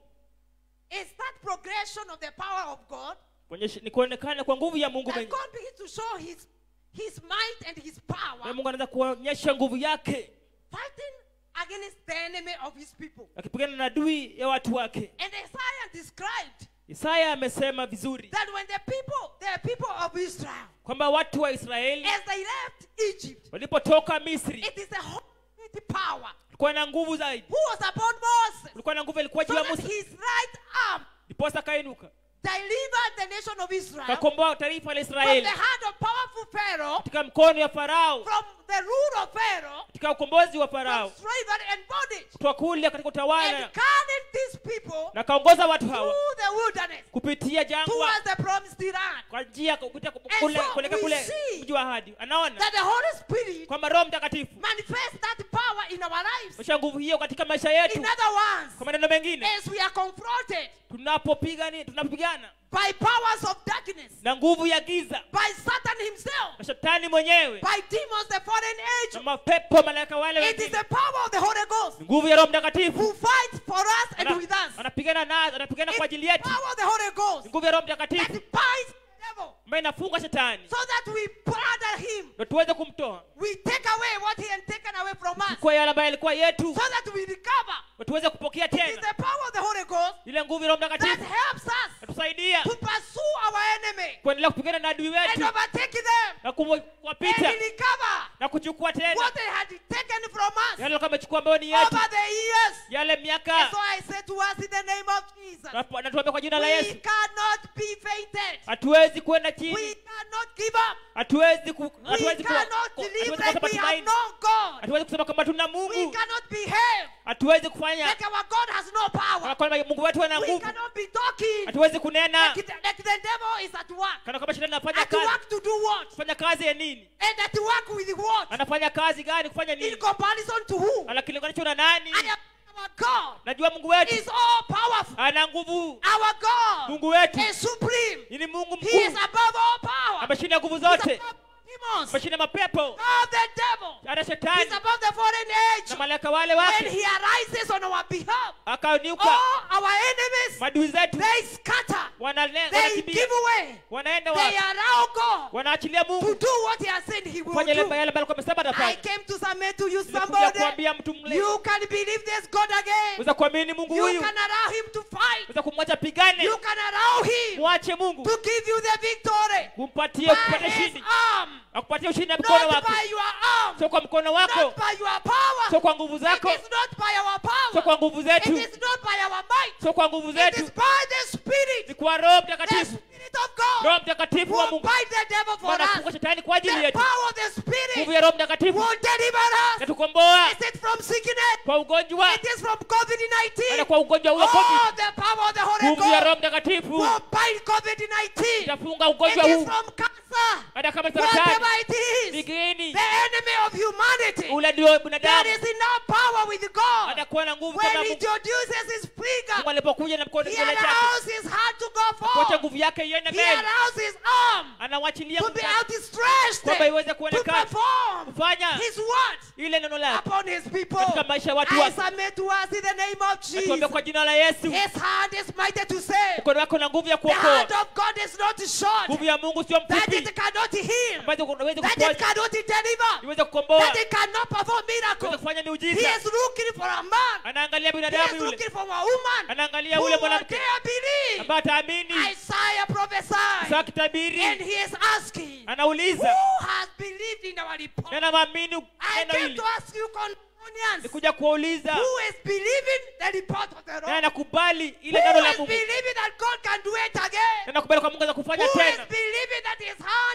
[SPEAKER 6] is that progression of the power of God.
[SPEAKER 5] kuonyesha- ni kuonekana kwa nguvu ya mungu
[SPEAKER 6] That
[SPEAKER 5] mwenyewe
[SPEAKER 6] God begins to show his, his might and his
[SPEAKER 5] na
[SPEAKER 6] power
[SPEAKER 5] mungu anaweza kuonyesha nguvu yake
[SPEAKER 6] fighting against the enemy of his people.
[SPEAKER 5] akipigana na adui ya watu wake
[SPEAKER 6] And Isaiah described
[SPEAKER 5] isaya amesema vizuri
[SPEAKER 6] that when the people, the people of Israel,
[SPEAKER 5] kwamba watu wa israeli
[SPEAKER 6] as they left Egypt,
[SPEAKER 5] walipotoka misri
[SPEAKER 6] it is the Holy power
[SPEAKER 5] kulikuwa na nguvu zaidi
[SPEAKER 6] who was upon Moses,
[SPEAKER 5] kulikuwa na nguvu ilikuwa
[SPEAKER 6] so
[SPEAKER 5] juu ya
[SPEAKER 6] that
[SPEAKER 5] musa
[SPEAKER 6] his right arm
[SPEAKER 5] ndiposa akainuka
[SPEAKER 6] delivered the nation of Israel from
[SPEAKER 5] kakomboa taifa la
[SPEAKER 6] the
[SPEAKER 5] israeli
[SPEAKER 6] hand of powerful Pharaoh,
[SPEAKER 5] katika mkono ya farao
[SPEAKER 6] from the rule of Pharaoh,
[SPEAKER 5] katika ukombozi wa
[SPEAKER 6] from
[SPEAKER 5] farao
[SPEAKER 6] slavery and bondage,
[SPEAKER 5] kutoka kule katika
[SPEAKER 6] and
[SPEAKER 5] utawala
[SPEAKER 6] guided these people
[SPEAKER 5] na kaongoza watu hawa
[SPEAKER 6] through the wilderness
[SPEAKER 5] kupitia jangwa
[SPEAKER 6] towards the promised land.
[SPEAKER 5] kwa njia ya kupitia
[SPEAKER 6] And
[SPEAKER 5] kule
[SPEAKER 6] so
[SPEAKER 5] kuelekea
[SPEAKER 6] we
[SPEAKER 5] kule
[SPEAKER 6] see
[SPEAKER 5] mji wa ahadi anaona
[SPEAKER 6] That the Holy Spirit
[SPEAKER 5] kwamba roho mtakatifu
[SPEAKER 6] manifests that power in our lives.
[SPEAKER 5] mesha nguvu hiyo katika maisha yetu
[SPEAKER 6] In other words,
[SPEAKER 5] kwa maneno mengine
[SPEAKER 6] as we are confronted
[SPEAKER 5] tunapopigani tunapigana
[SPEAKER 6] by powers of darkness,
[SPEAKER 5] na nguvu ya giza
[SPEAKER 6] by Satan himself,
[SPEAKER 5] na shetani mwenyewe
[SPEAKER 6] by demons, the fallen
[SPEAKER 5] na
[SPEAKER 6] angels,
[SPEAKER 5] mapepo malaika wale
[SPEAKER 6] it is
[SPEAKER 5] wengine
[SPEAKER 6] the power of the Holy Ghost
[SPEAKER 5] nguvu ya roho
[SPEAKER 6] who
[SPEAKER 5] mtakatifu
[SPEAKER 6] fights for us and
[SPEAKER 5] Ana-
[SPEAKER 6] with us.
[SPEAKER 5] anapigana nazo anapigana kwa
[SPEAKER 6] It's
[SPEAKER 5] ajili
[SPEAKER 6] the
[SPEAKER 5] yetu
[SPEAKER 6] power of the Holy Ghost
[SPEAKER 5] nguvu ya roho
[SPEAKER 6] that
[SPEAKER 5] mtakatifu
[SPEAKER 6] binds the devil
[SPEAKER 5] ambayo inafunga shetani
[SPEAKER 6] so that we pardon him.
[SPEAKER 5] ndo tuweze kumtoa
[SPEAKER 6] We take away what he had taken away from us
[SPEAKER 5] kwa yale ambayo yalikuwa yetu
[SPEAKER 6] so that we recover.
[SPEAKER 5] ndo tuweze kupokea
[SPEAKER 6] It is
[SPEAKER 5] tena
[SPEAKER 6] the power of the Holy Ghost
[SPEAKER 5] ile nguvu ya roho
[SPEAKER 6] that
[SPEAKER 5] mtakatifu
[SPEAKER 6] helps us
[SPEAKER 5] natusaidia
[SPEAKER 6] to pursue our enemy
[SPEAKER 5] kuendelea kupigana na adui
[SPEAKER 6] and
[SPEAKER 5] wetu
[SPEAKER 6] overtake them
[SPEAKER 5] na
[SPEAKER 6] and
[SPEAKER 5] kuwapita
[SPEAKER 6] recover
[SPEAKER 5] na kuchukua tena
[SPEAKER 6] what they had taken from us
[SPEAKER 5] yale alikuwa amechukua ambayo ni yetu
[SPEAKER 6] over the years.
[SPEAKER 5] yale
[SPEAKER 6] And
[SPEAKER 5] miaka
[SPEAKER 6] so I say to us in the name of Jesus,
[SPEAKER 5] na na tuombe kwa jina la
[SPEAKER 6] we
[SPEAKER 5] yesu
[SPEAKER 6] cannot be fainted.
[SPEAKER 5] hatuwezi kwenda
[SPEAKER 6] We
[SPEAKER 5] chini
[SPEAKER 6] cannot give up.
[SPEAKER 5] hatuwezi ku-
[SPEAKER 6] We
[SPEAKER 5] hatuwezi ku-
[SPEAKER 6] cannot
[SPEAKER 5] ku-
[SPEAKER 6] live
[SPEAKER 5] hatuwezi
[SPEAKER 6] like
[SPEAKER 5] kukosa
[SPEAKER 6] we have
[SPEAKER 5] matumaini
[SPEAKER 6] no God.
[SPEAKER 5] hatuwezi kusema kwamba tuna
[SPEAKER 6] We
[SPEAKER 5] mungu
[SPEAKER 6] cannot behave
[SPEAKER 5] hatuwezi kufanya
[SPEAKER 6] like our God has no power.
[SPEAKER 5] kana kwamba mungu wetu ana
[SPEAKER 6] We
[SPEAKER 5] nguvu
[SPEAKER 6] cannot be talking
[SPEAKER 5] hatuwezi kunena
[SPEAKER 6] like the, like the devil is at work.
[SPEAKER 5] kana kwamba shetani anafanya
[SPEAKER 6] At
[SPEAKER 5] kazi
[SPEAKER 6] work to do what?
[SPEAKER 5] kufanya kazi ya nini
[SPEAKER 6] And at work with what?
[SPEAKER 5] anafanya kazi gani kufanya
[SPEAKER 6] In
[SPEAKER 5] nini
[SPEAKER 6] comparison to who?
[SPEAKER 5] anakilinganisha na nani
[SPEAKER 6] I am our God
[SPEAKER 5] najua mungu wetu
[SPEAKER 6] is all powerful.
[SPEAKER 5] ana nguvu
[SPEAKER 6] Our God
[SPEAKER 5] mungu wetu
[SPEAKER 6] is supreme.
[SPEAKER 5] ni mungu
[SPEAKER 6] He is
[SPEAKER 5] mkuu
[SPEAKER 6] above all power.
[SPEAKER 5] ameshinda nguvu
[SPEAKER 6] He's
[SPEAKER 5] zote
[SPEAKER 6] above demons.
[SPEAKER 5] ameshinda mapepo
[SPEAKER 6] Above the devil.
[SPEAKER 5] ana
[SPEAKER 6] He's
[SPEAKER 5] shetani
[SPEAKER 6] above the foreign
[SPEAKER 5] na
[SPEAKER 6] age.
[SPEAKER 5] malaika wale
[SPEAKER 6] When
[SPEAKER 5] wake
[SPEAKER 6] he arises on our behalf,
[SPEAKER 5] akainuka
[SPEAKER 6] all our enemies,
[SPEAKER 5] madui zetu
[SPEAKER 6] they scatter.
[SPEAKER 5] wanale-
[SPEAKER 6] They
[SPEAKER 5] wanakimbia
[SPEAKER 6] give away.
[SPEAKER 5] wanaenda
[SPEAKER 6] They
[SPEAKER 5] wapi
[SPEAKER 6] allow God
[SPEAKER 5] wanaachilia
[SPEAKER 6] to
[SPEAKER 5] mungu
[SPEAKER 6] do what he has said he will
[SPEAKER 5] kufanya ile
[SPEAKER 6] do.
[SPEAKER 5] yale ambayo alikuwa amesema
[SPEAKER 6] I
[SPEAKER 5] atafanya
[SPEAKER 6] came to submit to you
[SPEAKER 5] Nilikuja
[SPEAKER 6] somebody.
[SPEAKER 5] kuambia mtu mle
[SPEAKER 6] You can believe this God again.
[SPEAKER 5] weza kuamini mungu
[SPEAKER 6] You
[SPEAKER 5] huyu
[SPEAKER 6] can allow him to fight.
[SPEAKER 5] weza kumwacha pigane
[SPEAKER 6] You can allow him
[SPEAKER 5] mwache mungu
[SPEAKER 6] to give you the victory
[SPEAKER 5] kumpatie
[SPEAKER 6] by
[SPEAKER 5] kupata
[SPEAKER 6] his
[SPEAKER 5] ushindi
[SPEAKER 6] arm,
[SPEAKER 5] akupatia ushindi na mkono
[SPEAKER 6] not
[SPEAKER 5] wake
[SPEAKER 6] by your arm,
[SPEAKER 5] sio kwa mkono wako
[SPEAKER 6] not by your power.
[SPEAKER 5] sio kwa nguvu
[SPEAKER 6] It
[SPEAKER 5] zako
[SPEAKER 6] is not by our
[SPEAKER 5] sio
[SPEAKER 6] power.
[SPEAKER 5] kwa nguvu
[SPEAKER 6] It
[SPEAKER 5] zetu
[SPEAKER 6] is not by our might.
[SPEAKER 5] sio kwa nguvu
[SPEAKER 6] It is
[SPEAKER 5] zetu
[SPEAKER 6] by the Spirit,
[SPEAKER 5] ni kwa roho
[SPEAKER 6] the
[SPEAKER 5] mtakatifu
[SPEAKER 6] Spirit of God,
[SPEAKER 5] roho mtakatifu wa
[SPEAKER 6] who
[SPEAKER 5] mungu
[SPEAKER 6] bind the devil for
[SPEAKER 5] anafunga
[SPEAKER 6] us.
[SPEAKER 5] shetani kwa ajili
[SPEAKER 6] The
[SPEAKER 5] yetu
[SPEAKER 6] power of the
[SPEAKER 5] nguvu
[SPEAKER 6] Spirit
[SPEAKER 5] ya roho mtakatifu
[SPEAKER 6] will deliver us.
[SPEAKER 5] yatukomboa
[SPEAKER 6] Is it from sickness?
[SPEAKER 5] kwa ugonjwa
[SPEAKER 6] It is from COVID-19.
[SPEAKER 5] na kwa ugonjwa huo covid
[SPEAKER 6] Oh, the power of the Holy
[SPEAKER 5] nguvu ya roho
[SPEAKER 6] Ghost
[SPEAKER 5] mtakatifu
[SPEAKER 6] will bind COVID-19.
[SPEAKER 5] itafunga
[SPEAKER 6] It
[SPEAKER 5] ugonjwa
[SPEAKER 6] is
[SPEAKER 5] huu
[SPEAKER 6] from cancer.
[SPEAKER 5] hata kama
[SPEAKER 6] Whatever
[SPEAKER 5] saratani
[SPEAKER 6] it is,
[SPEAKER 5] vigini
[SPEAKER 6] the enemy of humanity.
[SPEAKER 5] ule ndio
[SPEAKER 6] There
[SPEAKER 5] binadamu
[SPEAKER 6] is enough power with God.
[SPEAKER 5] atakuwa na nguvu
[SPEAKER 6] When
[SPEAKER 5] kama
[SPEAKER 6] he
[SPEAKER 5] mungu
[SPEAKER 6] introduces his
[SPEAKER 5] mungu
[SPEAKER 6] finger,
[SPEAKER 5] alipokuja na mkono
[SPEAKER 6] he
[SPEAKER 5] kidole chake
[SPEAKER 6] allows his hand to go
[SPEAKER 5] kuacha
[SPEAKER 6] forward.
[SPEAKER 5] nguvu yake iende
[SPEAKER 6] He
[SPEAKER 5] mbele
[SPEAKER 6] allows his arm
[SPEAKER 5] anawachilia
[SPEAKER 6] to be
[SPEAKER 5] mkono
[SPEAKER 6] outstretched
[SPEAKER 5] kwamba iweze
[SPEAKER 6] to
[SPEAKER 5] kuonekana
[SPEAKER 6] perform
[SPEAKER 5] kufanya
[SPEAKER 6] his word
[SPEAKER 5] ile neno lake
[SPEAKER 6] upon his people.
[SPEAKER 5] katika maisha ya watu
[SPEAKER 6] I
[SPEAKER 5] wake
[SPEAKER 6] submit to us in the name of
[SPEAKER 5] atuombe
[SPEAKER 6] Jesus.
[SPEAKER 5] kwa jina la yesu
[SPEAKER 6] His hand is mighty to save.
[SPEAKER 5] mkono wako na nguvu ya
[SPEAKER 6] The hand
[SPEAKER 5] kuokoa
[SPEAKER 6] of God is not short.
[SPEAKER 5] nguvu ya mungu sio
[SPEAKER 6] That
[SPEAKER 5] mfupi
[SPEAKER 6] it cannot heal.
[SPEAKER 5] ambazo unaweza
[SPEAKER 6] That it
[SPEAKER 5] kuponya
[SPEAKER 6] cannot deliver.
[SPEAKER 5] iweze kukomboa
[SPEAKER 6] That it cannot perform
[SPEAKER 5] iweze
[SPEAKER 6] miracles.
[SPEAKER 5] kufanya
[SPEAKER 6] He
[SPEAKER 5] miujiza
[SPEAKER 6] is looking for a man.
[SPEAKER 5] anaangalia
[SPEAKER 6] He is
[SPEAKER 5] binadamu yule
[SPEAKER 6] looking for a woman.
[SPEAKER 5] anaangalia
[SPEAKER 6] Who
[SPEAKER 5] ule
[SPEAKER 6] will
[SPEAKER 5] mwanamke
[SPEAKER 6] dare believe.
[SPEAKER 5] ambaye ataamini
[SPEAKER 6] Isaiah prophesied.
[SPEAKER 5] saa
[SPEAKER 6] And
[SPEAKER 5] kitabiri
[SPEAKER 6] he is asking,
[SPEAKER 5] anauliza
[SPEAKER 6] who has believed in our report?
[SPEAKER 5] nana maamini
[SPEAKER 6] I
[SPEAKER 5] neno
[SPEAKER 6] came
[SPEAKER 5] hili
[SPEAKER 6] to ask you, Californians,
[SPEAKER 5] nikuja kuwauliza
[SPEAKER 6] who is believing the report of the
[SPEAKER 5] naye
[SPEAKER 6] Lord?
[SPEAKER 5] anakubali
[SPEAKER 6] Who
[SPEAKER 5] ile neno la
[SPEAKER 6] is
[SPEAKER 5] mungu
[SPEAKER 6] believing that God can do it again?
[SPEAKER 5] na nakubali kwa mungu za kufanya
[SPEAKER 6] Who is
[SPEAKER 5] tena
[SPEAKER 6] believing that his hand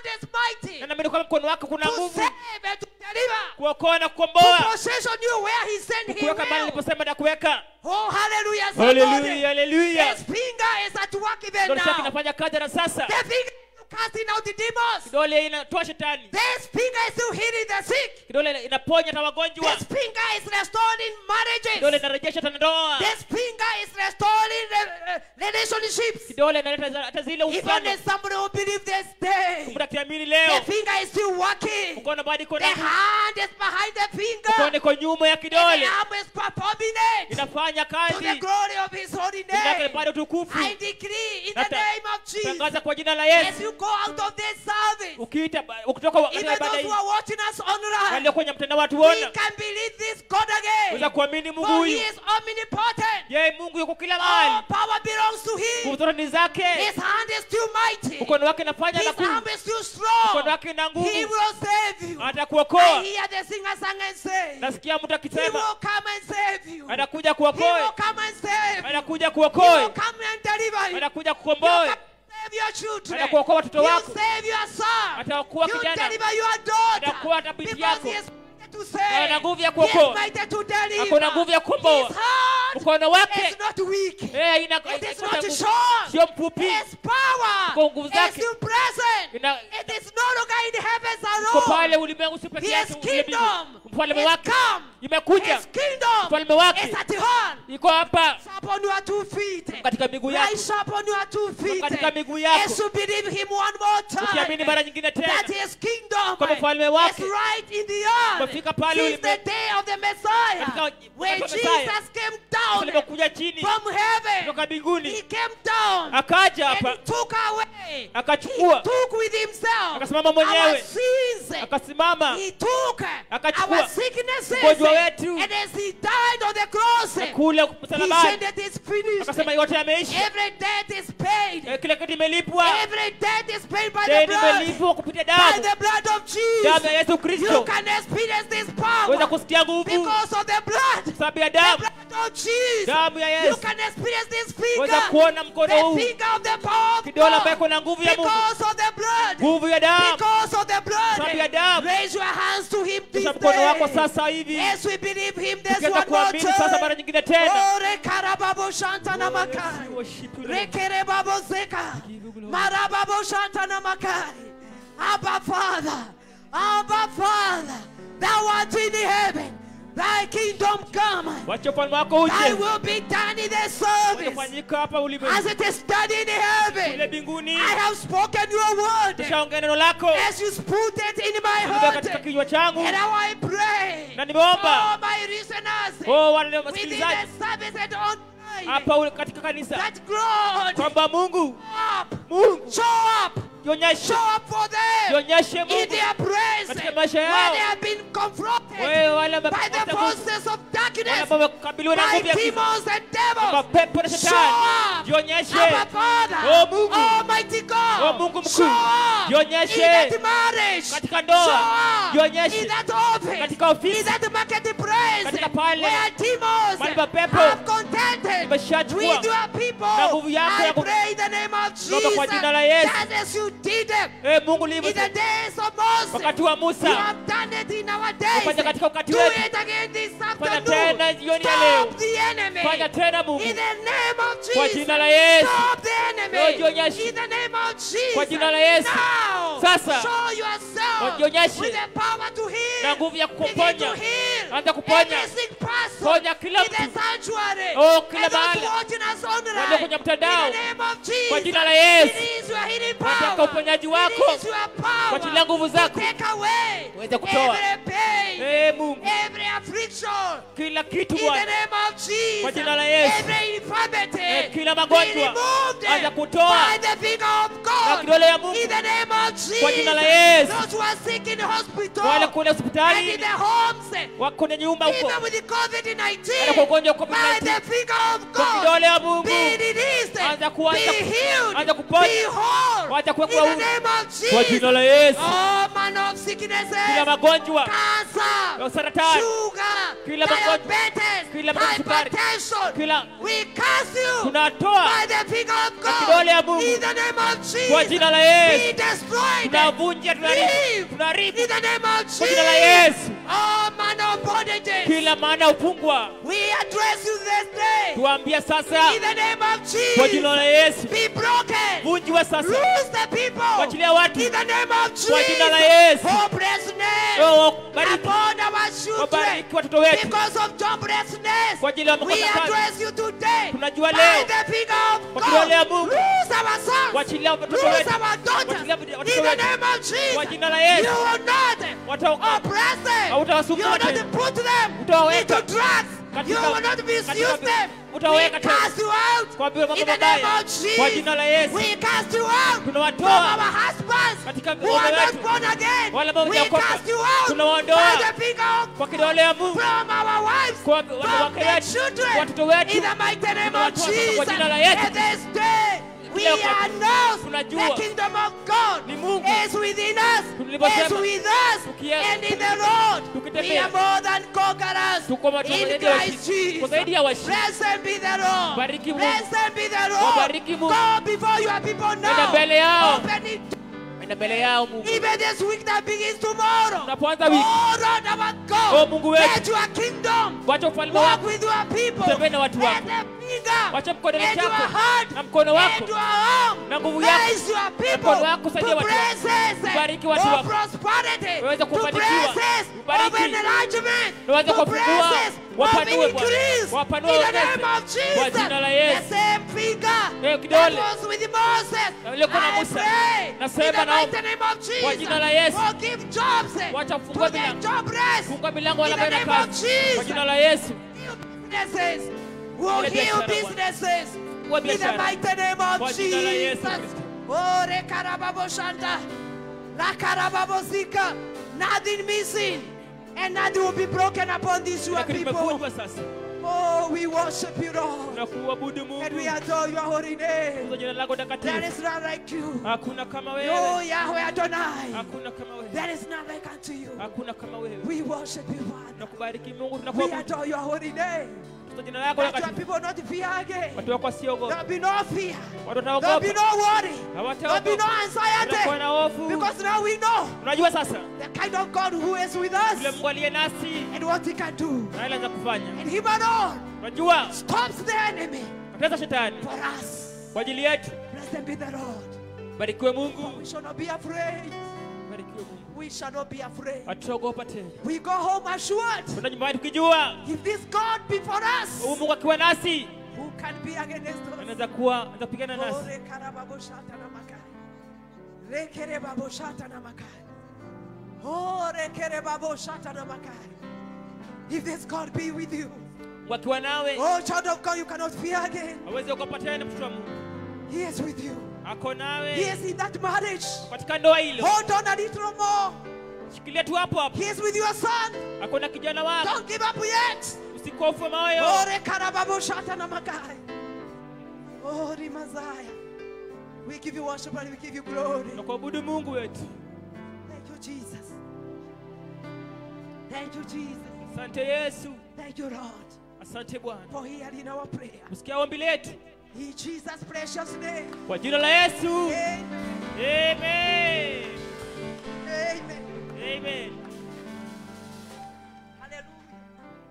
[SPEAKER 5] kuna
[SPEAKER 6] to
[SPEAKER 5] nguvu
[SPEAKER 6] save and to deliver,
[SPEAKER 5] kuokoa na
[SPEAKER 6] to
[SPEAKER 5] kukomboa
[SPEAKER 6] position you where He sent Him.
[SPEAKER 5] kuweka mahali
[SPEAKER 6] well.
[SPEAKER 5] niliposema na kuweka
[SPEAKER 6] Oh, hallelujah.
[SPEAKER 5] haleluya
[SPEAKER 6] Somebody.
[SPEAKER 5] haleluya
[SPEAKER 6] His finger is at work even
[SPEAKER 5] kidole chake
[SPEAKER 6] now.
[SPEAKER 5] kinafanya kazi na sasa
[SPEAKER 6] The finger is casting out the demons.
[SPEAKER 5] kidole inatoa shetani
[SPEAKER 6] This finger is still healing the sick.
[SPEAKER 5] kidole inaponya hata wagonjwa
[SPEAKER 6] This finger is restoring
[SPEAKER 5] kidole
[SPEAKER 6] marriages.
[SPEAKER 5] inarejesha hata ndoa
[SPEAKER 6] This finger is restoring uh, uh, relationships.
[SPEAKER 5] kidole inaleta za- hata zile
[SPEAKER 6] Even
[SPEAKER 5] uhusiano
[SPEAKER 6] if somebody will believe this day,
[SPEAKER 5] mtu akiamini
[SPEAKER 6] the
[SPEAKER 5] leo
[SPEAKER 6] finger is still working.
[SPEAKER 5] mkono bado iko
[SPEAKER 6] The
[SPEAKER 5] na
[SPEAKER 6] hand is behind the
[SPEAKER 5] mkono
[SPEAKER 6] finger.
[SPEAKER 5] iko nyuma ya
[SPEAKER 6] And the
[SPEAKER 5] kidole
[SPEAKER 6] arm is performing it
[SPEAKER 5] inafanya
[SPEAKER 6] to
[SPEAKER 5] kazi
[SPEAKER 6] the glory of His holy
[SPEAKER 5] inake
[SPEAKER 6] name.
[SPEAKER 5] bado tukufu
[SPEAKER 6] I decree in the
[SPEAKER 5] Nata-
[SPEAKER 6] name of Jesus,
[SPEAKER 5] tangaza kwa jina la
[SPEAKER 6] as
[SPEAKER 5] yesu
[SPEAKER 6] you go out of this service,
[SPEAKER 5] ukiita ba- ukitoka wa-
[SPEAKER 6] even
[SPEAKER 5] katika ibada
[SPEAKER 6] those
[SPEAKER 5] hii
[SPEAKER 6] who are watching us online,
[SPEAKER 5] walio kwenye mtandao
[SPEAKER 6] we
[SPEAKER 5] watuona
[SPEAKER 6] can believe this God
[SPEAKER 5] weza
[SPEAKER 6] again.
[SPEAKER 5] kuamini mungu
[SPEAKER 6] For He
[SPEAKER 5] huyu
[SPEAKER 6] is omnipotent.
[SPEAKER 5] yeye mungu yuko kila
[SPEAKER 6] All
[SPEAKER 5] mahali
[SPEAKER 6] power belongs to Him.
[SPEAKER 5] nguvu zote ni zake
[SPEAKER 6] His hand is still mighty.
[SPEAKER 5] mkono wake inafanya
[SPEAKER 6] His
[SPEAKER 5] na
[SPEAKER 6] arm is still strong.
[SPEAKER 5] mkono wake ina
[SPEAKER 6] He
[SPEAKER 5] nguvu
[SPEAKER 6] will save you. I
[SPEAKER 5] atakuokoa
[SPEAKER 6] hear the singer sing and say,
[SPEAKER 5] nasikia mtu
[SPEAKER 6] He
[SPEAKER 5] akisema
[SPEAKER 6] will come and save you. He
[SPEAKER 5] anakuja
[SPEAKER 6] will
[SPEAKER 5] kuokoe
[SPEAKER 6] come and save you.
[SPEAKER 5] anakuja
[SPEAKER 6] He
[SPEAKER 5] kuokoe
[SPEAKER 6] will come and deliver you.
[SPEAKER 5] anakuja
[SPEAKER 6] You
[SPEAKER 5] kukomboe
[SPEAKER 6] can save your children.
[SPEAKER 5] Atakuokoa watoto
[SPEAKER 6] You
[SPEAKER 5] wako.
[SPEAKER 6] save your son.
[SPEAKER 5] Atakuokoa
[SPEAKER 6] You
[SPEAKER 5] kijana.
[SPEAKER 6] deliver your daughter.
[SPEAKER 5] Atakuokoa hata binti
[SPEAKER 6] Because
[SPEAKER 5] yako.
[SPEAKER 6] he is mighty to
[SPEAKER 5] Na
[SPEAKER 6] save.
[SPEAKER 5] ana nguvu ya
[SPEAKER 6] He is
[SPEAKER 5] kuokoa.
[SPEAKER 6] mighty to deliver.
[SPEAKER 5] Ako na nguvu ya kukomboa.
[SPEAKER 6] His hand
[SPEAKER 5] mkono wake
[SPEAKER 6] is not weak.
[SPEAKER 5] eh, haina-
[SPEAKER 6] It is
[SPEAKER 5] haina
[SPEAKER 6] not
[SPEAKER 5] nguvu.
[SPEAKER 6] short.
[SPEAKER 5] sio mfupi
[SPEAKER 6] His power
[SPEAKER 5] Kwa nguvu
[SPEAKER 6] is
[SPEAKER 5] zake.
[SPEAKER 6] still present.
[SPEAKER 5] Ina-
[SPEAKER 6] It is no longer in the heavens
[SPEAKER 5] Uko pale
[SPEAKER 6] alone.
[SPEAKER 5] ulimwengu si peke
[SPEAKER 6] His
[SPEAKER 5] yake ule mbingu.
[SPEAKER 6] kingdom
[SPEAKER 5] mfalme
[SPEAKER 6] is
[SPEAKER 5] wake
[SPEAKER 6] come.
[SPEAKER 5] imekuja
[SPEAKER 6] His kingdom
[SPEAKER 5] Mfalme wake.
[SPEAKER 6] is at hand.
[SPEAKER 5] iko hapa
[SPEAKER 6] Rise up on your two feet.
[SPEAKER 5] katika miguu yako
[SPEAKER 6] Rise up on your two feet.
[SPEAKER 5] katika miguu yako.
[SPEAKER 6] As you believe him one more
[SPEAKER 5] ukiamini
[SPEAKER 6] time.
[SPEAKER 5] mara nyingine tena
[SPEAKER 6] That his kingdom
[SPEAKER 5] Kwa ufalme
[SPEAKER 6] is
[SPEAKER 5] wake.
[SPEAKER 6] right in the earth.
[SPEAKER 5] Umefika pale
[SPEAKER 6] Since the
[SPEAKER 5] ulimwengu.
[SPEAKER 6] day of the Messiah.
[SPEAKER 5] Katika
[SPEAKER 6] When
[SPEAKER 5] wakati wa Messiah.
[SPEAKER 6] Jesus came down
[SPEAKER 5] alipokuja chini
[SPEAKER 6] from heaven.
[SPEAKER 5] kutoka
[SPEAKER 6] He
[SPEAKER 5] mbinguni
[SPEAKER 6] came down.
[SPEAKER 5] akaja
[SPEAKER 6] And he
[SPEAKER 5] hapa
[SPEAKER 6] took away. He
[SPEAKER 5] akachukua
[SPEAKER 6] took with himself
[SPEAKER 5] Akasimama
[SPEAKER 6] our
[SPEAKER 5] mwenyewe.
[SPEAKER 6] sins.
[SPEAKER 5] akasimama
[SPEAKER 6] He took
[SPEAKER 5] Akachukua
[SPEAKER 6] our sicknesses.
[SPEAKER 5] ugonjwa wetu.
[SPEAKER 6] And as he died on the cross,
[SPEAKER 5] na kule
[SPEAKER 6] he
[SPEAKER 5] msalabani
[SPEAKER 6] said that it's finished.
[SPEAKER 5] akasema yote yameisha
[SPEAKER 6] Every debt is paid.
[SPEAKER 5] Eh, kile kitu imelipwa
[SPEAKER 6] Every debt is paid by the
[SPEAKER 5] deni
[SPEAKER 6] blood.
[SPEAKER 5] imelipwa kupitia
[SPEAKER 6] By
[SPEAKER 5] damu
[SPEAKER 6] the blood of
[SPEAKER 5] damu ya
[SPEAKER 6] Jesus.
[SPEAKER 5] yesu
[SPEAKER 6] You
[SPEAKER 5] kristo
[SPEAKER 6] can experience this
[SPEAKER 5] weza
[SPEAKER 6] power
[SPEAKER 5] kusikia nguvu
[SPEAKER 6] because of the blood.
[SPEAKER 5] sababu ya
[SPEAKER 6] The
[SPEAKER 5] damu
[SPEAKER 6] blood of Jesus.
[SPEAKER 5] damu ya
[SPEAKER 6] You
[SPEAKER 5] yesu
[SPEAKER 6] can experience this
[SPEAKER 5] weza
[SPEAKER 6] finger.
[SPEAKER 5] kuona mkono
[SPEAKER 6] The
[SPEAKER 5] huu
[SPEAKER 6] finger of the power of
[SPEAKER 5] kidole ambayo
[SPEAKER 6] God.
[SPEAKER 5] iko na nguvu ya mungu
[SPEAKER 6] Because of the blood.
[SPEAKER 5] nguvu ya damu
[SPEAKER 6] Because of the
[SPEAKER 5] sababu ya
[SPEAKER 6] blood.
[SPEAKER 5] damu
[SPEAKER 6] Raise your hands to him this
[SPEAKER 5] kisha mkono wako
[SPEAKER 6] day.
[SPEAKER 5] sasa hivi
[SPEAKER 6] As we believe him this
[SPEAKER 5] ukiweza
[SPEAKER 6] one more
[SPEAKER 5] kuamini sasa mara
[SPEAKER 6] time.
[SPEAKER 5] nyingine tena
[SPEAKER 6] Oh, rekarababo shanta na makari. Rekerebabo zeka. Marababo shanta na makari. Abba Father. Abba Father. Thou art in heaven. Thy kingdom come.
[SPEAKER 5] wacha ufalme wako
[SPEAKER 6] Thy
[SPEAKER 5] uje
[SPEAKER 6] will be done in the service.
[SPEAKER 5] utafanyika hapa
[SPEAKER 6] As
[SPEAKER 5] ulimwengu
[SPEAKER 6] it is done in
[SPEAKER 5] kule
[SPEAKER 6] heaven.
[SPEAKER 5] mbinguni
[SPEAKER 6] I have spoken your word.
[SPEAKER 5] ushaongea neno lako
[SPEAKER 6] As you put it in my
[SPEAKER 5] Nimebeba
[SPEAKER 6] heart.
[SPEAKER 5] katika kinywa changu
[SPEAKER 6] And now I pray.
[SPEAKER 5] na nimeomba
[SPEAKER 6] Oh, my listeners.
[SPEAKER 5] oh wale
[SPEAKER 6] Within
[SPEAKER 5] wasikilizaji
[SPEAKER 6] the service and online.
[SPEAKER 5] hapa ule- katika kanisa
[SPEAKER 6] That God
[SPEAKER 5] kwamba mungu
[SPEAKER 6] show up.
[SPEAKER 5] mungu
[SPEAKER 6] Show up.
[SPEAKER 5] jionyeshe
[SPEAKER 6] Show up for them.
[SPEAKER 5] jionyeshe
[SPEAKER 6] In
[SPEAKER 5] mungu
[SPEAKER 6] their praise.
[SPEAKER 5] Katika maisha
[SPEAKER 6] When
[SPEAKER 5] yao.
[SPEAKER 6] they have been confronted
[SPEAKER 5] wewe wale
[SPEAKER 6] by the
[SPEAKER 5] wamepata nguvu,
[SPEAKER 6] forces of
[SPEAKER 5] wale
[SPEAKER 6] darkness.
[SPEAKER 5] ambao wamekabiliwa na
[SPEAKER 6] By
[SPEAKER 5] nguvu ya giza
[SPEAKER 6] demons and devils.
[SPEAKER 5] mapepo na
[SPEAKER 6] Show
[SPEAKER 5] shetani
[SPEAKER 6] up.
[SPEAKER 5] jionyeshe
[SPEAKER 6] Abba Father.
[SPEAKER 5] Oh, Mungu.
[SPEAKER 6] Almighty God.
[SPEAKER 5] Oh, Mungu mkuu.
[SPEAKER 6] Show up.
[SPEAKER 5] Jionyeshe.
[SPEAKER 6] In that marriage.
[SPEAKER 5] katika ndoa
[SPEAKER 6] Show up.
[SPEAKER 5] jionyeshe
[SPEAKER 6] In that office.
[SPEAKER 5] katika ofisi
[SPEAKER 6] In that marketplace.
[SPEAKER 5] Katika pale.
[SPEAKER 6] Where demons
[SPEAKER 5] Mahali pa pepo.
[SPEAKER 6] have contended
[SPEAKER 5] Imeshachukua.
[SPEAKER 6] with your people.
[SPEAKER 5] Na nguvu yako
[SPEAKER 6] I
[SPEAKER 5] ya ku-
[SPEAKER 6] pray in the name of
[SPEAKER 5] Naomba kwa
[SPEAKER 6] Jesus.
[SPEAKER 5] jina la Yesu.
[SPEAKER 6] Just as you did them
[SPEAKER 5] Eh, mungu
[SPEAKER 6] in the
[SPEAKER 5] limu
[SPEAKER 6] days of Moses.
[SPEAKER 5] wakati wa
[SPEAKER 6] You
[SPEAKER 5] musa
[SPEAKER 6] have done it in our days.
[SPEAKER 5] Fanya katika wakati
[SPEAKER 6] Do
[SPEAKER 5] wetu.
[SPEAKER 6] it again this
[SPEAKER 5] Fanya
[SPEAKER 6] afternoon.
[SPEAKER 5] tena jioni ya leo.
[SPEAKER 6] Stop the enemy.
[SPEAKER 5] fanya tena mungu
[SPEAKER 6] In the name of Jesus.
[SPEAKER 5] Kwa jina la Yesu.
[SPEAKER 6] Stop the enemy.
[SPEAKER 5] Lord, jionyeshe.
[SPEAKER 6] In the name of Jesus.
[SPEAKER 5] Kwa jina la Yesu.
[SPEAKER 6] Now.
[SPEAKER 5] Sasa.
[SPEAKER 6] Show yourself.
[SPEAKER 5] Lord, jionyeshe.
[SPEAKER 6] With the power to heal.
[SPEAKER 5] na nguvu ya
[SPEAKER 6] Begin
[SPEAKER 5] kuponya
[SPEAKER 6] to heal.
[SPEAKER 5] Anza kuponya.
[SPEAKER 6] Every sick person.
[SPEAKER 5] Ponya kila
[SPEAKER 6] In the
[SPEAKER 5] mtu.
[SPEAKER 6] sanctuary.
[SPEAKER 5] Oh, kila
[SPEAKER 6] And those
[SPEAKER 5] mahali.
[SPEAKER 6] watching us online.
[SPEAKER 5] Walio kwenye mtandao.
[SPEAKER 6] In the name of Jesus.
[SPEAKER 5] Kwa jina la Yesu.
[SPEAKER 6] Release your healing
[SPEAKER 5] Nataka
[SPEAKER 6] power.
[SPEAKER 5] uponyaji wako.
[SPEAKER 6] Release your power.
[SPEAKER 5] Fuatilia nguvu zako.
[SPEAKER 6] To take away.
[SPEAKER 5] Uweze kutoa.
[SPEAKER 6] Every pain.
[SPEAKER 5] Eh, mungu
[SPEAKER 6] Every affliction.
[SPEAKER 5] kila kitu
[SPEAKER 6] In the
[SPEAKER 5] bwana
[SPEAKER 6] name of Jesus.
[SPEAKER 5] Kwa jina la Yesu.
[SPEAKER 6] Every infirmity.
[SPEAKER 5] Eh, kila
[SPEAKER 6] be
[SPEAKER 5] magonjwa.
[SPEAKER 6] removed
[SPEAKER 5] Anza kutoa.
[SPEAKER 6] by the finger of
[SPEAKER 5] na
[SPEAKER 6] God.
[SPEAKER 5] kidole ya mungu
[SPEAKER 6] In the name of Jesus.
[SPEAKER 5] Kwa jina la Yesu.
[SPEAKER 6] Those who are sick in the hospital.
[SPEAKER 5] wale kule
[SPEAKER 6] and in
[SPEAKER 5] hospitali
[SPEAKER 6] the homes.
[SPEAKER 5] wa- kwenye nyumba huko
[SPEAKER 6] Even with the COVID-19.
[SPEAKER 5] Wale kwa ugonjwa wa
[SPEAKER 6] by
[SPEAKER 5] COVID-19
[SPEAKER 6] the finger of
[SPEAKER 5] kwa
[SPEAKER 6] God.
[SPEAKER 5] kidole ya mungu
[SPEAKER 6] Be released.
[SPEAKER 5] Anza kuwa-
[SPEAKER 6] Be
[SPEAKER 5] anza-
[SPEAKER 6] healed.
[SPEAKER 5] anza kuponya.
[SPEAKER 6] Be whole.
[SPEAKER 5] Wacha
[SPEAKER 6] In
[SPEAKER 5] kuwekwa
[SPEAKER 6] the
[SPEAKER 5] huru.
[SPEAKER 6] name of
[SPEAKER 5] kwa
[SPEAKER 6] Jesus.
[SPEAKER 5] jina la yesu
[SPEAKER 6] All manner of sicknesses.
[SPEAKER 5] kila magonjwa
[SPEAKER 6] Cancer.
[SPEAKER 5] ya saratani
[SPEAKER 6] Sugar.
[SPEAKER 5] Kila magonjwa.
[SPEAKER 6] Diabetes.
[SPEAKER 5] Kila mtu sukari.
[SPEAKER 2] hypertension,
[SPEAKER 5] Kila
[SPEAKER 2] we curse you
[SPEAKER 5] tunatoa
[SPEAKER 2] by the finger of
[SPEAKER 5] kidole ya
[SPEAKER 2] God.
[SPEAKER 5] Mungu.
[SPEAKER 2] In the name of
[SPEAKER 5] kwa
[SPEAKER 2] Jesus,
[SPEAKER 5] jina la
[SPEAKER 2] be
[SPEAKER 5] Yesu.
[SPEAKER 2] destroyed.
[SPEAKER 5] Tunavunja, tunaharibu,
[SPEAKER 2] Leave.
[SPEAKER 5] tunaharibu
[SPEAKER 2] In the name of
[SPEAKER 5] kwa jina la
[SPEAKER 2] Jesus,
[SPEAKER 5] Yesu.
[SPEAKER 2] all manner of bondages,
[SPEAKER 5] Kila maana ya upungwa
[SPEAKER 2] we address you this day.
[SPEAKER 5] tuambia sasa
[SPEAKER 2] In the name of
[SPEAKER 5] kwa jina la
[SPEAKER 2] Jesus,
[SPEAKER 5] Yesu.
[SPEAKER 2] be broken.
[SPEAKER 5] Vunjiwa sasa.
[SPEAKER 2] Loose the people.
[SPEAKER 5] Wachilia watu
[SPEAKER 2] In the name of Jesus,
[SPEAKER 5] Kwa jina la Yesu.
[SPEAKER 2] hopelessness
[SPEAKER 5] Oh, bariki.
[SPEAKER 2] upon our children.
[SPEAKER 5] Wabariki watoto wetu.
[SPEAKER 2] Because of joblessness,
[SPEAKER 5] Kwa ajili ya
[SPEAKER 2] we
[SPEAKER 5] makosa kazi.
[SPEAKER 2] address you today.
[SPEAKER 5] Tunajua
[SPEAKER 2] By
[SPEAKER 5] leo.
[SPEAKER 2] the finger of
[SPEAKER 5] Kwa
[SPEAKER 2] God,
[SPEAKER 5] kidole ya Mungu.
[SPEAKER 2] loose our sons.
[SPEAKER 5] Wachilia watoto
[SPEAKER 2] Loose
[SPEAKER 5] wetu.
[SPEAKER 2] our daughters.
[SPEAKER 5] Wachilia
[SPEAKER 2] In
[SPEAKER 5] watoto
[SPEAKER 2] the
[SPEAKER 5] wetu.
[SPEAKER 2] name of
[SPEAKER 5] Kwa
[SPEAKER 2] Jesus,
[SPEAKER 5] jina la Yesu.
[SPEAKER 2] you will not
[SPEAKER 5] Wata-
[SPEAKER 2] oppress them. You
[SPEAKER 5] Hautawasumbua
[SPEAKER 2] will not
[SPEAKER 5] tena.
[SPEAKER 2] put them
[SPEAKER 5] Utawaweka
[SPEAKER 2] into drugs.
[SPEAKER 5] katika-
[SPEAKER 2] You will not misuse
[SPEAKER 5] katika-
[SPEAKER 2] them. We
[SPEAKER 5] utawaweka tena.
[SPEAKER 2] cast you out.
[SPEAKER 5] Kwa vile mambo
[SPEAKER 2] In the name
[SPEAKER 5] mabaya.
[SPEAKER 2] of Jesus,
[SPEAKER 5] Kwa jina la Yesu.
[SPEAKER 2] we cast you out from
[SPEAKER 5] Tunawatoa
[SPEAKER 2] our husbands
[SPEAKER 5] katika
[SPEAKER 2] who are
[SPEAKER 5] waume
[SPEAKER 2] not
[SPEAKER 5] wetu.
[SPEAKER 2] born again.
[SPEAKER 5] Wale ambao
[SPEAKER 2] We
[SPEAKER 5] hawajaokoka.
[SPEAKER 2] cast you out
[SPEAKER 5] Tunawaondoa
[SPEAKER 2] by the finger of
[SPEAKER 5] kwa
[SPEAKER 2] God
[SPEAKER 5] kidole ya Mungu.
[SPEAKER 2] from our wives,
[SPEAKER 5] Kwa
[SPEAKER 2] from
[SPEAKER 5] wanawake
[SPEAKER 2] their
[SPEAKER 5] wetu,
[SPEAKER 2] children.
[SPEAKER 5] watoto wetu.
[SPEAKER 2] In the mighty name of
[SPEAKER 5] Tunawatoa sasa
[SPEAKER 2] Jesus,
[SPEAKER 5] kwa jina la Yesu.
[SPEAKER 2] and this day we
[SPEAKER 5] Kila wakati
[SPEAKER 2] announce
[SPEAKER 5] tunajua
[SPEAKER 2] the kingdom of God
[SPEAKER 5] ni Mungu.
[SPEAKER 2] is within us,
[SPEAKER 5] Tuliposema,
[SPEAKER 2] is with us,
[SPEAKER 5] tukienda,
[SPEAKER 2] and in the Lord we
[SPEAKER 5] tukitembea,
[SPEAKER 2] are more than conquerors
[SPEAKER 5] tuko ma- tuko
[SPEAKER 2] in
[SPEAKER 5] zaidi ya
[SPEAKER 2] Christ
[SPEAKER 5] washindi. Tuko
[SPEAKER 2] Jesus.
[SPEAKER 5] zaidi ya washindi.
[SPEAKER 2] Blessed be the Lord.
[SPEAKER 5] Bariki Mungu.
[SPEAKER 2] Blessed be the Lord.
[SPEAKER 5] Wabariki Mungu.
[SPEAKER 2] Go before your people
[SPEAKER 5] Nenda
[SPEAKER 2] now.
[SPEAKER 5] mbele yao.
[SPEAKER 2] Open it.
[SPEAKER 5] Enda mbele yao Mungu.
[SPEAKER 2] Even this week that begins tomorrow.
[SPEAKER 5] Tunapoanza wiki.
[SPEAKER 2] Oh Lord our
[SPEAKER 5] Oh,
[SPEAKER 2] God.
[SPEAKER 5] Mungu wetu.
[SPEAKER 2] Let your kingdom
[SPEAKER 5] Wacha ufalme
[SPEAKER 2] walk
[SPEAKER 5] wako.
[SPEAKER 2] with your people.
[SPEAKER 5] Tembee na watu
[SPEAKER 2] Let
[SPEAKER 5] wako.
[SPEAKER 2] the finger
[SPEAKER 5] Wacha mkono
[SPEAKER 2] and your
[SPEAKER 5] chako
[SPEAKER 2] heart
[SPEAKER 5] na mkono wako
[SPEAKER 2] and your arm
[SPEAKER 5] na nguvu yako
[SPEAKER 2] raise your people
[SPEAKER 5] mkono wako saidia
[SPEAKER 2] to
[SPEAKER 5] watu wako.
[SPEAKER 2] places
[SPEAKER 5] Bariki watu
[SPEAKER 2] of
[SPEAKER 5] wako.
[SPEAKER 2] prosperity,
[SPEAKER 5] Waweze
[SPEAKER 2] to
[SPEAKER 5] kufanikiwa.
[SPEAKER 2] places
[SPEAKER 5] Bariki.
[SPEAKER 2] of enlargement,
[SPEAKER 5] Na waweze
[SPEAKER 2] to
[SPEAKER 5] kufungua.
[SPEAKER 2] places
[SPEAKER 5] Wapanue
[SPEAKER 2] of
[SPEAKER 5] Bwana.
[SPEAKER 2] increase.
[SPEAKER 5] Wapanue
[SPEAKER 2] In the
[SPEAKER 5] ongeze.
[SPEAKER 2] name of
[SPEAKER 5] Kwa
[SPEAKER 2] Jesus,
[SPEAKER 5] jina la Yesu.
[SPEAKER 2] the same finger
[SPEAKER 5] Leo
[SPEAKER 2] that
[SPEAKER 5] kidole.
[SPEAKER 2] was with Moses,
[SPEAKER 5] Na ilikuwa na
[SPEAKER 2] I
[SPEAKER 5] Musa.
[SPEAKER 2] pray
[SPEAKER 5] Nasema
[SPEAKER 2] in the
[SPEAKER 5] naomba.
[SPEAKER 2] mighty name of
[SPEAKER 5] Kwa
[SPEAKER 2] Jesus,
[SPEAKER 5] jina la Yesu.
[SPEAKER 2] forgive jobs
[SPEAKER 5] Wacha
[SPEAKER 2] to
[SPEAKER 5] ufungue
[SPEAKER 2] the
[SPEAKER 5] milango.
[SPEAKER 2] jobless.
[SPEAKER 5] Funga milango
[SPEAKER 2] In
[SPEAKER 5] wala
[SPEAKER 2] the
[SPEAKER 5] mbele
[SPEAKER 2] name of
[SPEAKER 5] kazi. Kwa
[SPEAKER 2] Jesus.
[SPEAKER 5] jina la Yesu.
[SPEAKER 2] Heal businesses. Will
[SPEAKER 5] Ile
[SPEAKER 2] heal
[SPEAKER 5] biashara, Bwana.
[SPEAKER 2] businesses.
[SPEAKER 5] Fungua
[SPEAKER 2] In the
[SPEAKER 5] biashara.
[SPEAKER 2] mighty name of
[SPEAKER 5] Kwa jina la Yesu
[SPEAKER 2] Jesus.
[SPEAKER 5] Kristo.
[SPEAKER 2] Oh, rekarababo shanta. Rakarababo zika. Nothing missing. And nothing will be broken upon these your
[SPEAKER 5] Lakini
[SPEAKER 2] people.
[SPEAKER 5] tumevunjwa sasa.
[SPEAKER 2] Oh, we worship you, Lord.
[SPEAKER 5] Tunakuabudu
[SPEAKER 2] And we
[SPEAKER 5] Mungu.
[SPEAKER 2] adore your holy name.
[SPEAKER 5] Kwa jina lako
[SPEAKER 2] There
[SPEAKER 5] takatifu.
[SPEAKER 2] is none like you.
[SPEAKER 5] Hakuna kama
[SPEAKER 2] Oh,
[SPEAKER 5] wewe.
[SPEAKER 2] Yahweh Adonai.
[SPEAKER 5] Hakuna kama wewe.
[SPEAKER 2] There is none like unto you.
[SPEAKER 5] Hakuna kama wewe.
[SPEAKER 2] We worship you, Father.
[SPEAKER 5] Tunakubariki Mungu,
[SPEAKER 2] We
[SPEAKER 5] tunakuabudu.
[SPEAKER 2] adore your holy name.
[SPEAKER 5] Kwa jina lako
[SPEAKER 2] Let your
[SPEAKER 5] takatifu.
[SPEAKER 2] people not fear again.
[SPEAKER 5] Watu wako wasiogopa.
[SPEAKER 2] There'll be no fear.
[SPEAKER 5] Watu
[SPEAKER 2] There'll be
[SPEAKER 5] wataogopa.
[SPEAKER 2] no worry. There'll be no
[SPEAKER 5] Hawataogopa. Watakuwa na
[SPEAKER 2] anxiety.
[SPEAKER 5] hofu.
[SPEAKER 2] Because now we know
[SPEAKER 5] Unajua sasa
[SPEAKER 2] the kind of God who is with
[SPEAKER 5] yule
[SPEAKER 2] us
[SPEAKER 5] Mungu aliye nasi
[SPEAKER 2] and what he can do.
[SPEAKER 5] na ile za kufanya.
[SPEAKER 2] And him alone
[SPEAKER 5] Unajua
[SPEAKER 2] stops the enemy
[SPEAKER 5] kateza shetani
[SPEAKER 2] for us.
[SPEAKER 5] kwa ajili yetu.
[SPEAKER 2] Blessed be the Lord.
[SPEAKER 5] Barikiwe Mungu.
[SPEAKER 2] We shall not be afraid.
[SPEAKER 5] Barikiwe Mungu.
[SPEAKER 2] We shall not be afraid.
[SPEAKER 5] Hatutaogopa tena.
[SPEAKER 2] We go home assured.
[SPEAKER 5] Tunaenda nyumbani tukijua
[SPEAKER 2] If this God be for us,
[SPEAKER 5] huyu Mungu akiwa nasi
[SPEAKER 2] who can be against us?
[SPEAKER 5] anaweza kuwa anaweza kupigana nasi.
[SPEAKER 2] Ore karababo shata na makai. Rekere babo shata na makai. Oh, rekere babo shata na makai. If this God be with you,
[SPEAKER 5] Mungu akiwa nawe
[SPEAKER 2] oh child of God, you cannot fear again.
[SPEAKER 5] hawezi kuogopa tena mtoto wa Mungu.
[SPEAKER 2] He is with you.
[SPEAKER 5] Ako
[SPEAKER 2] He
[SPEAKER 5] nawe
[SPEAKER 2] is in that marriage.
[SPEAKER 5] katika ndoa hilo.
[SPEAKER 2] Hold on a little more.
[SPEAKER 5] Shikilia tu hapo hapo.
[SPEAKER 2] He is with your son.
[SPEAKER 5] Ako na kijana wako.
[SPEAKER 2] Don't give up yet.
[SPEAKER 5] Usikofu moyo.
[SPEAKER 2] Ore karababo shata na makai. Oh, Rimazaya. We give you worship and we give you glory.
[SPEAKER 5] Tunakuabudu Mungu wetu.
[SPEAKER 2] Thank you, Jesus. Thank you, Jesus.
[SPEAKER 5] Asante Yesu.
[SPEAKER 2] Thank you, Lord,
[SPEAKER 5] Asante Bwana.
[SPEAKER 2] for hearing our prayer.
[SPEAKER 5] Usikia ombi letu
[SPEAKER 2] In Jesus' precious name.
[SPEAKER 5] kwa jina la Yesu.
[SPEAKER 2] Amen.
[SPEAKER 5] Amen.
[SPEAKER 2] Amen.
[SPEAKER 5] Amen.
[SPEAKER 2] Hallelujah.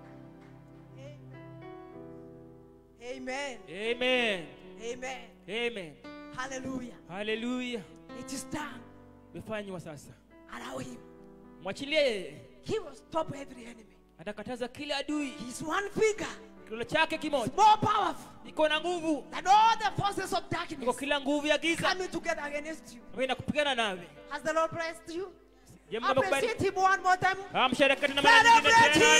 [SPEAKER 2] Amen.
[SPEAKER 5] Amen.
[SPEAKER 2] Amen.
[SPEAKER 5] Amen.
[SPEAKER 2] Hallelujah.
[SPEAKER 5] Haleluya.
[SPEAKER 2] It is done.
[SPEAKER 5] Imefanywa sasa.
[SPEAKER 2] Allow him.
[SPEAKER 5] Mwachilie yeye.
[SPEAKER 2] He will stop every enemy.
[SPEAKER 5] Atakataza kila adui.
[SPEAKER 2] His one finger
[SPEAKER 5] Kidole chake
[SPEAKER 2] is
[SPEAKER 5] kimoja
[SPEAKER 2] more powerful
[SPEAKER 5] iko na nguvu
[SPEAKER 2] than all the forces of
[SPEAKER 5] iko
[SPEAKER 2] darkness
[SPEAKER 5] kila nguvu ya giza
[SPEAKER 2] coming together against you.
[SPEAKER 5] ambayo inakupigana nawe.
[SPEAKER 2] Has the Lord blessed you?
[SPEAKER 5] Je, Mungu amekubariki?
[SPEAKER 2] Appreciate him one more time.
[SPEAKER 5] Amsherehekee tena mara nyingine
[SPEAKER 2] Celebrate
[SPEAKER 5] tena.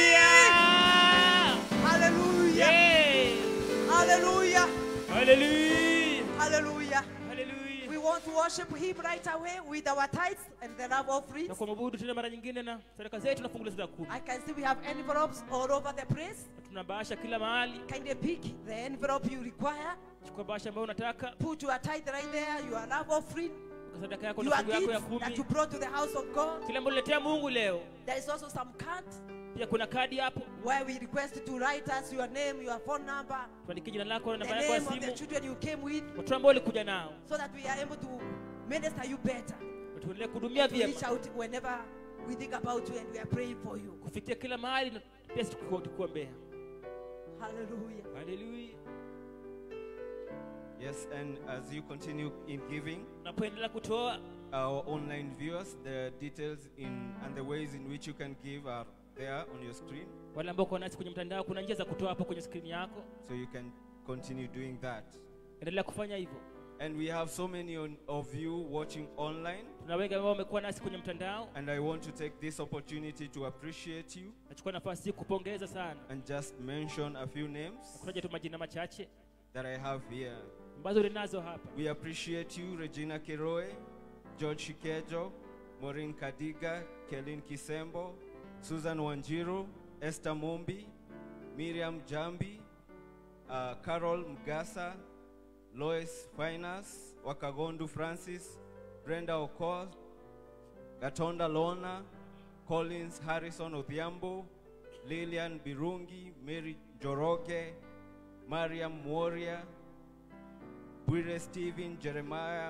[SPEAKER 2] him.
[SPEAKER 5] Haleluya.
[SPEAKER 2] Hallelujah.
[SPEAKER 5] Yay.
[SPEAKER 2] Hallelujah.
[SPEAKER 5] Haleluya.
[SPEAKER 2] Hallelujah.
[SPEAKER 5] Haleluya.
[SPEAKER 2] We want to worship him right away with our tithes and the love offerings.
[SPEAKER 5] Na kuabudu tena mara nyingine na sadaka zetu na fungu la sadaka kumi.
[SPEAKER 2] I can see we have envelopes all over the place.
[SPEAKER 5] Tuna bahasha kila mahali.
[SPEAKER 2] Kindly pick the envelope you require.
[SPEAKER 5] Chukua bahasha ambayo unataka,
[SPEAKER 2] Put your tithe right there, your love offering,
[SPEAKER 5] weka sadaka yako na
[SPEAKER 2] your
[SPEAKER 5] fungu yako ya
[SPEAKER 2] gifts that
[SPEAKER 5] kumi.
[SPEAKER 2] you brought to the house of God.
[SPEAKER 5] Kile ambacho uliletea Mungu leo.
[SPEAKER 2] There is also some cards
[SPEAKER 5] pia kuna kadi hapo
[SPEAKER 6] where we request you to write us your name, your phone number,
[SPEAKER 5] tuandikie jina lako na
[SPEAKER 6] the
[SPEAKER 5] namba yako ya
[SPEAKER 6] name of the
[SPEAKER 5] simu
[SPEAKER 6] children you came with,
[SPEAKER 5] watoto ambao ulikuja nao
[SPEAKER 6] so that we are able to minister you better.
[SPEAKER 5] Na tuendelee kuhudumia
[SPEAKER 6] To reach
[SPEAKER 5] vyema
[SPEAKER 6] out whenever we think about you and we are praying for you.
[SPEAKER 5] kufikia kila mahali na pia sisi tuku- tukuombea
[SPEAKER 6] Hallelujah.
[SPEAKER 5] haleluya
[SPEAKER 1] Yes, and as you continue in giving,
[SPEAKER 5] unapoendelea kutoa
[SPEAKER 1] our online viewers, the details in and the ways in which you can give are there on your screen,
[SPEAKER 5] wale ambao uko nasi kwenye mtandao kuna njia za kutoa hapo kwenye skrini yako
[SPEAKER 1] so you can continue doing that.
[SPEAKER 5] endelea kufanya hivyo
[SPEAKER 1] And we have so many on, of you watching online,
[SPEAKER 5] tuna wengi ambao wamekuwa nasi kwenye mtandao
[SPEAKER 1] and I want to take this opportunity to appreciate you
[SPEAKER 5] nachukua nafasi hii kupongeza sana
[SPEAKER 1] and just mention a few names
[SPEAKER 5] kutaja tu majina machache
[SPEAKER 1] that I have here.
[SPEAKER 5] ambazo ninazo hapa
[SPEAKER 1] We appreciate you, Regina Kiroe, George Shikejo, Maureen Kadiga, Kelin Kisembo, Susan Wanjiru, Esther Mombi, Miriam Jambi, uh, Carol Mgasa, Lois Finas, Wakagondu Francis, Brenda Okor, Gatonda Lona, Collins Harrison Odhiambo, Lilian Birungi, Mary Joroge, Mariam Moria, Bwire Stephen, Jeremiah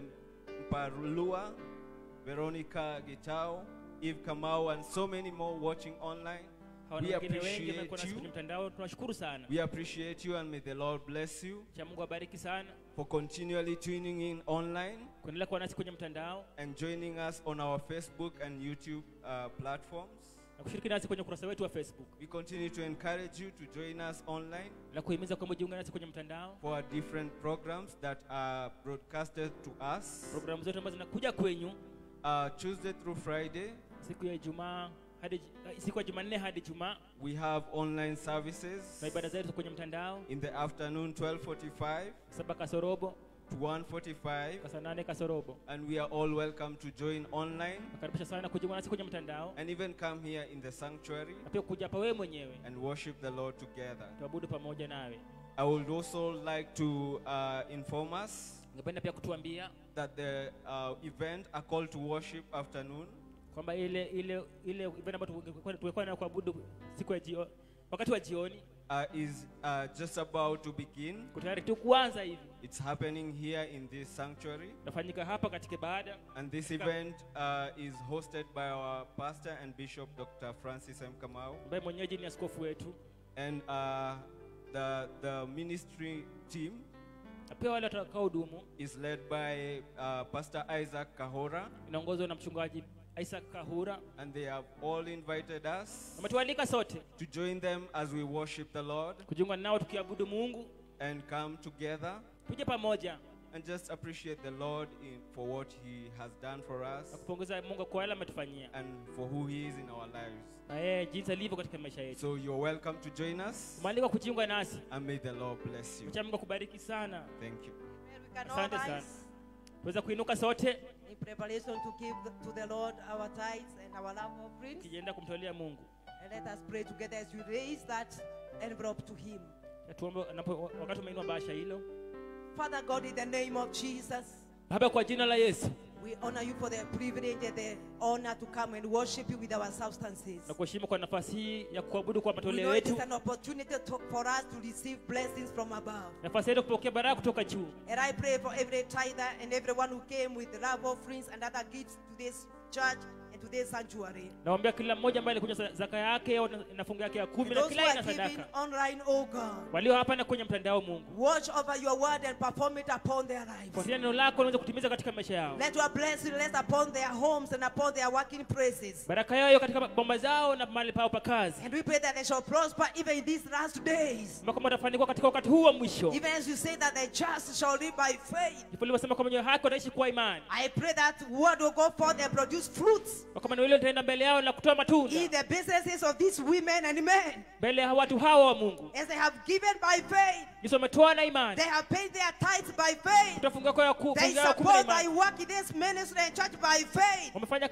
[SPEAKER 1] Olemparulua, Veronica Gitao, Eve Kamau, and so many more watching online.
[SPEAKER 5] hawa na
[SPEAKER 1] We
[SPEAKER 5] wengine wengi
[SPEAKER 1] appreciate
[SPEAKER 5] wamekuwa nasi kwenye
[SPEAKER 1] you.
[SPEAKER 5] mtandao tunashukuru sana
[SPEAKER 1] We appreciate you and may the Lord bless you
[SPEAKER 5] cha mungu abariki sana
[SPEAKER 1] for continually tuning in online
[SPEAKER 5] kuendelea kuwa nasi kwenye mtandao
[SPEAKER 1] and joining us on our Facebook and YouTube uh, platforms.
[SPEAKER 5] na kushiriki nasi kwenye ukurasa wetu wa facebook
[SPEAKER 1] We continue to encourage you to join us online
[SPEAKER 5] na kuhimiza kwamba ujiunge nasi kwenye mtandao
[SPEAKER 1] for our different programs that are broadcasted to us
[SPEAKER 5] programu zote ambazo zinakuja kwenyu
[SPEAKER 1] uh, Tuesday through Friday.
[SPEAKER 5] siku ya ijumaa hadi eh, siku ya jumanne hadi jumaa
[SPEAKER 1] We have online services
[SPEAKER 5] na ibada zetu kwenye mtandao
[SPEAKER 1] in the afternoon 12:45
[SPEAKER 5] saba kasorobo
[SPEAKER 1] to 1:45
[SPEAKER 5] kwa saa nane kasorobo
[SPEAKER 1] and we are all welcome to join online
[SPEAKER 5] nakaribisha sana kujiunga nasi kwenye mtandao
[SPEAKER 1] and even come here in the sanctuary
[SPEAKER 5] na pia kuja hapa wewe mwenyewe
[SPEAKER 1] and worship the Lord together.
[SPEAKER 5] tuabudu pamoja nawe
[SPEAKER 1] I would also like to uh, inform us
[SPEAKER 5] ningependa pia kutuambia
[SPEAKER 1] that the uh, event, a call to worship afternoon,
[SPEAKER 5] kwamba ile ile ile event ambayo tungekuwa- tungekuwa nayo kuabudu siku ya jio, wakati wa jioni
[SPEAKER 1] uh, is uh, just about to begin.
[SPEAKER 5] Tuko tayari tu kuanza hivi
[SPEAKER 1] It's happening here in this sanctuary.
[SPEAKER 5] nafanyika hapa katika baada
[SPEAKER 1] And this event uh, is hosted by our pastor and bishop, Dr. Francis M. Kamau.
[SPEAKER 5] ambaye mwenyeji ni askofu wetu
[SPEAKER 1] And uh, the, the ministry team
[SPEAKER 5] na pia wale watakaohudumu
[SPEAKER 1] is led by uh, Pastor Isaac Kahora.
[SPEAKER 5] inaongozwa na mchungaji Isaac Kahura
[SPEAKER 1] And they have all invited us
[SPEAKER 5] ametualika sote
[SPEAKER 1] to join them as we worship the Lord
[SPEAKER 5] kujiunga nao tukiabudu Mungu
[SPEAKER 1] and come together
[SPEAKER 5] tuje pamoja
[SPEAKER 1] and just appreciate the Lord in, for what He has done for
[SPEAKER 5] na
[SPEAKER 1] us
[SPEAKER 5] kupongeza Mungu kwa yale ametufanyia
[SPEAKER 1] and for who He is in our lives.
[SPEAKER 5] na yeye jinsi alivyo katika maisha yetu
[SPEAKER 1] So you're welcome to join us
[SPEAKER 5] umealikwa kujiunga nasi
[SPEAKER 1] and may the Lord bless you.
[SPEAKER 5] cha Mungu akubariki sana
[SPEAKER 1] Thank you.
[SPEAKER 6] And we can all
[SPEAKER 5] Asante sana.
[SPEAKER 6] rise
[SPEAKER 5] tuweza kuinuka sote
[SPEAKER 6] in preparation to give the- to the Lord our tithes and our love offerings.
[SPEAKER 5] tukijienda kumtolea Mungu
[SPEAKER 6] And let us pray together as we raise that envelope to Him.
[SPEAKER 5] Na tuombe anapo- wakati umeinua bahasha hilo
[SPEAKER 6] Father God, in the name of Jesus,
[SPEAKER 5] Baba kwa jina la Yesu
[SPEAKER 6] we honor you for the privilege and the honor to come and worship you with our substances.
[SPEAKER 5] na kuheshimu kwa nafasi hii ya kuabudu kwa
[SPEAKER 6] We
[SPEAKER 5] matoleo
[SPEAKER 6] know it is
[SPEAKER 5] yetu
[SPEAKER 6] an opportunity to, for us to receive blessings from above.
[SPEAKER 5] nafasi yetu kupokea baraka kutoka juu
[SPEAKER 6] And I pray for every tither and everyone who came with love offerings and other gifts to this church and to this sanctuary.
[SPEAKER 5] naombea kila mmoja ambaye alikuja sa- zaka yake au na- na fungu yake ya kumi
[SPEAKER 6] And
[SPEAKER 5] na
[SPEAKER 6] those who
[SPEAKER 5] kila aina
[SPEAKER 6] are giving
[SPEAKER 5] sadaka
[SPEAKER 6] online, oh God,
[SPEAKER 5] walio hapa na kwenye mtandao Mungu
[SPEAKER 6] watch over your word and perform it upon their lives.
[SPEAKER 5] fuatilia neno lako unaweza kutimiza katika maisha yao
[SPEAKER 6] Let your blessing rest upon their homes and upon their working places.
[SPEAKER 5] baraka yao iwe katika bomba zao na mahali pao pa kazi
[SPEAKER 6] And we pray that they shall prosper even in these last days.
[SPEAKER 5] Kwamba kwamba watafanikiwa katika wakati huu wa mwisho
[SPEAKER 6] Even as you say that the just shall live by faith.
[SPEAKER 5] ndipo ulivyosema kwamba wenye haki wataishi kwa imani
[SPEAKER 6] I pray that word will go forth and produce fruits
[SPEAKER 5] Na kwamba neno hilo litaenda mbele yao na kutoa matunda
[SPEAKER 6] in the businesses of these women and men.
[SPEAKER 5] mbele ya watu hawa wa Mungu
[SPEAKER 6] As they have given by faith,
[SPEAKER 5] jinsi wametoa na imani
[SPEAKER 6] they have paid their tithes by faith.
[SPEAKER 5] kutoa fungu yako ya ku-
[SPEAKER 6] They
[SPEAKER 5] fungu yao kumi na
[SPEAKER 6] support my
[SPEAKER 5] imani
[SPEAKER 6] work in this ministry and church by faith.
[SPEAKER 5] wamefanya kazi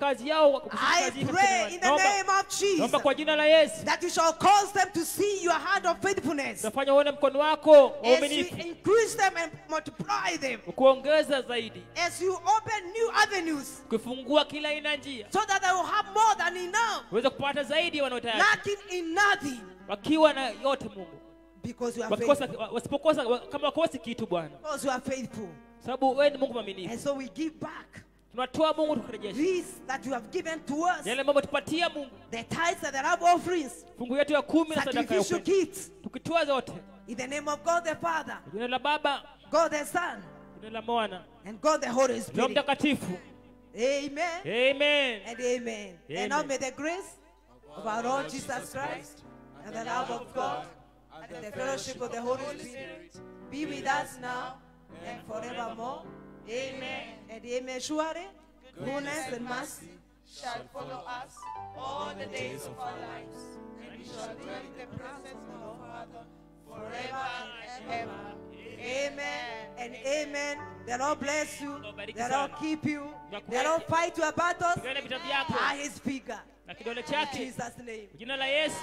[SPEAKER 5] kazi yao kushiriki
[SPEAKER 6] I
[SPEAKER 5] kazi hii
[SPEAKER 6] pray
[SPEAKER 5] katika
[SPEAKER 6] in
[SPEAKER 5] imani.
[SPEAKER 6] the
[SPEAKER 5] Naomba-
[SPEAKER 6] name of Jesus
[SPEAKER 5] naomba kwa jina la yesu
[SPEAKER 6] that you shall cause them to see your hand of faithfulness
[SPEAKER 5] utafanya uone mkono wako wa
[SPEAKER 6] as you
[SPEAKER 5] uaminifu
[SPEAKER 6] increase them and multiply them,
[SPEAKER 5] kuongeza zaidi
[SPEAKER 6] as you open new avenues
[SPEAKER 5] ukifungua kila aina ya njia
[SPEAKER 6] so that they will have more than enough,
[SPEAKER 5] uweze kupata zaidi wanaotayari
[SPEAKER 6] lacking in nothing
[SPEAKER 5] wakiwa na yote mungu
[SPEAKER 6] because you are
[SPEAKER 5] wakikosa
[SPEAKER 6] faithful.
[SPEAKER 5] wa- wasipokosa wa- kama wakosi kitu bwana
[SPEAKER 6] Because you are faithful.
[SPEAKER 5] sababu wewe ni mungu mwaminifu
[SPEAKER 6] And so we give back
[SPEAKER 5] tunatoa mungu tukurejesha
[SPEAKER 6] this that you have given to us
[SPEAKER 5] yale mambo tupatia mungu
[SPEAKER 6] the tithes and the love offerings,
[SPEAKER 5] fungu yetu ya kumi na sadaka ya
[SPEAKER 6] sacrificial
[SPEAKER 5] upendo
[SPEAKER 6] gifts,
[SPEAKER 5] tukitoa zote
[SPEAKER 6] in the name of God the Father,
[SPEAKER 5] kwa jina la baba
[SPEAKER 6] God the Son,
[SPEAKER 5] jina la mwana
[SPEAKER 6] and God the Holy
[SPEAKER 5] roho
[SPEAKER 6] Spirit.
[SPEAKER 5] mtakatifu
[SPEAKER 6] Amen
[SPEAKER 5] amen
[SPEAKER 6] and amen. And now
[SPEAKER 5] Amen.
[SPEAKER 6] may the grace of our Lord Jesus Christ and the love of God and the fellowship of the Holy Spirit be with us now and forevermore. Amen and amen. Surely, goodness and mercy
[SPEAKER 2] shall follow us all the days of our lives, and we shall dwell in the presence of our Father forever and ever.
[SPEAKER 6] Amen and amen. The Lord bless you.
[SPEAKER 5] Bariki
[SPEAKER 6] The Lord
[SPEAKER 5] sana.
[SPEAKER 6] keep you. The Lord fight your battles
[SPEAKER 5] pigana vita vyako
[SPEAKER 6] by his finger.
[SPEAKER 5] na kidole
[SPEAKER 6] In
[SPEAKER 5] chake
[SPEAKER 6] Jesus' name.
[SPEAKER 5] kwa jina la yesu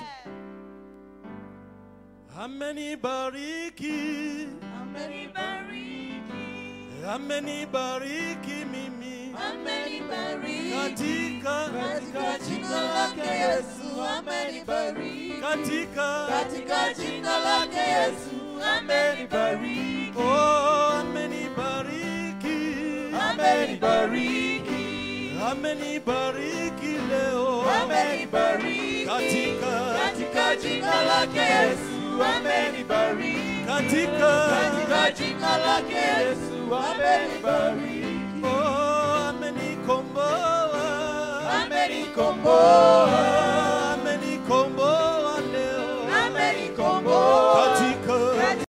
[SPEAKER 3] amenibariki amenibariki mimi katika
[SPEAKER 2] Katika jina lake Yesu amenibariki.
[SPEAKER 3] katika
[SPEAKER 2] Katika jina lake Yesu amenibariki.
[SPEAKER 3] oh amenibariki
[SPEAKER 2] Amenibariki.
[SPEAKER 3] amenibariki leo
[SPEAKER 2] Amenibariki.
[SPEAKER 3] katika
[SPEAKER 2] Katika jina lake Yesu amenibariki.
[SPEAKER 3] katika
[SPEAKER 2] Katika jina lake Yesu amenibariki.
[SPEAKER 3] oh amenikomboa
[SPEAKER 2] Amenikomboa.